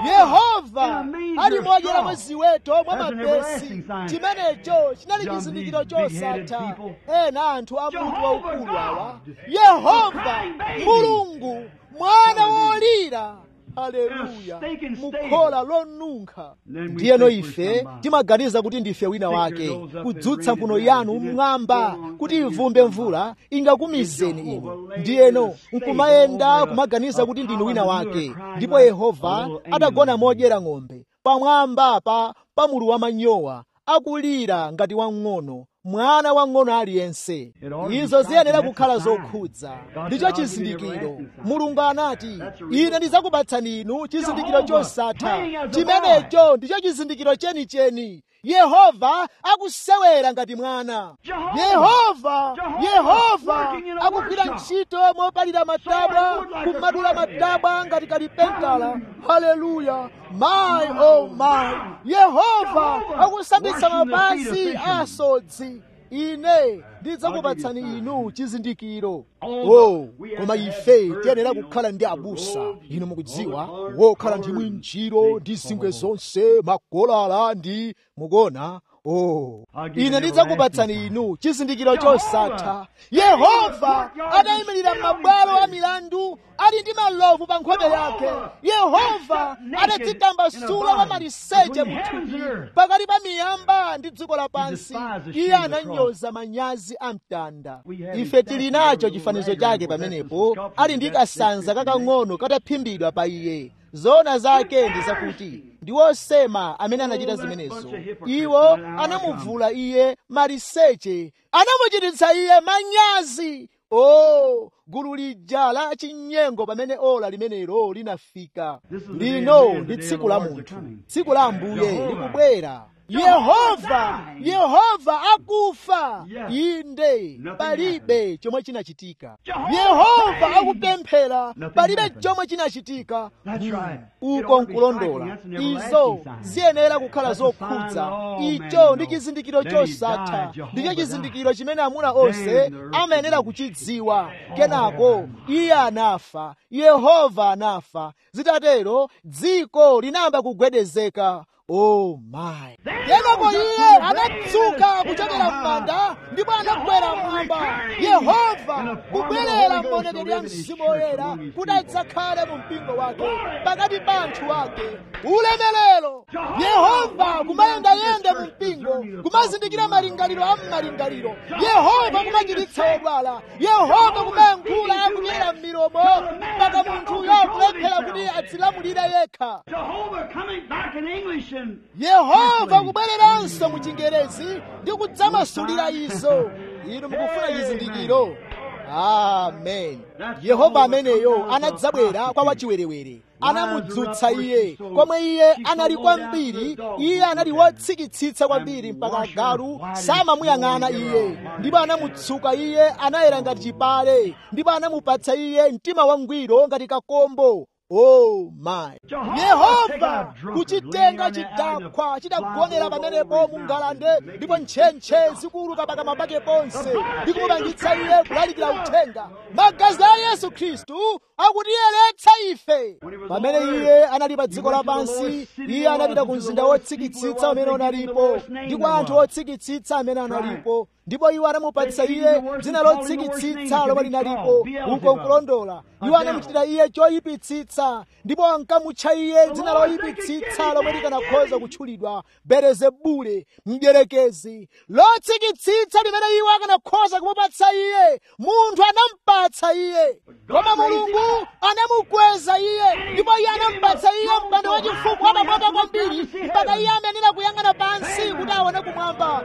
yehova ali modyera mwa ziweto mwa mapesi chimenecho chinali chizindikiro chosatha ena anthu a munthu waukulu awa yehova mulungu mwana wolira haleluya mukhola lonunkha ndiyeno ife timaganiza kuti ndife wina wake kudzutsa mphuno yanu mmwamba kuti ivumbe mvula ingakumizeni inu ndiyeno nkumayenda kumaganiza kuti ndinu wina wake ndipo yehova adagona modyera ng'ombe pamwamba pa pamulu wa manyowa akulira ngati wamng'ono mwana wang'ono aliyense izo ziyenera kukhala zokhudza ndicho chizindikiro mulungu anati ine ndidzakupatsani inu chizindikiro chosatha chimenecho ndicho chizindikiro chenicheni yehova akusewera ngati mwana yehova yehova akugwira ntchito mopalira matabwa kumadula matabwa ngati kalipentala haleluya my oh my yehova akusambitsa mapazi asodzi ine ndidzakupatsani inu chizindikiro oh koma ife tiyenera kukhala ndi abusa inu mukudziwa wokhala ndi mwinjiro ndi zingwe zonse makolala ndi mukona oh ine ndidzakupatsani inu chizindikiro chosatha yehova adayimirira m'mabwalo a milandu ali ndi malovu pa nkhope yake yehova adadzitambasula wa maliseche muthupi pakati pa miyamba ndi dziko lapansi iye ananyoza manyazi a mtanda ife tili nacho chifanizo chake pamenepo ali ndi kasanza kakang'ono kataphimbidwa pa iye zoona zake ndi zakuti ndi wosema amene anachita zimenezo iwo anamuvula iye maliseche anamuchititsa iye manyazi o gulu lija la chinyengo pamene ola limenelo linafika lino ndi tsiku la munthu tsiku la ambuye likubwera yehova yehova akufa inde palibe chomwe chinachitika yehova akupemphera palibe chomwe chinachitika uko nkulondola izo ziyenera kukhala zokhudza icho ndi chizindikiro chosatha ndicho chizindikiro chimene amuna onse amayenera kuchidziwa kenako iye anafa yehova anafa zitatero dziko linayamba kugwedezeka oh my kenako iye anadzuka kuchokera m'manda ndipo anakwera mmwamba yehova kubwerera m'maonekedwe ya mzimu woyera kuti adzakhale mu mpingo wake pakati pa anthu ake ulemerero yehova kumayendayenda mu mpingo kumazindikira malingaliro a m'malingaliro yehova kumachiritsa odwala yehova kumayankhula akudyera m'milomo mpaka munthuyo akulephera kuti adzilamulire yekha yehova kubwereranso mu chingerezi ndi kudzamasulira izo inu mukufuna chizindikiro amen yehova ameneyo anadzabwera kwa wachiwerewere anamudzutsa iye komwe iye anali kwambiri iye anali wotsikitsitsa kwambiri mpaka galu samamuyang'ana iye ndipo anamutsuka iye anayera ngati chipale ndipo anamupatsa iye mtima wangwiro ngati kakombo oh my yehova kuchitenga chidakwa chidagonera pamenepo mu ngalande ndipo ntchentche zikuuluka pakamwa pake ponse ndi kumupangitsa iye kulalikira uthenga magazi a yesu khristu akutiyeretsa ife pamene iye anali pa dziko lapansi iye anapita ku mzinda wotsikitsitsa umene unalipo ndi kwa anthu otsikitsitsa amene analipo ndipo iwo anamupatsa iye dzina lotsikitsitsa lomwe linalipo uko nkulondola iwo anamuchitira iye choyipitsitsa ndipo ankamutcha iye dzina loyipitsitsa lomwe likanakhoza kutchulidwa belezebule mdierekezi lotsikitsitsa limene iwo akanakhoza kumupatsa iye munthu anampatsa iye koma mulungu anamukweza iye ndipo iye anampatsa iye mpando wachifumu wapamwamba kwambiri mpaka iye amenera kuyang'ana pansi kuti aone kumwamba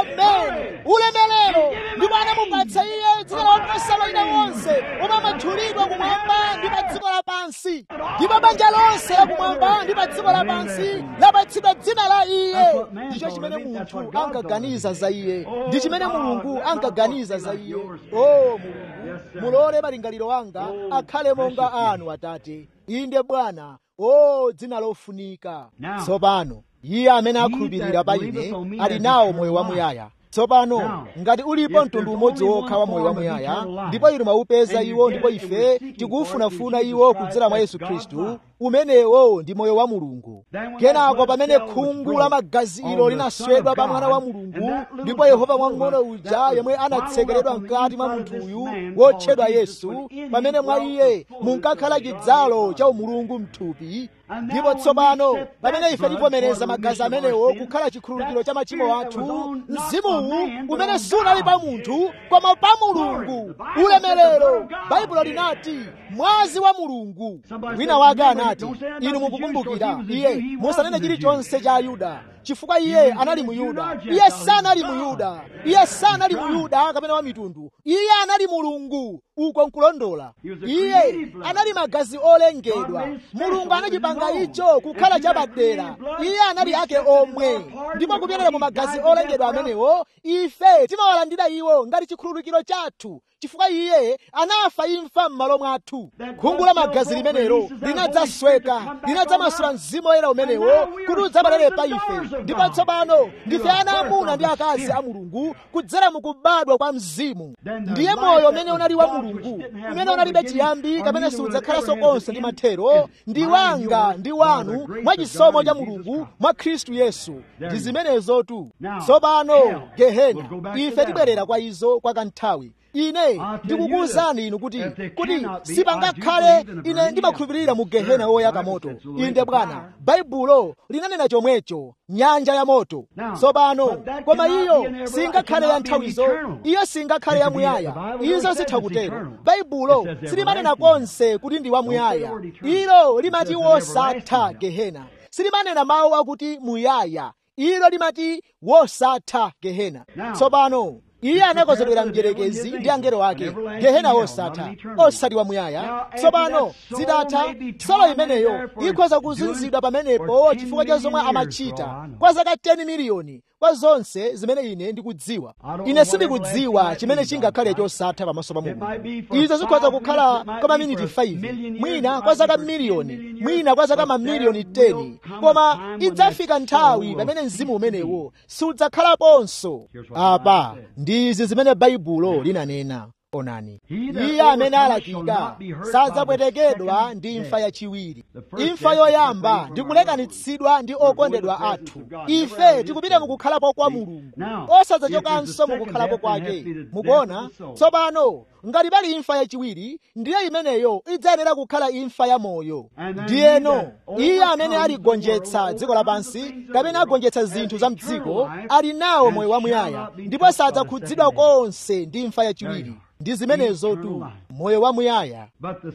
amen ulemelero ndipo anamupatsa iye dzina loposa mayina onse omwe amatchulidwa kumwamba ndi pa dziko lapansi ndipo banja lonse lakumwamba ndi pa dziko lapansi lapatsidwa dzina la iye ndicho chimene munthu ankaganiza za iye ndi chimene mulungu ankaganiza za iye o mulungu mulole malingaliro anga akhale monga anu atate inde bwana o dzina lofunika tsopano iye amene akhulupirira pa ine ali nawo moyo wamuyaya tsopano ngati ulipo mtundu umodzi wokha wa moyo wamuyaya ndipo inu mwaupeza iwo ndipo ife tikuufunafuna iwo kudzera mwa yesu khristu umenewo ndi moyo wa mulungu kenako pamene khungu la magazi ilo linaswedwa pa mwana wa mulungu ndipo yehova wang'ono uja yemwe anatsekeredwa mkati mwa munthuyu wotchedwa yesu pamene mwa iye munkakhala chidzalo cha umulungu mthupi ndipo tsopano pamene ife tivomereza magazi amenewo kukhala chikhululukiro cha machimo athu mzimuwu umene sunali pa munthu koma pa mulungu ulemerero baibulo linati mwazi wa mulungu wina wake anati inu mukukumbukira iye musanene chilichonse cha ayuda chifukwa iye anali muyuda iye sanali muyuda iye sanali muyuda kapena wa mitundu iye anali mulungu uko nkulondola iye anali magazi olengedwa mulungu anachipanga icho kukhala chapadera iye anali ake omwe ndipo kupyolera mu magazi olengedwa amenewo ife timawalandira iwo ngati chikhululukiro chathu chifukwa iye anafa imfa m'malo mwathu khungu la magazi limenelo linadzasweka linadzamasula mzimu woyera umenewo kuti udzabalere pa ife ndipo tsopano ndife ana amuna ndi akazi a mulungu kudzera mukubadwa kwa mzimu ndiye moyo umene unali wa mulungu umene unalibe chiyambi kapena siudzakhalanso konse ndi mathero ndi wanga ndi wanu mwa chisomo cha mulungu mwa khristu yesu ndi zimenezotu tsopano gehena ife tibwerera kwa izo kwa kanthawi ine ndikukuwuzani inu kuti kuti sipangakhale ine ndimakhulupirira mu gehena woyaka moto inde bwana baibulo linanena chomwecho nyanja ya moto tsopano koma iyo singakhale ya nthawizo iyo singakhale yamuyaya izo zitha kutero baibulo silimanena konse kuti ndi wamuyaya ilo limati wosatha gehena silimanena mawu akuti muyaya ilo limati wosatha gehena tsopano iye anakozedwera mdierekezi ndi angelo ake gehena osatha osati wamuyaya tsopano zitatha solo imeneyo ikhoza kuzunzidwa pamenepo chifukwa cha zomwe amachita kwa zaka 10 miliyoni kwa zonse zimene ine ndikudziwa ine sindikudziwa chimene chingakhale chosatha pamaso pa mulungu izo zikhoza kukhala kwa maminiti 5 mwina kwa zaka miliyoni mwina kwa zaka mamiliyoni 10 koma idzafika nthawi pamene mzimu umenewo sudzakhalaponso apa ndizi zimene baibulo linanena onani iye amene alakika sadzapwetekedwa ndi imfa yachiwiri imfa yoyamba ndi kulekanitsidwa ndi okondedwa athu ife tikupita mukukhalapo kwa mulungu osadzachokanso mukukhalapo kwake mukuona tsopano ngati pali imfa yachiwiri ndiye imeneyo idzayenera kukhala imfa ya moyo ndiyeno iye amene aligonjetsa dziko lapansi kapena agonjetsa zinthu za mdziko ali nawo moyo wamuyaya ndipo sadzakhudzidwa konse ndi imfa yachiwiri ndi zimenezotu moyo wamuyaya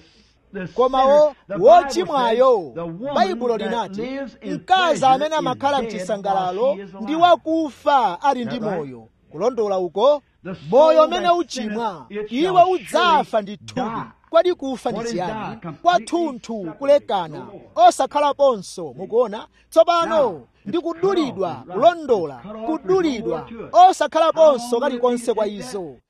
komawo wochimwayo baibulo linati mkazi amene amakhala mchisangalalo ndi wakufa ali ndi moyo kulondola uko moyo umene uchimwa iwe udzafa ndi thupi kwadi kufa ndi chiyani kwathunthu kulekana osakhalaponso mukuona tsopano ndi kudulidwa kulondola kudulidwa osakhalaponso kalikonse kwa izo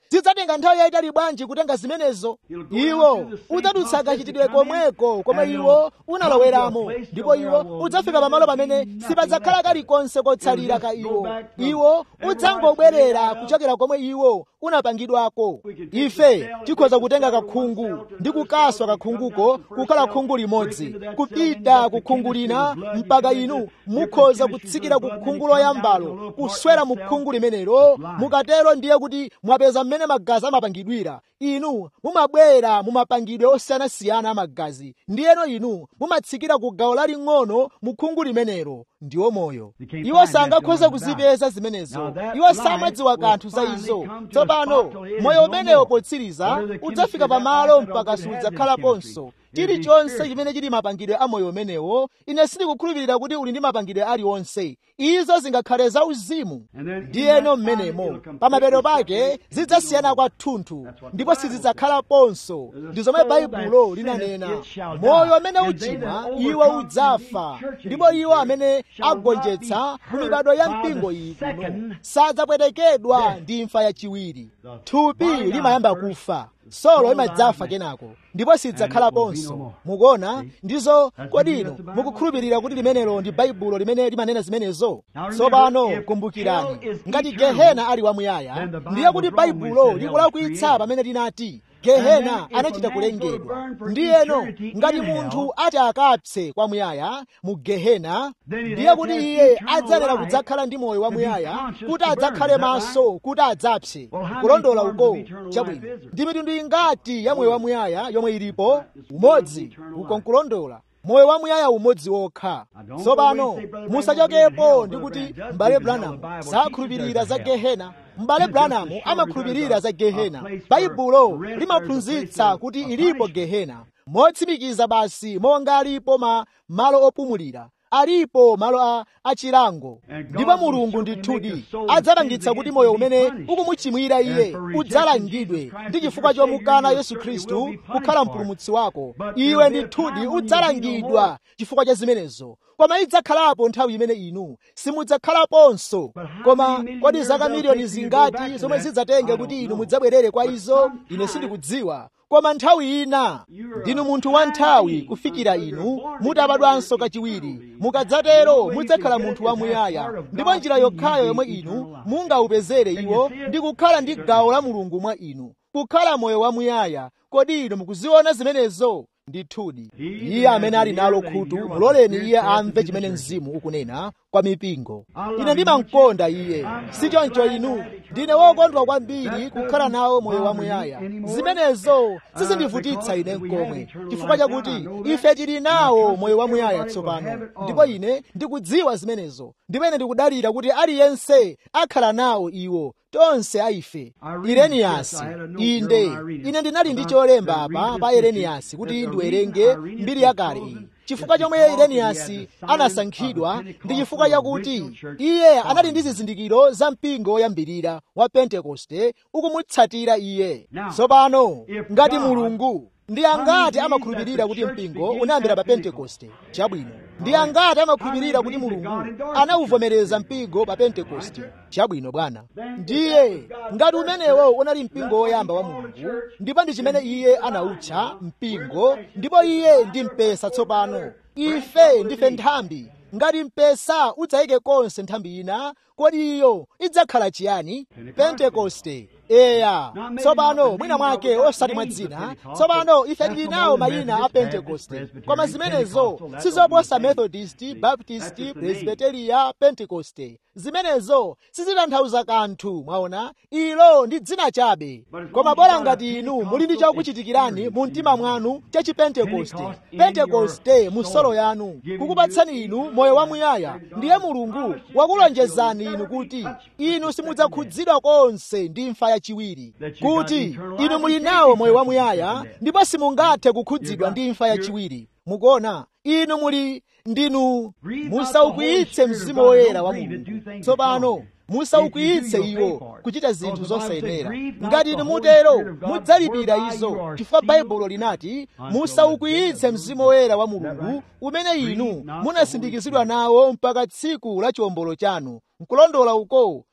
zidzatenga nthawi yayitali bwanji kutenga zimenezo iwo udzadutsa kachitidwe komweko komwe iwo unaloweramo ndipo iwo udzafika pamalo pamene sipadzakhala kalikonse kotsalira ka iwo iwo udzangobwerera kuchokera komwe iwo unapangidwako ife tikhoza kutenga kakhungu ndi kukaswa kakhunguko kukhala khungu limodzi kupita ku khungu lina mpaka inu mukhoza kutsikira ku khungu loyambalo kuswera mu khungu limenelo mukatero ndiye kuti mwapeza mmene magazi amapangidwira inu mumabwera mumapangidwe osiyanasiyana amagazi ndiyeno inu mumatsikira ku gawo laling'ono mu khungu limenelo ndiwo moyo iwo sangakhoza kuzipeza zimenezo iwo samadziwa kanthu za izo tsopano moyo umenewo potsiriza udzafika pamalo mpaka sudzakhalaponso chilichonse chimene chili mapangidwe a moyo umenewo ine sindikukhulupirira kuti uli ndi mapangidwe aliwonse izo zingakhale za uzimu ndiyeno mmenemo pamapeto pake zidzasiyana kwathunthu ndipo sizidzakhalaponso ndi zomwe baibulo linanena moyo umene uchimwa iwo udzafa ndipo iwo amene agonjetsa ku mibado ya mpingo iyi kuno sadzapwetekedwa ndi imfa yachiwiri thupi limayamba kufa solo imadzafa kenako ndipo sidzakhalaponso mukuona ndizo kodi inu mukukhulupirira kuti limenelo ndi baibulo limene limanena zimenezo tsopano kumbukirani ngati gehena ali wamuyaya ndiye kuti baibulo likulakwitsa pamene linati gehena anachita kulengedwa ndiyeno ngati munthu ati akapse kwamuyaya mu gehena ndiye kuti iye adzanena kudzakhala ndi moyo wamuyaya kuti adzakhale maso kuti adzapse kulondola uko chabwino ndi mitundu ingati ya moyo wamuyaya yomwe ilipo umodzi uko nkulondola moyo wamuyaya umodzi wokha tsopano musachokepo ndi kuti m'bale branamu sakhulupirira za gehena m'bale branamu amakhulupirira za gehena baibulo limaphunzitsa kuti ilipo gehena motsimikiza basi monga alipo ma malo opumulira alipo malo a achilango ndipo mulungu ndithudi adzapangitsa kuti moyo umene ukumuchimwira iye udzalangidwe ndi chifukwa chomukana yesu khristu kukhala mpulumutsi wako iwe ndithudi udzalangidwa chifukwa cha zimenezo koma idzakhalapo nthawi imene inu simudzakhalaponso koma kodi zaka miliyoni zingati zomwe zidzatenge kuti inu mudzabwerere kwa izo ine sindikudziwa koma nthawi ina ndinu munthu wa nthawi kufikira inu mutabadwanso kachiwiri mukadzatero mudzakhala munthu wamuyaya ndipo njira yokhayo yomwe inu mungaupezere iwo ndi kukhala ndi gawo la mulungu mwa inu kukhala moyo wamuyaya kodi inu mukuziona zimenezo ndithudi iye amene ali nalo khutu muloleni iye amve chimene mzimu ukunena kwa mipingo ine ndimamkonda iye sichoncho inu ndine wokondwa kwambiri kukhala nawo moyo wamuyaya zimenezo sizindivutitsa ine nkomwe chifukwa chakuti ife tili nawo moyo wamuyaya tsopano ndipo ine ndikudziwa zimenezo ndipo ine ndikudalira kuti aliyense akhala nawo iwo tonse aife ireniyasi inde ine ndinali ndi cholemba apa pa ireniyasi kuti ndiwerenge mbiri yakale iyi chifukwa chomwe ireniyasi anasankhidwa ndi chifukwa chakuti iye anali ndi zizindikiro za mpingo woyambirira wa pentekoste ukumutsatira iye tsopano ngati mulungu ndi angati amakhulupirira kuti mpingo unayambira pa pentekoste chabwino ndi angati amakhulupirira kuti mulungu anawuvomereza mpingo pa pentekoste chabwino bwana ndiye ngati umenewo unali mpingo woyamba wa mulungu ndipo ndi chimene iye anawutcha mpingo ndipo iye ndi mpesa tsopano ife ndife nthambi ngati mpesa udzayike konse nthambi ina kodi iyo idzakhala chiyani pentekoste eya tsopano mwina mwake osati mwa dzina tsopano ife tili nawo mayina a pentekoste koma zimenezo sizoposa methodist baptist presbiteria pentekoste zimenezo sizitanthauza kanthu mwaona ilo ndi dzina chabe koma bora ngati inu muli ndi chokuchitikirani mu mtima mwanu cha chipentekoste pentekoste mu solo yanu kukupatsani inu moyo wamuyaya ndiye mulungu wakulonjezani inu kuti inu simudzakhudzidwa konse ndi imfa yachiwiri kuti inu muli nawo moyo wamuyaya ndipo simungathe kukhudzidwa ndi imfa yachiwiri mukuona inu muli ndinu musaukwiyitse mzimu woyera wa mulungu tsopano musaukwiyitse iwo kuchita zinthu zosayenera ngati inu mutero mudzalipira izo chifukwa baibulo linati musaukwiyitse mzimu woyera wa mulungu umene inu munasindikizidwa nawo mpaka tsiku la chiwombolo chanu nkulondola uko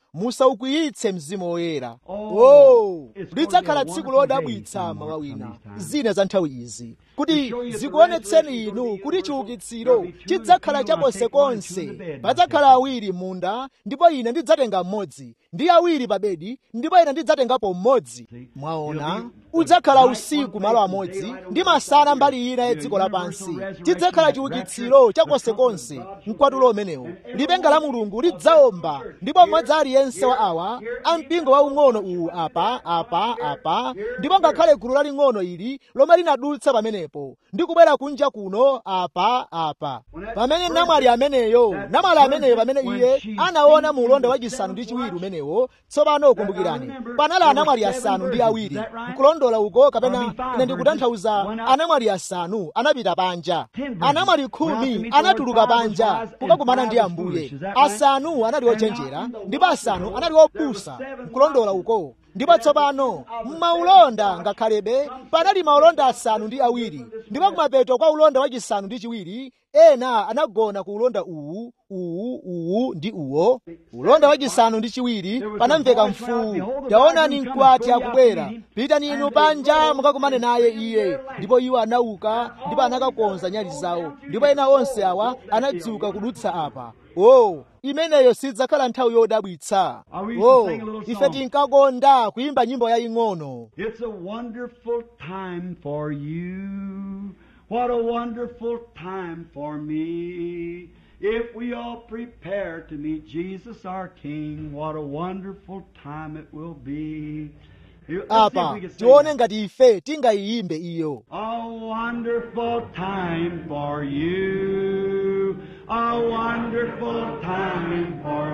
musaukwiyitse mzimu woyera oh lidzakhala tsiku lodabwitsa mawa wina zina za nthawi izi kuti zikuonetseni inu kuti chiukitsiro chidzakhala chaponsekonse padzakhala awiri munda ndipo ine ndidzatenga mmodzi ndi awiri pa bedi ndipo ine ndidzatengapo mmodzi mwaona udzakhala usiku malo amodzi ndi masana mbali ina ya dziko lapansi chidzakhala chiukitsiro chakonsekonse mkwatulo umenewo lipenga la mulungu lidzaomba ndipo mmodzi aliyense wa awa ampingo waung'ono uwu apa apa apa ndipo ngakhale gulu laling'ono ili lomwe linadutsa pamenepo ndi kubwera kunja kuno apa apa pamene namwali ameneyo namwali ameneyo pamene iye anaona mu ulonda wachisanu ndi chiwiri umenewo tsopano kumbukirani panali anamwali asanu ndi awiri nkulondola uko kapena ine ndikutanthauza anamwali asanu anapita panja anamwali khumi anatuluka panja kukakumana ndi ambuye asanu anali ochenjera ndipo asanu anali opusa nkulondola uko ndipo tsopano m'maulonda ngakhalebe panali maulonda asanu ndi awiri ndipo kumapeto kwa ulonda wachisanu ndi chiwiri ena anagona ku ulonda uwu uwu uwu ndi uwo ulonda wachisanu ndi chiwiri panamveka mfuwu taonani mkwati akubwera pitani inu panja mukakumane naye iye ndipo iwo anauka ndipo anakakonza nyali zawo ndipo ena onse awa anadzuka kudutsa apa o imeneyo sidzakhala nthawi yodabwitsa o ife tinkakonda kuyimba nyimbo yaying'ono It's a wonderful time for you. What a wonderful time for me. If we all prepare to meet Jesus our King, what a wonderful time it will be. You- let's see if apa we can sing tione that. ngati ife tingayiyimbe iyo A wonderful time for you. A wonderful time for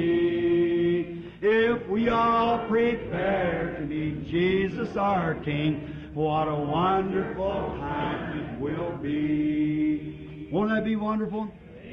me. If we all prepare to meet Jesus our King, what a wonderful time it will be. Won't that be wonderful?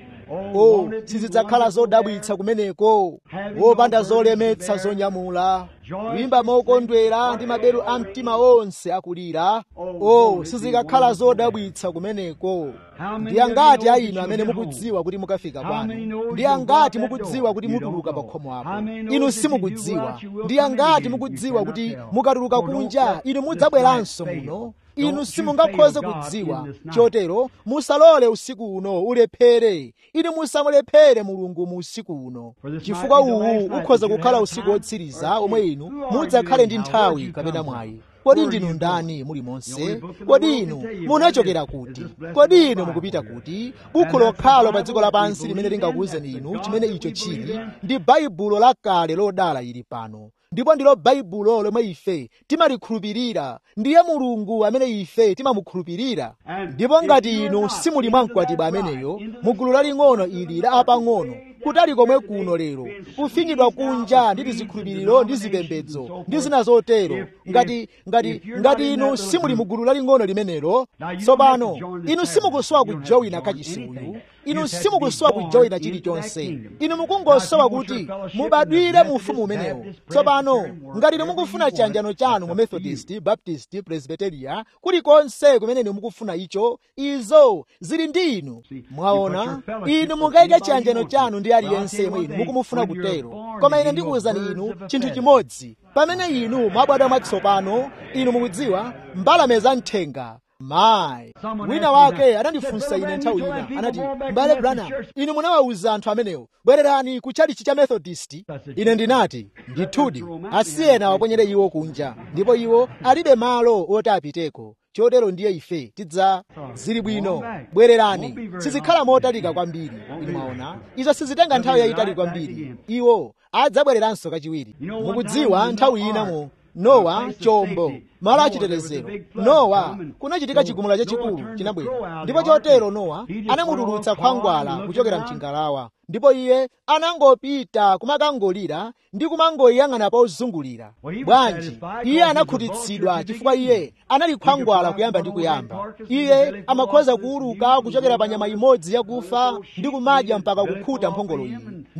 o won't it be sizidzakhala wonderful zodabwitsa there? kumeneko wopanda zolemetsa zonyamula kuyimba mokondwera ndi maberu a mtima onse akulira o sizikakhala zodabwitsa kumeneko ndi angati a inu amene mukudziwa kuti mukafika kwanu ndi angati mukudziwa kuti mutuluka pa khomo apo inu simukudziwa ndi angati mukudziwa kuti mukatuluka kunja inu mudzabweranso muno inu simungakhoze kudziwa chotero musalole usiku uno ulephere inu musamulephere mulungu mu usiku uno chifukwa uwu ukhoza kukhala usiku wotsiriza omwe inu mudzakhale ndi nthawi kapena mwayi kodi ndinu ndani muli monse kodi inu munachokera kuti kodi inu mukupita kuti bukhu lokhalo pa dziko lapansi limene lingakuwuzeni inu chimene icho chili ndi baibulo lakale lodala ili pano ndipo ndilo baibulo lomwe ife timalikhulupirira ndiye mulungu amene ife timamukhulupirira ndipo ngati inu simuli mwa mkwatibwa ameneyo mu gulu laling'ono ili la apang'ono kutali komwe kuno lero kufinyidwa kunja ndi tizikhulupiriro ndi zipembedzo ndi zina zotero ngati ngati ngati inu simuli mu gulu laling'ono limenelo tsopano inu simukusowa kujoyina kachisi uyu inu simukusowa kujoyina chilichonse inu mukungosowa kuti mubadwire mu ufumu umenewo tsopano ngati inu mukufuna chiyanjano chanu mu methodist baptist presbyteria kulikonse kumene inu mukufuna icho izo zili ndi inu mwaona inu mukayike chiyanjano chanu ndi aliyense yemwe inu mukumufuna kutero koma ine ndikuwuzani inu chinthu chimodzi pamene inu mwabadwa mwatsopano inu mukudziwa mbalame za mthenga mayi wina wake anandifunsa ine nthawi ina anati mbale branham inu munawawuza anthu amenewo bwererani ku chalichi cha methodist ine ndinati ndithudi asiyena waponyere iwo kunja ndipo iwo alibe malo oti apiteko chotero ndiye ife tidza zili bwino bwererani sizikhala motalika kwambiri inu mwaona izo sizitenga nthawi yayitali kwambiri iwo adzabwereranso kachiwiri mukudziwa nthawi inamo nowa chombo malo achitetezero nowa kunachitika chigumula chachikulu chinabwera ndipo chotero nowa anamutulutsa khwangwala kuchokera mchingalawa ndipo iye anangopita kumakangolira ndi kumangoyang'ana pozungulira bwanji iye anakhutitsidwa chifukwa iye anali khwangwala kuyamba ndi kuyamba iye amakhoza kuuluka kuchokera pa nyama imodzi yakufa ndi kumadya mpaka kukhuta mphongolo iyi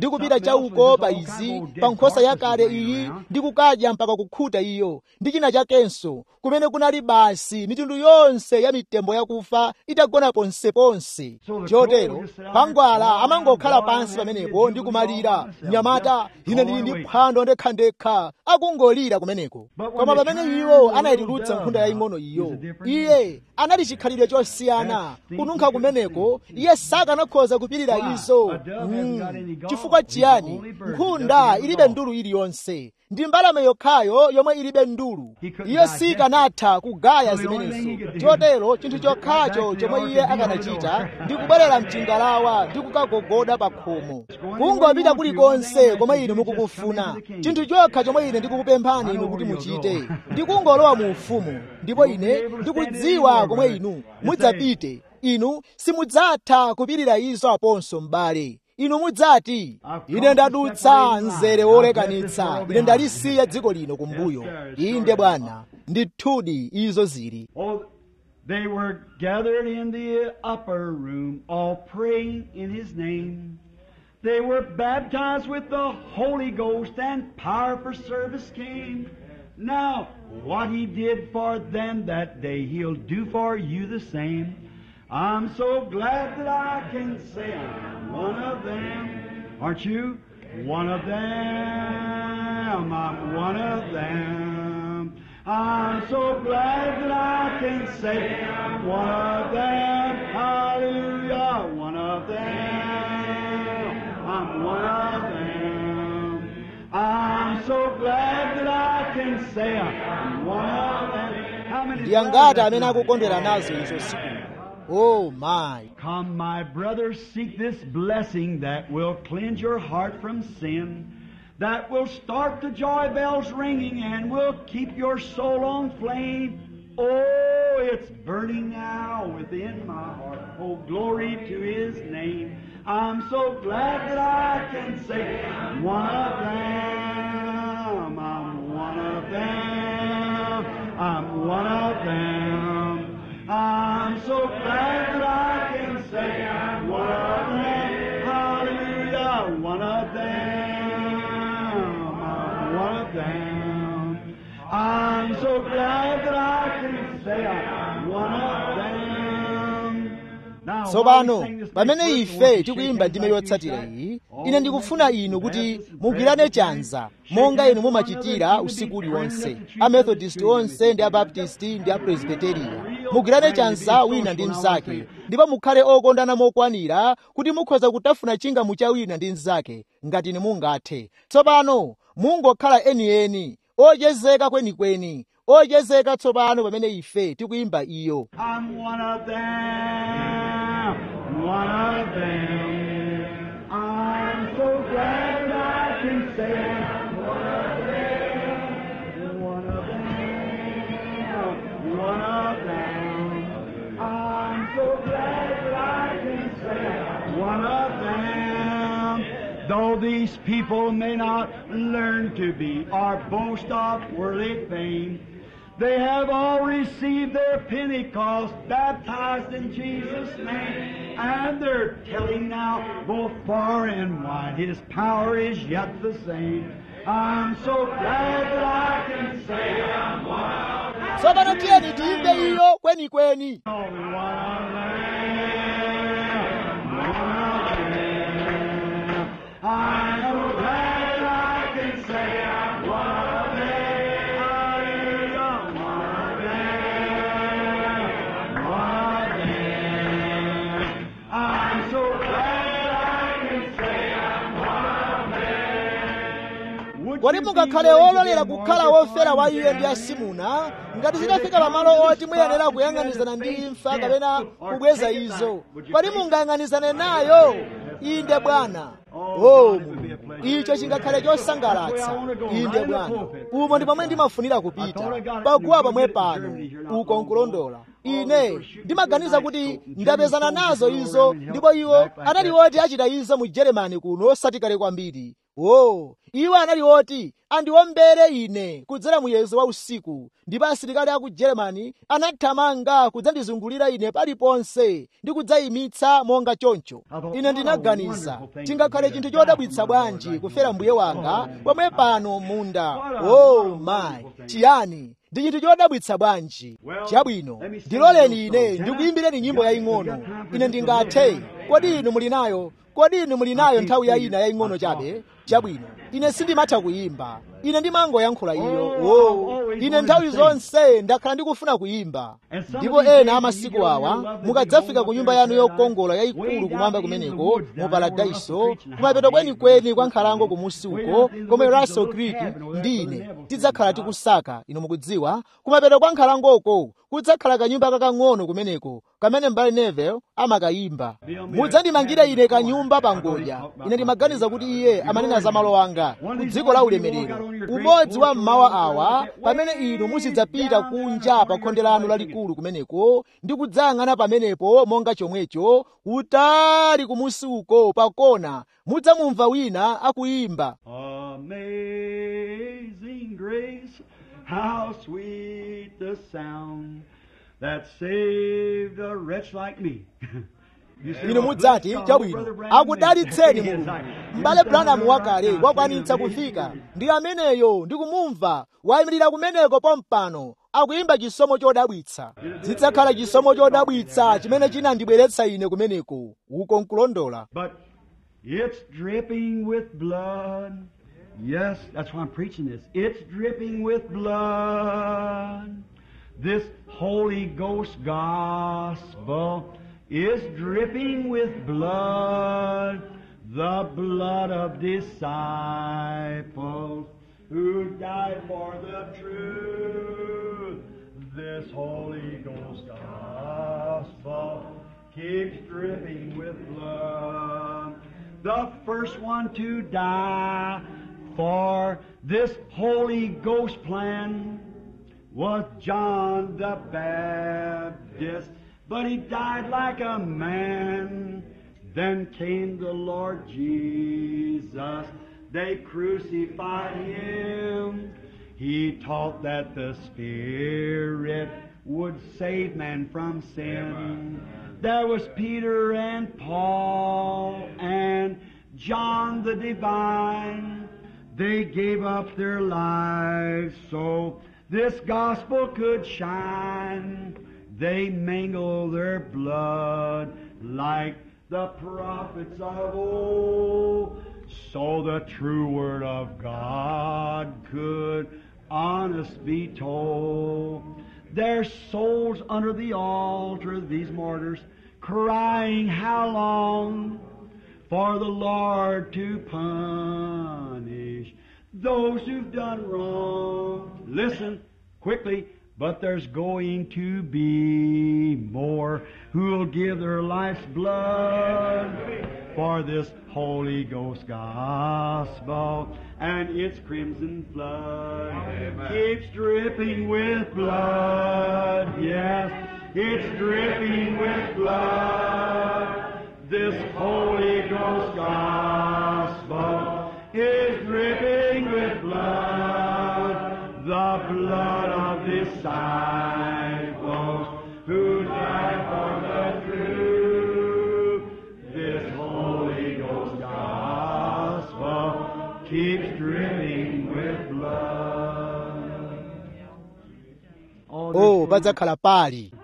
ndi kupita chauko pa izi pa nkhosa yakale iyi ndi kukadya mpaka kukhuta iyo ndi china chakenso kumene kunali basi mitundu yonse ya mitembo yakufa itagona ponseponse chotero khwangwala amangokhala pansi pamenepo ndi kumalira mnyamata ine ndili ndi phwando ndekhandekha akungolira kumeneko koma pamene iwo anayitulutsa nkhunda yaying'ono iyo iye anali chikhalidwe chosiyana kununkha kumeneko iye sakanakhoza kupirira izo mm. chifukwa chiyani nkhunda ilibe ndulu iliyonse ndi mbalame yokhayo yomwe ilibe ndulu iyo sikanatha kugaya zimenezo chotero chinthu chokhacho chomwe iye akanachita ndi kubwerera mchingalawa ndi kukagogoda pa khomo kungopita kulikonse komwe inu mukukufuna chinthu chokha chomwe ine ndikukupemphani inu kuti muchite ndi kungolowa mu ufumu ndipo ine ndikudziwa komwe inu mudzapite inu simudzatha kupirira izo aponso m'bale inu mudzati ine ndadutsa mzere wolekanitsa ine ndalisiya dziko lino kumbuyo inde bwana ndithudi izo zili Oh, they were gathered in the upper room, all praying in his name. They were baptized with the Holy Ghost, and power for service came. Now, what he did for them that day, he'll do for you the same. I'm so glad that I can say I'm one of them. Aren't you? One of them. I'm one of them. I'm so glad that I can say I'm one of them. Hallelujah. One of them. I'm one of them. I'm so glad that I can say I'm one of them. How many ndi angati amene akukondwera nazo izo siku oh my Come, my brothers, seek this blessing that will cleanse your heart from sin, that will start the joy bells ringing and will keep your soul on flame. Oh, it's burning now within my heart. Oh, glory to His name. I'm so glad that I can say I'm one of them. I'm one of them. I'm one of them. I'm so glad that I can say I'm one of them. Hallelujah, one of them. I'm one of them. I'm so glad that I can say I'm one of them. Now, tsopano while we sing this pamene next verse, ife won't you tikuyimba shake ndime hands like you yotsatira should? iyi Oh, ine ndikufuna inu kuti mugwirane chanza monga inu mumachitira usiku uliwonse amethodist onse ndi abaptisti ndi apresbiteriya mugwirane chanza wina ndi mnzake ndipo mukhale okondana mokwanira kuti mukhoza kutafuna chingamu cha wina ndi mnzake ngati inu mungathe tsopano mungokhala enieni ochezeka kwenikweni ochezeka tsopano pamene ife tikuyimba iyo I'm one of them, one of them. I'm so glad that I can say I'm one of them, one of them, one of them. I'm so glad that I can say I'm one of them. Though these people may not learn to be or boast of worldly fame, they have all received their Pentecost, baptized in Jesus' name, and they're telling now both far and wide His power is yet the same. I'm so glad that I can say I'm one of them. tsopano tiyeni tiyimbe iyo kwenikweni Oh, one of them, one of them. I'm so glad that I can say I'm one of them. Hallelujah, one of them, one of them. I'm so glad I can say I'm one of them. Would kodi you be mungakhale willing to ololera be kukhala martyred wofera for wa iye ndi them? asimuna ngati zitafika pamalo oti muyenera kuyang'anizana ndi imfa kapena kubweza izo kodi mungayang'anizane nayo inde bwana o mulungu icho chingakhale chosangalatsa inde bwana umo ndi pamwe ndimafunira kupita paguwa pamwe pano uko nkulondola ine ndimaganiza kuti ndapezana nazo izo ndipo iwo anali oti achita izo mu germany kuno osati kale kwambiri o iwo anali oti andiombere ine kudzera muyezo wa usiku ndipo asilikali a ku germany anathamanga kudzandizungulira ine paliponse ndi kudzayimitsa monga choncho ine ndinaganiza tingakhale chinthu chodabwitsa bwanji kufera mbuye wanga pomwe pano munda oh my chiyani ndi chinthu chodabwitsa bwanji chabwino ndiloleni ine ndikuyimbireni nyimbo yaying'ono ine ndingathe kodi inu muli nayo kodi inu muli nayo nthawi ya ina yaying'ono chabe chabwino ine sindimatha kuyimba ine ndimangoyankhula iyo oh, ine nthawi zonse ndakhala ndikufuna kuyimba ndipo ena amasiku awa mukadzafika ku nyumba yanu yokongola yayikulu kumwamba kumeneko mu paradaiso kumapeto kwenikweni kwa nkhalango kumusi uko komwe russell creek ndi ine tidzakhala tikusaka inu mukudziwa kumapeto kwa nkhalangoko kudzakhala kanyumba kakang'ono kumeneko kamene mbale nevel amakayimba mudzandimangire ine kanyumba pangodya ine ndimaganiza kuti iye amanena za malo anga ku dziko la ulemerero umodzi wa mmawa awa pamene inu muzidzapita kunja pa khonde lanu lalikulu kumeneko ndi kudzayang'ana pamenepo monga chomwecho kutali kumusi uko pakona mudzamumva wina akuyimba Amazing grace, how sweet the sound that saved a wretch like me. You say, inu "Oh, mudzati bless God, chabwino Brother Branham akudalitseni is- mulungu Yes, m'bale I- branamu wakale Yes, wakwanitsa I- kufika ndi ameneyo ndikumumva wayimirira kumeneko pompano akuyimba chisomo chodabwitsa zidzakhala chisomo chodabwitsa chimene chinandibweretsa ine kumeneko uko nkulondola But it's dripping with blood. Yes, that's why I'm preaching this. It's dripping with blood. This Holy Ghost gospel is dripping with blood. The blood of disciples who died for the truth. This Holy Ghost gospel keeps dripping with blood. The first one to die for this Holy Ghost plan was John the Baptist, but he died like a man. Then came the Lord Jesus. They crucified him. He taught that the Spirit would save man from sin. There was Peter and Paul and John the Divine. They gave up their lives so this gospel could shine. They mingled their blood like the prophets of old, so the true word of God could honest be told. Their souls under the altar, these martyrs, crying, How long for the Lord to punish those who've done wrong? Listen quickly. But there's going to be more who'll give their life's blood for this Holy Ghost gospel and its crimson flood keeps dripping with blood. Yes, it's dripping with blood. This Holy Ghost gospel is dripping with blood. The blood of disciples who died for the truth. This Holy Ghost gospel keeps dripping with blood. oh padzakhala pali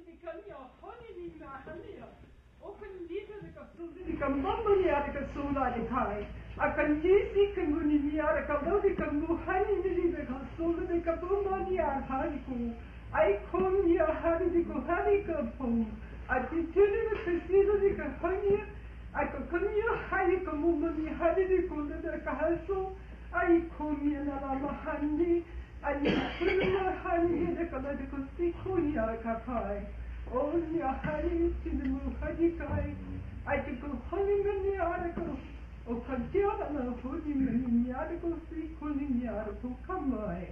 akan jisi kan guni niya ka daw di kan buhani ni di ka solo di ka bumo niya hari ko ay kon niya hari di ko hari ka pong at tili na kasino di ka hani ay ko kon niya hari ka bumo ni hari di ko na ka haso ay kon niya na la mahani ay kun na hani di ka na di ko si ko niya ka pai o niya hari tili mo hari kai ay ko hani niya ko o ka tia na honi ni ara ko si honi ni ara ko kamai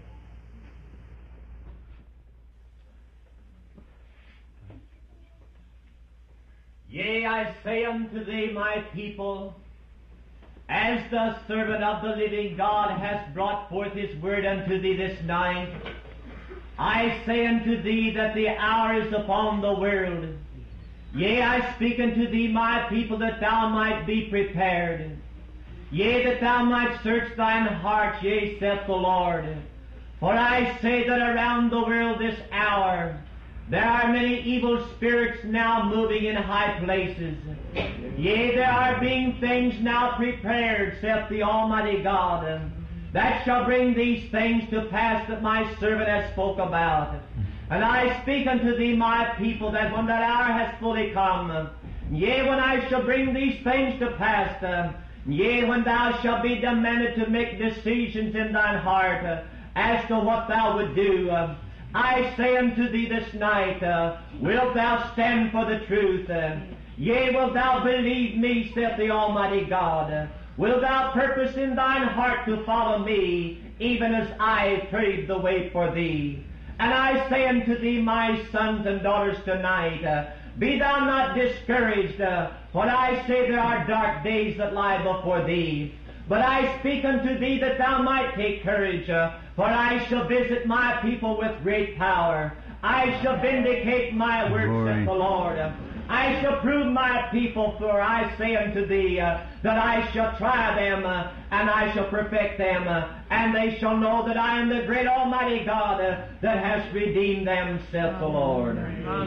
Yea, I say unto thee, my people, As the servant of the living God has brought forth his word unto thee this night, I say unto thee that the hour is upon the world. Yea, I speak unto thee, my people, that thou might be prepared. Yea, that thou might search thine heart, yea, saith the Lord. For I say that around the world this hour, there are many evil spirits now moving in high places. Yea, there are being things now prepared, saith the Almighty God, that shall bring these things to pass that my servant has spoke about. And I speak unto thee, my people, that when that hour has fully come, yea, when I shall bring these things to pass, uh, yea, when thou shalt be demanded to make decisions in thine heart uh, as to what thou would do, uh, I say unto thee this night, uh, wilt thou stand for the truth? Uh, yea, wilt thou believe me, saith the Almighty God? Uh, wilt thou purpose in thine heart to follow me, even as I paved the way for thee? And I say unto thee, my sons and daughters, tonight, uh, be thou not discouraged, uh, for I say there are dark days that lie before thee. But I speak unto thee that thou might take courage, uh, for I shall visit my people with great power. I shall vindicate my works, Glory. saith the Lord. I shall prove my people, for I say unto thee uh, that I shall try them, uh, and I shall perfect them, uh, and they shall know that I am the great Almighty God uh, that has redeemed them, saith the Lord.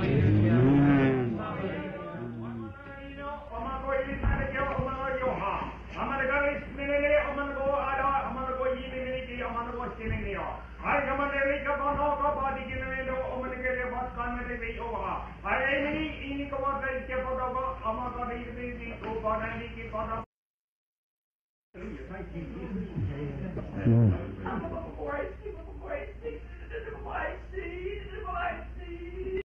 Before I see, before I see, before I see, before I see.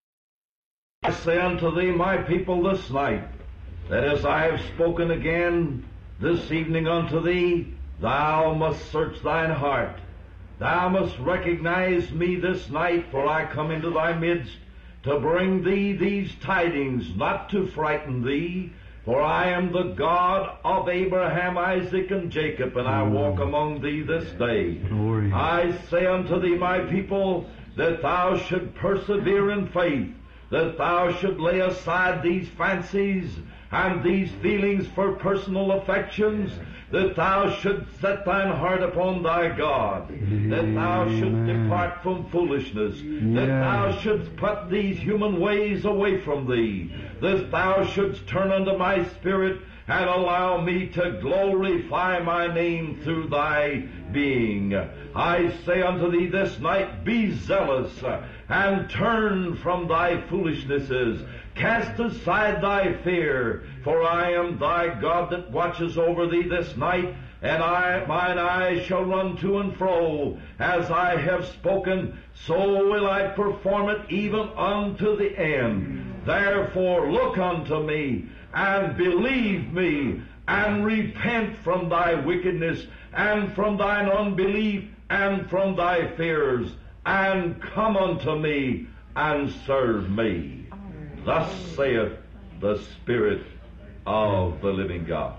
I say unto thee, my people, this night, that as I have spoken again this evening unto thee, thou must search thine heart. Thou must recognize me this night, for I come into thy midst to bring thee these tidings, not to frighten thee, for I am the God of Abraham, Isaac, and Jacob, and I walk among thee this day. Glory. I say unto thee, my people, that thou should persevere in faith, that thou should lay aside these fancies and these feelings for personal affections, that thou should set thine heart upon thy God, that thou should Amen. depart from foolishness, that Yeah. thou shouldst put these human ways away from thee, that thou shouldst turn unto my spirit and allow me to glorify my name through thy being. I say unto thee this night, be zealous uh, and turn from thy foolishnesses. Cast aside thy fear, for I am thy God that watches over thee this night, and I, mine eyes shall run to and fro. As I have spoken, so will I perform it even unto the end. Therefore look unto me, and believe me, and repent from thy wickedness, and from thine unbelief, and from thy fears, and come unto me, and serve me. Thus saith the Spirit of the living God.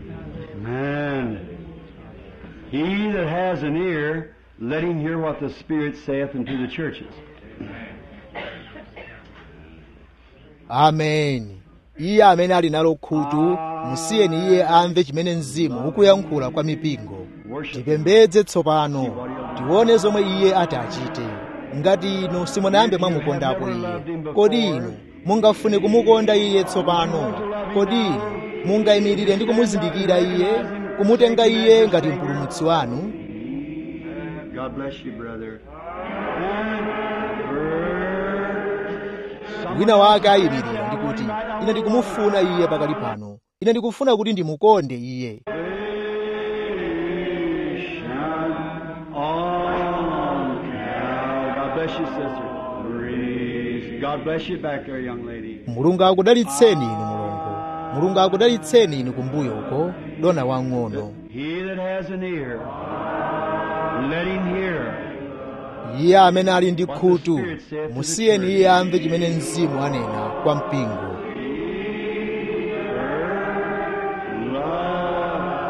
Amen. He that has an ear, let him hear what the Spirit saith unto the churches. ameni iye amene ali nalo khutu musiyeni iye amve chimene mzimu ukuyankhula kwa mipingo tipembedze tsopano tione zomwe iye ati achite ngati inu simunayambe mwamukondapo iye kodi inu mungafune kumukonda iye tsopano kodi inu mungayimirire ndi kumuzindikira iye kumutenga iye ngati mpulumutsi wanu God bless you, brother. wina wake ayimirira ndikuti ine ndikumufuna iye pakali pano ine ndikufuna kuti ndimukonde iye On Cal. God bless you, sister. Praise. God bless you back there, young lady. mulungu akudalitseni inu mulungu mulungu akudalitseni inu kumbuyo uko dona wang'ono He that has an ear, let him hear. iye amene ali ndi khutu musiyeni iye amve chimene mzimu anena kwa mpingo Love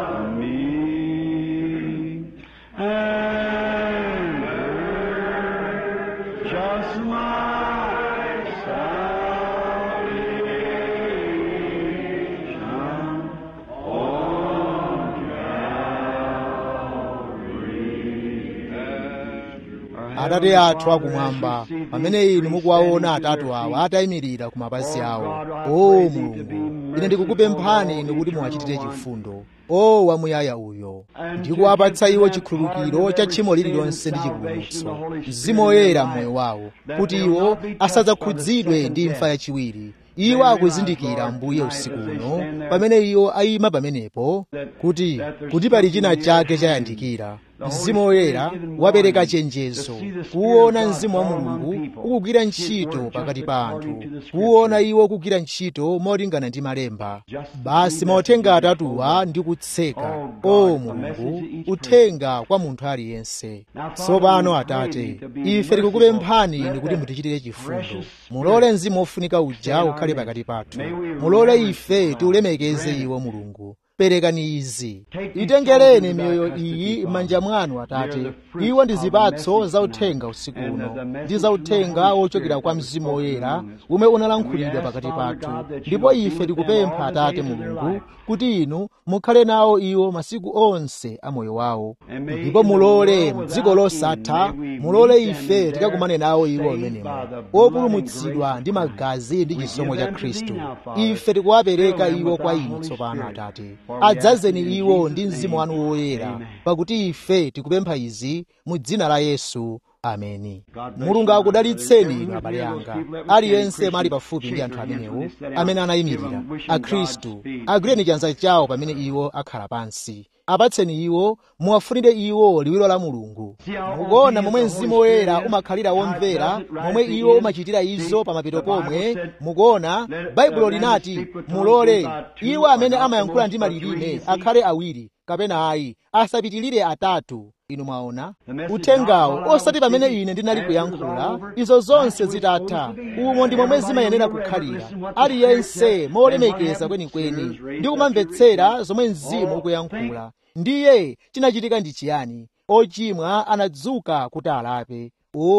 atate athu akumwamba pamene inu mukuwaona atatu awa atayimirira ku mapazi awo o mulungu ine ndikukupemphani inu kuti muwachitire chifundo o wamuyaya uyo ndikuwapatsa iwo chikhululukiro cha tchimo lililonse ndi chipulumutso mzimu woyera mmoyo wawo kuti iwo asadzakhudzidwe ndi imfa yachiwiri iwo akuzindikira mbuye usiku uno pamene iwo ayima pamenepo kuti kuti pali china chake chayandikira mzimu woyera wapereka chenjezo kuwona mzimu wa mulungu ukugwira ntchito pakati pa anthu kuwona iwo kugwira ntchito molingana ndi malemba basi mauthenga atatuwa ndi kutseka o mulungu uthenga kwa munthu aliyense tsopano atate ife tikukupemphani inu kuti mutichitire chifundo mulole mzimu wofunika uja ukhale pakati pathu mulole ife tiulemekeze iwo mulungu perekani izi itengereni miyoyo iyi m'manja mwanu atate iwo ndi zipatso za uthenga usiku uno ndi za uthenga wochokera kwa mzimu woyera umwe unalankhulidwa pakati pathu ndipo ife tikupempha atate mulungu kuti inu mukhale nawo iwo masiku onse a moyo wawo ndipo mulole mdziko losatha mulole ife tikakumane nawo iwo amenemo opulumutsidwa ndi magazi ndi chisomo cha khristu ife tikuwapereka iwo kwa inu tsopano atate adzazeni iwo ndi mzimu wanu woyera pakuti ife tikupempha izi mu dzina la yesu ameni mulungu akudalitseni inu abale anga aliyense mali pafupi ndi anthu amenewo amene anayimirira akhristu agwireni chanza chawo pamene iwo akhala pansi apatseni iwo muwafunire iwo liwiro la mulungu mukuona momwe mzimu woyera umakhalira womvera momwe iwo umachitira izo pamapeto pomwe mukuona baibulo linati mulole iwo amene amayankhula ndi malilime akhale awiri kapena ayi asapitilire atatu inu mwaona uthengawo osati pamene ine ndinali kuyankhula izo zonse zitatha umo ndi momwe zimayenera kukhalira aliyense molemekeza kwenikweni ndi kumamvetsera zomwe mzimu ukuyankhula ndiye chinachitika ndi chiyani ochimwa anadzuka kuti alape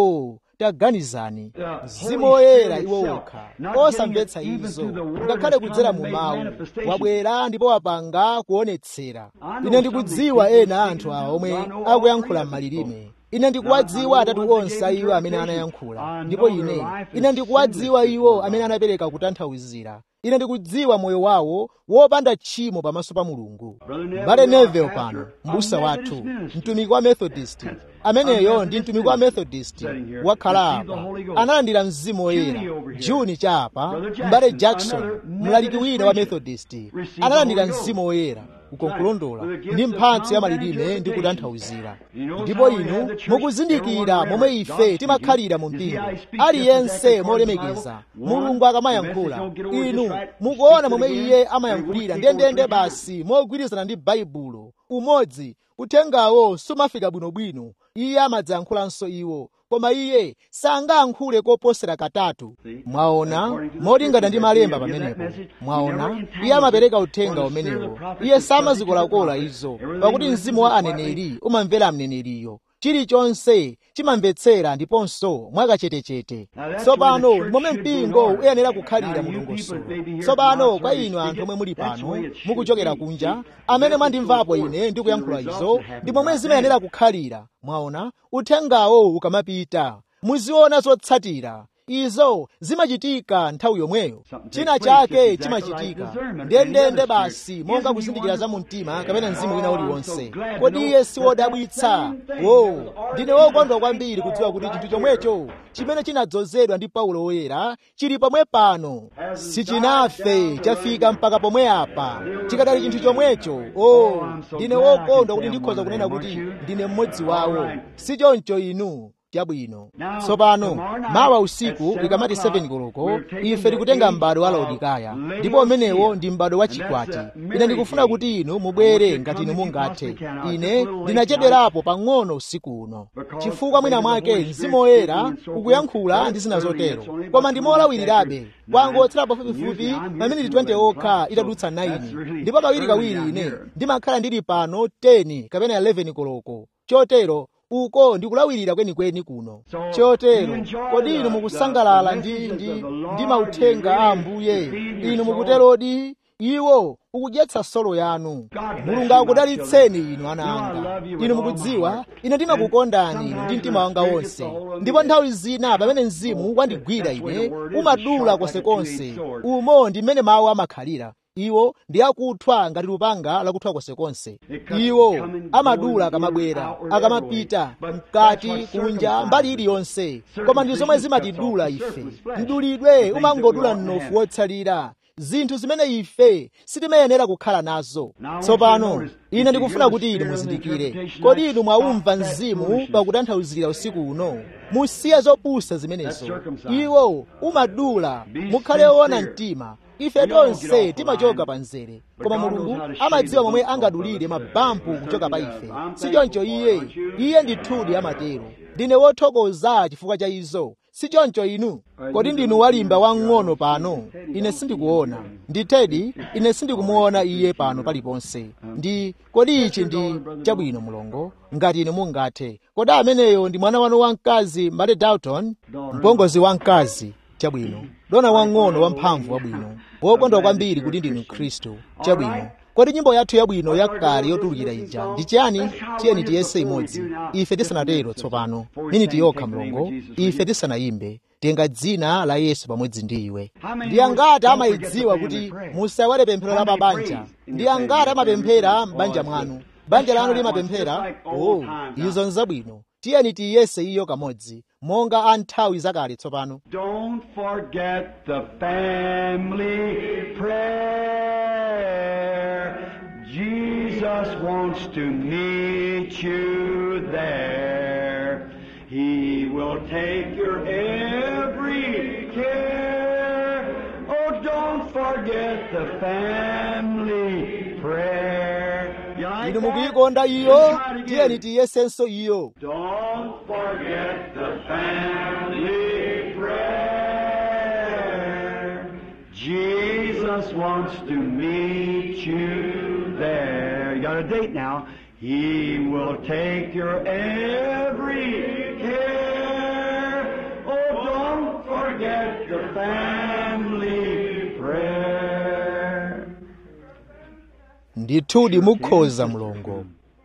o taganizani mzimu woyera iwo wokha osamvetsa izo ngakhale kudzera mu mawu wabwera ndipo wapanga kuonetsera ine ndikudziwa ena anthu awa omwe akuyankhula m'malilime ine ndikuwadziwa atatu onse iwo amene anayankhula ndipo ine ine ndikuwadziwa iwo amene anapereka kutanthauzira ine ndikudziwa moyo wawo wopanda tchimo pamaso pa mulungu mbale nevel pano mbusa wathu mtumiki wa methodist ameneyo ndi mtumiki wa methodist wakhala apa analandira mzimu woyera juni cha apa mbale jackson mlaliki wina wa methodist analandira mzimu woyera ukonkulondola ndi mphatso ya malilime ndi kutanthauzira ndipo inu mukuzindikira momwe ife timakhalira mu mpingo aliyense molemekeza mulungu akamayankhula inu mukuona momwe iye amayankhulira ndendende basi mogwirizana ndi baibulo umodzi uthengawo sumafika bwinobwino iye amadzayankhulanso iwo koma iye sangayankhule koposera katatu mwaona molingana ndi malemba pamenepo mwaona iye amapereka uthenga umenewo iye samazikolakola izo pakuti mzimu wa aneneri umamvera mneneriyo chilichonse chimamvetsera ndiponso mwakachetechete tsopano ndi momwe mpingo uyenera kukhalira mulongosolo tsopano kwa inu anthu omwe muli pano mukuchokera kunja amene mwandimvapo ine ndikuyankhula izo ndi momwe zimayenera kukhalira mwaona uthengawo ukamapita muziona zotsatira izo zimachitika nthawi yomweyo china chake chimachitika ndendende basi monga kuzindikira za mumtima kapena mzimu wina uliwonse kodi iye si wodabwitsa wo ndine wokondwa kwambiri kudziwa kuti chinthu chomwecho chimene chinadzozedwa ndi paulo woyera chili pomwe pano sichinafe chafika mpaka pomwe apa chikadali chinthu chomwecho o ndine wokondwa kuti ndikhoza kunena kuti ndine mmodzi wawo si choncho inu chabwino tsopano mawa usiku ikamati 7 koloko ife tikutenga m'bado wa laodikaya ndipo umenewo ndi m'bado wa chikwati ine ndikufuna kuti inu mubwere ngati inu mungathe ine ndinachedwerapo pang'ono usiku uno chifukwa mwina mwake mzimu woyera ukuyankhula ndi zina zotero koma ndimolawirirabe kwangotsera pafupifupi maminiti 20 okha itadutsa 9 ndipo kawirikawiri ine ndimakhala ndili pano 10 kapena 11 koloko chotero uko ndikulawirira kwenikweni kuno chotero kodi inu mukusangalala ndi ndi ndi mauthenga a ambuye inu mukuterodi iwo ukudyetsa solo yanu mulungu akudalitseni inu ana anga inu mukudziwa ine ndimakukondani inu ndi mtima wanga wonse ndipo nthawi zina pamene mzimu wandigwira ine umadula konsekonse umo ndi mmene mawu amakhalira iwo ndi akuthwa ngati lupanga lakuthwa konsekonse iwo amadula akamabwera akamapita mkati kunja mbali iliyonse koma ndi zomwe zimatidula ife mdulidwe umangodula mnofu wotsalira zinthu zimene ife sitimayenera kukhala nazo tsopano ine ndikufuna kuti inu muzindikire kodi inu mwaumva mzimu pakutanthauzira usiku uno musiye zopusa zimenezo iwo umadula mukhale woona mtima ife tonse timachoka pa mzere koma mulungu amadziwa momwe angadulire mabampu kuchoka pa ife sichoncho iye iye ndithudi amatero ndine wothokoza chifukwa cha izo sichoncho inu kodi ndinu walimba wang'ono pano ine sindikuona ndithedi ine sindikumuona iye pano paliponse ndi kodi ichi ndi chabwino mulongo ngati inu mungathe kodi ameneyo ndi mwana wanu wamkazi male dalton mpongozi wamkazi chabwino dona wang'ono wamphamvu wabwino wokondwa kwambiri kuti ndinu khristu chabwino kodi nyimbo yathu yabwino yakale yotulukira ija ndi chiyani tiyeni tiyese imodzi ife tisanatero tsopano miniti yokha mlongo ife tisanayimbe tenga dzina la yesu pamodzi ndi iwe ndi angati amayidziwa kuti musawale pemphero la mabanja ndi angati amapemphera m'banja mwanu banja lanu limapemphera oh izo nzabwino tiyeni tiyese iyo kamodzi monga a nthawi zakale tsopano Don't forget the family prayer. Jesus wants to meet you there. He will take your every care. Oh, don't forget the family prayer. You like inu that? mukuyikonda iyo Let's try it again. tiyeni tiyesenso iyo Don't forget the family prayer. Jesus wants to meet you there. You got a date now. He will take your every care. Oh, don't forget the family prayer. ndithudi mukhoza mlongo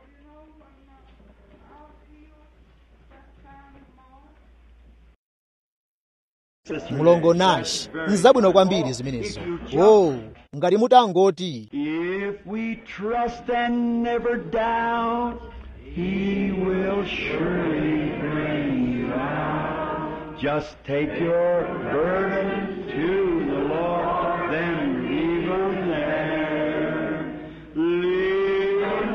mulongo nash nzabwino kwambiri zimenezo o ngati mutangoti If we trust and never doubt, He will surely bring you out. Just take your burden to the Lord, then leave them there. Leave them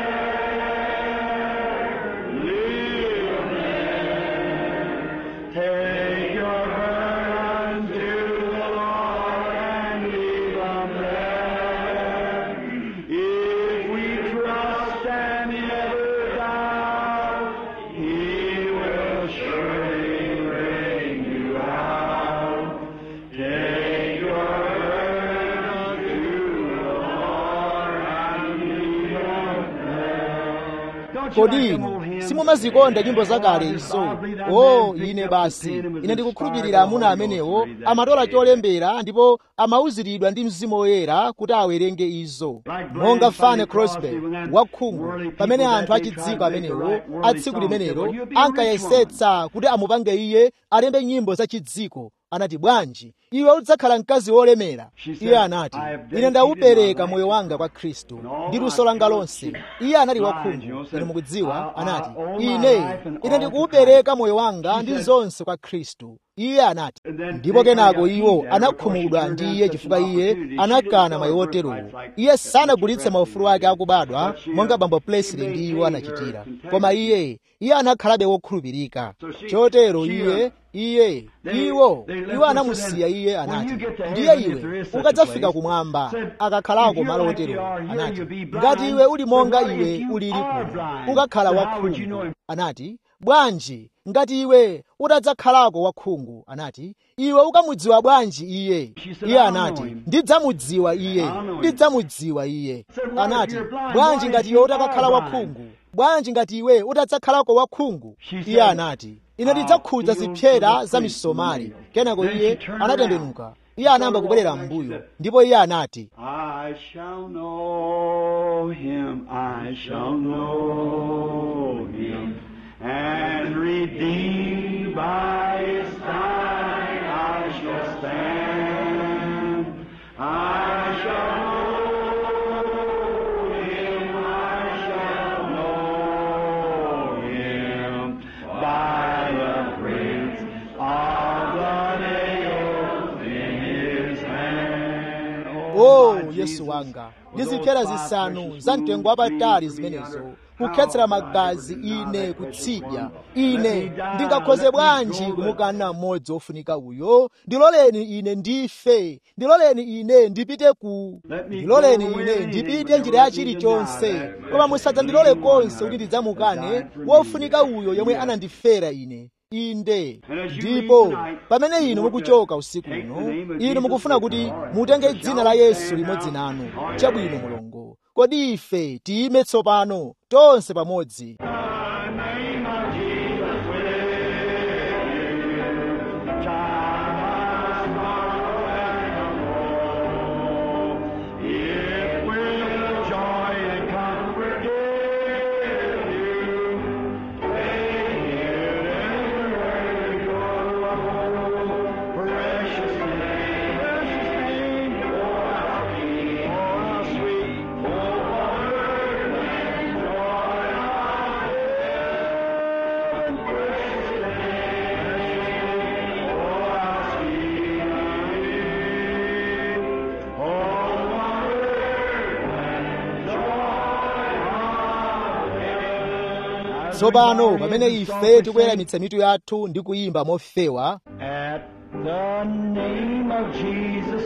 there. Leave them there. Take your burden to the Lord and leave them there. If we trust and never doubt, He will surely bring you out. Take your burden to the Lord and leave them there. Don't you kodi like them inu old hymns? simumazikonda nyimbo zakale izo Oh, I believe that o man picked ine up basi the pen and was ine ndikukhulupirira inspired amuna by the Holy amenewo Ghost to read that amatola page. cholembera ndipo amauziridwa ndi mzimu woyera kuti awerenge izo monga fane crosby wakhungu pamene anthu achidziko amenewo a tsiku limenelo ankayesetsa kuti amupange iye alembe nyimbo za chidziko anati bwanji iwe udzakhala mkazi wolemera iye anati ine ndaupereka moyo wanga kwa khristu ndi luso langa lonse iye anali wakhungu ine mukudziwa anati ine ine ndikuupereka moyo wanga ndi zonse kwa khristu iye anati ndipo kenako iwo anakhumudwa ndi iye chifukwa iye anakana mayi woterowo iye sanagulitse maufulu ake akubadwa monga bambo plesili ndi iwo anachitira koma iye iye anakhalabe wokhulupirika chotero iye iye iwo iwo anamusiya iye anati ndiye iwe ukadzafika kumwamba akakhalako malo otero anati ngati iwe uli monga iwe ulili kuno ukakhala wakhungu anati bwanji ngati iwe utadzakhalako wakhungu anati iwe ukamudziwa bwanji iye iye anati ndidzamudziwa iye ndidzamudziwa iye anati bwanji ngati iwe utakakhala wakhungu bwanji ngati iwe utadzakhalako wakhungu iye anati ine ndidzakhudza zipyera za misomali kenako iye anatembenuka iye anayamba kubwerera m'mbuyo ndipo iye anati I shall know him, I shall know him, and redeemed by his side I shall stand. I shall know him, I shall know him by the prints of the nails in his hand. o my yesu Jesus, wanga with ndizipyera those five zisanu precious za mtengo wounds wapatali being zimenezo under, kukhetsera how magazi I could not ine that precious kutsidya one. Let ine me die, ndingakhoze let me bwanji go, kumukana mmodzi wofunika uyo ndiloleni ine ndife ndiloleni ine ndipite ku Let me ndiloleni go ine where ndipite anything njira ya will lead me to chilichonse die. koma musadzandilole konse kuti ndidzamukane wofunika uyo yomwe anandifera ine inde ndipo pamene inu mukuchoka usiku uno inu mukufuna kuti mutenge dzina la yesu limodzi nanu chabwino mulungu kodi ife tiyime tsopano tonse pamodzi It will joy and comfort give you. Precious name, precious name, oh how sweet, oh how sweet, oh what and joy of heaven. Precious name, precious name, oh how sweet, oh tsopano pamene ife tikuyeramitsa mitu yathu ndi kuyimba mofewa At the name of Jesus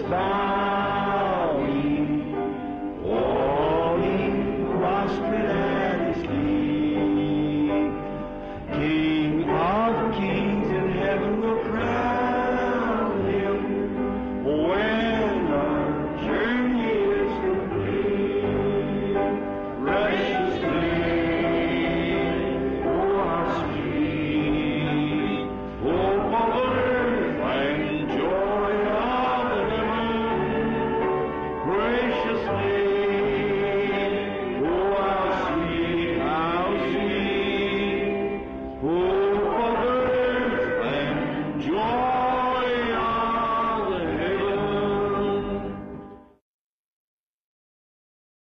bowing, falling prostrate at his feet, King of kings in heaven will crown him when our journey is complete. Precious name, oh how sweet, oh earth and joy of heaven. Gracious name,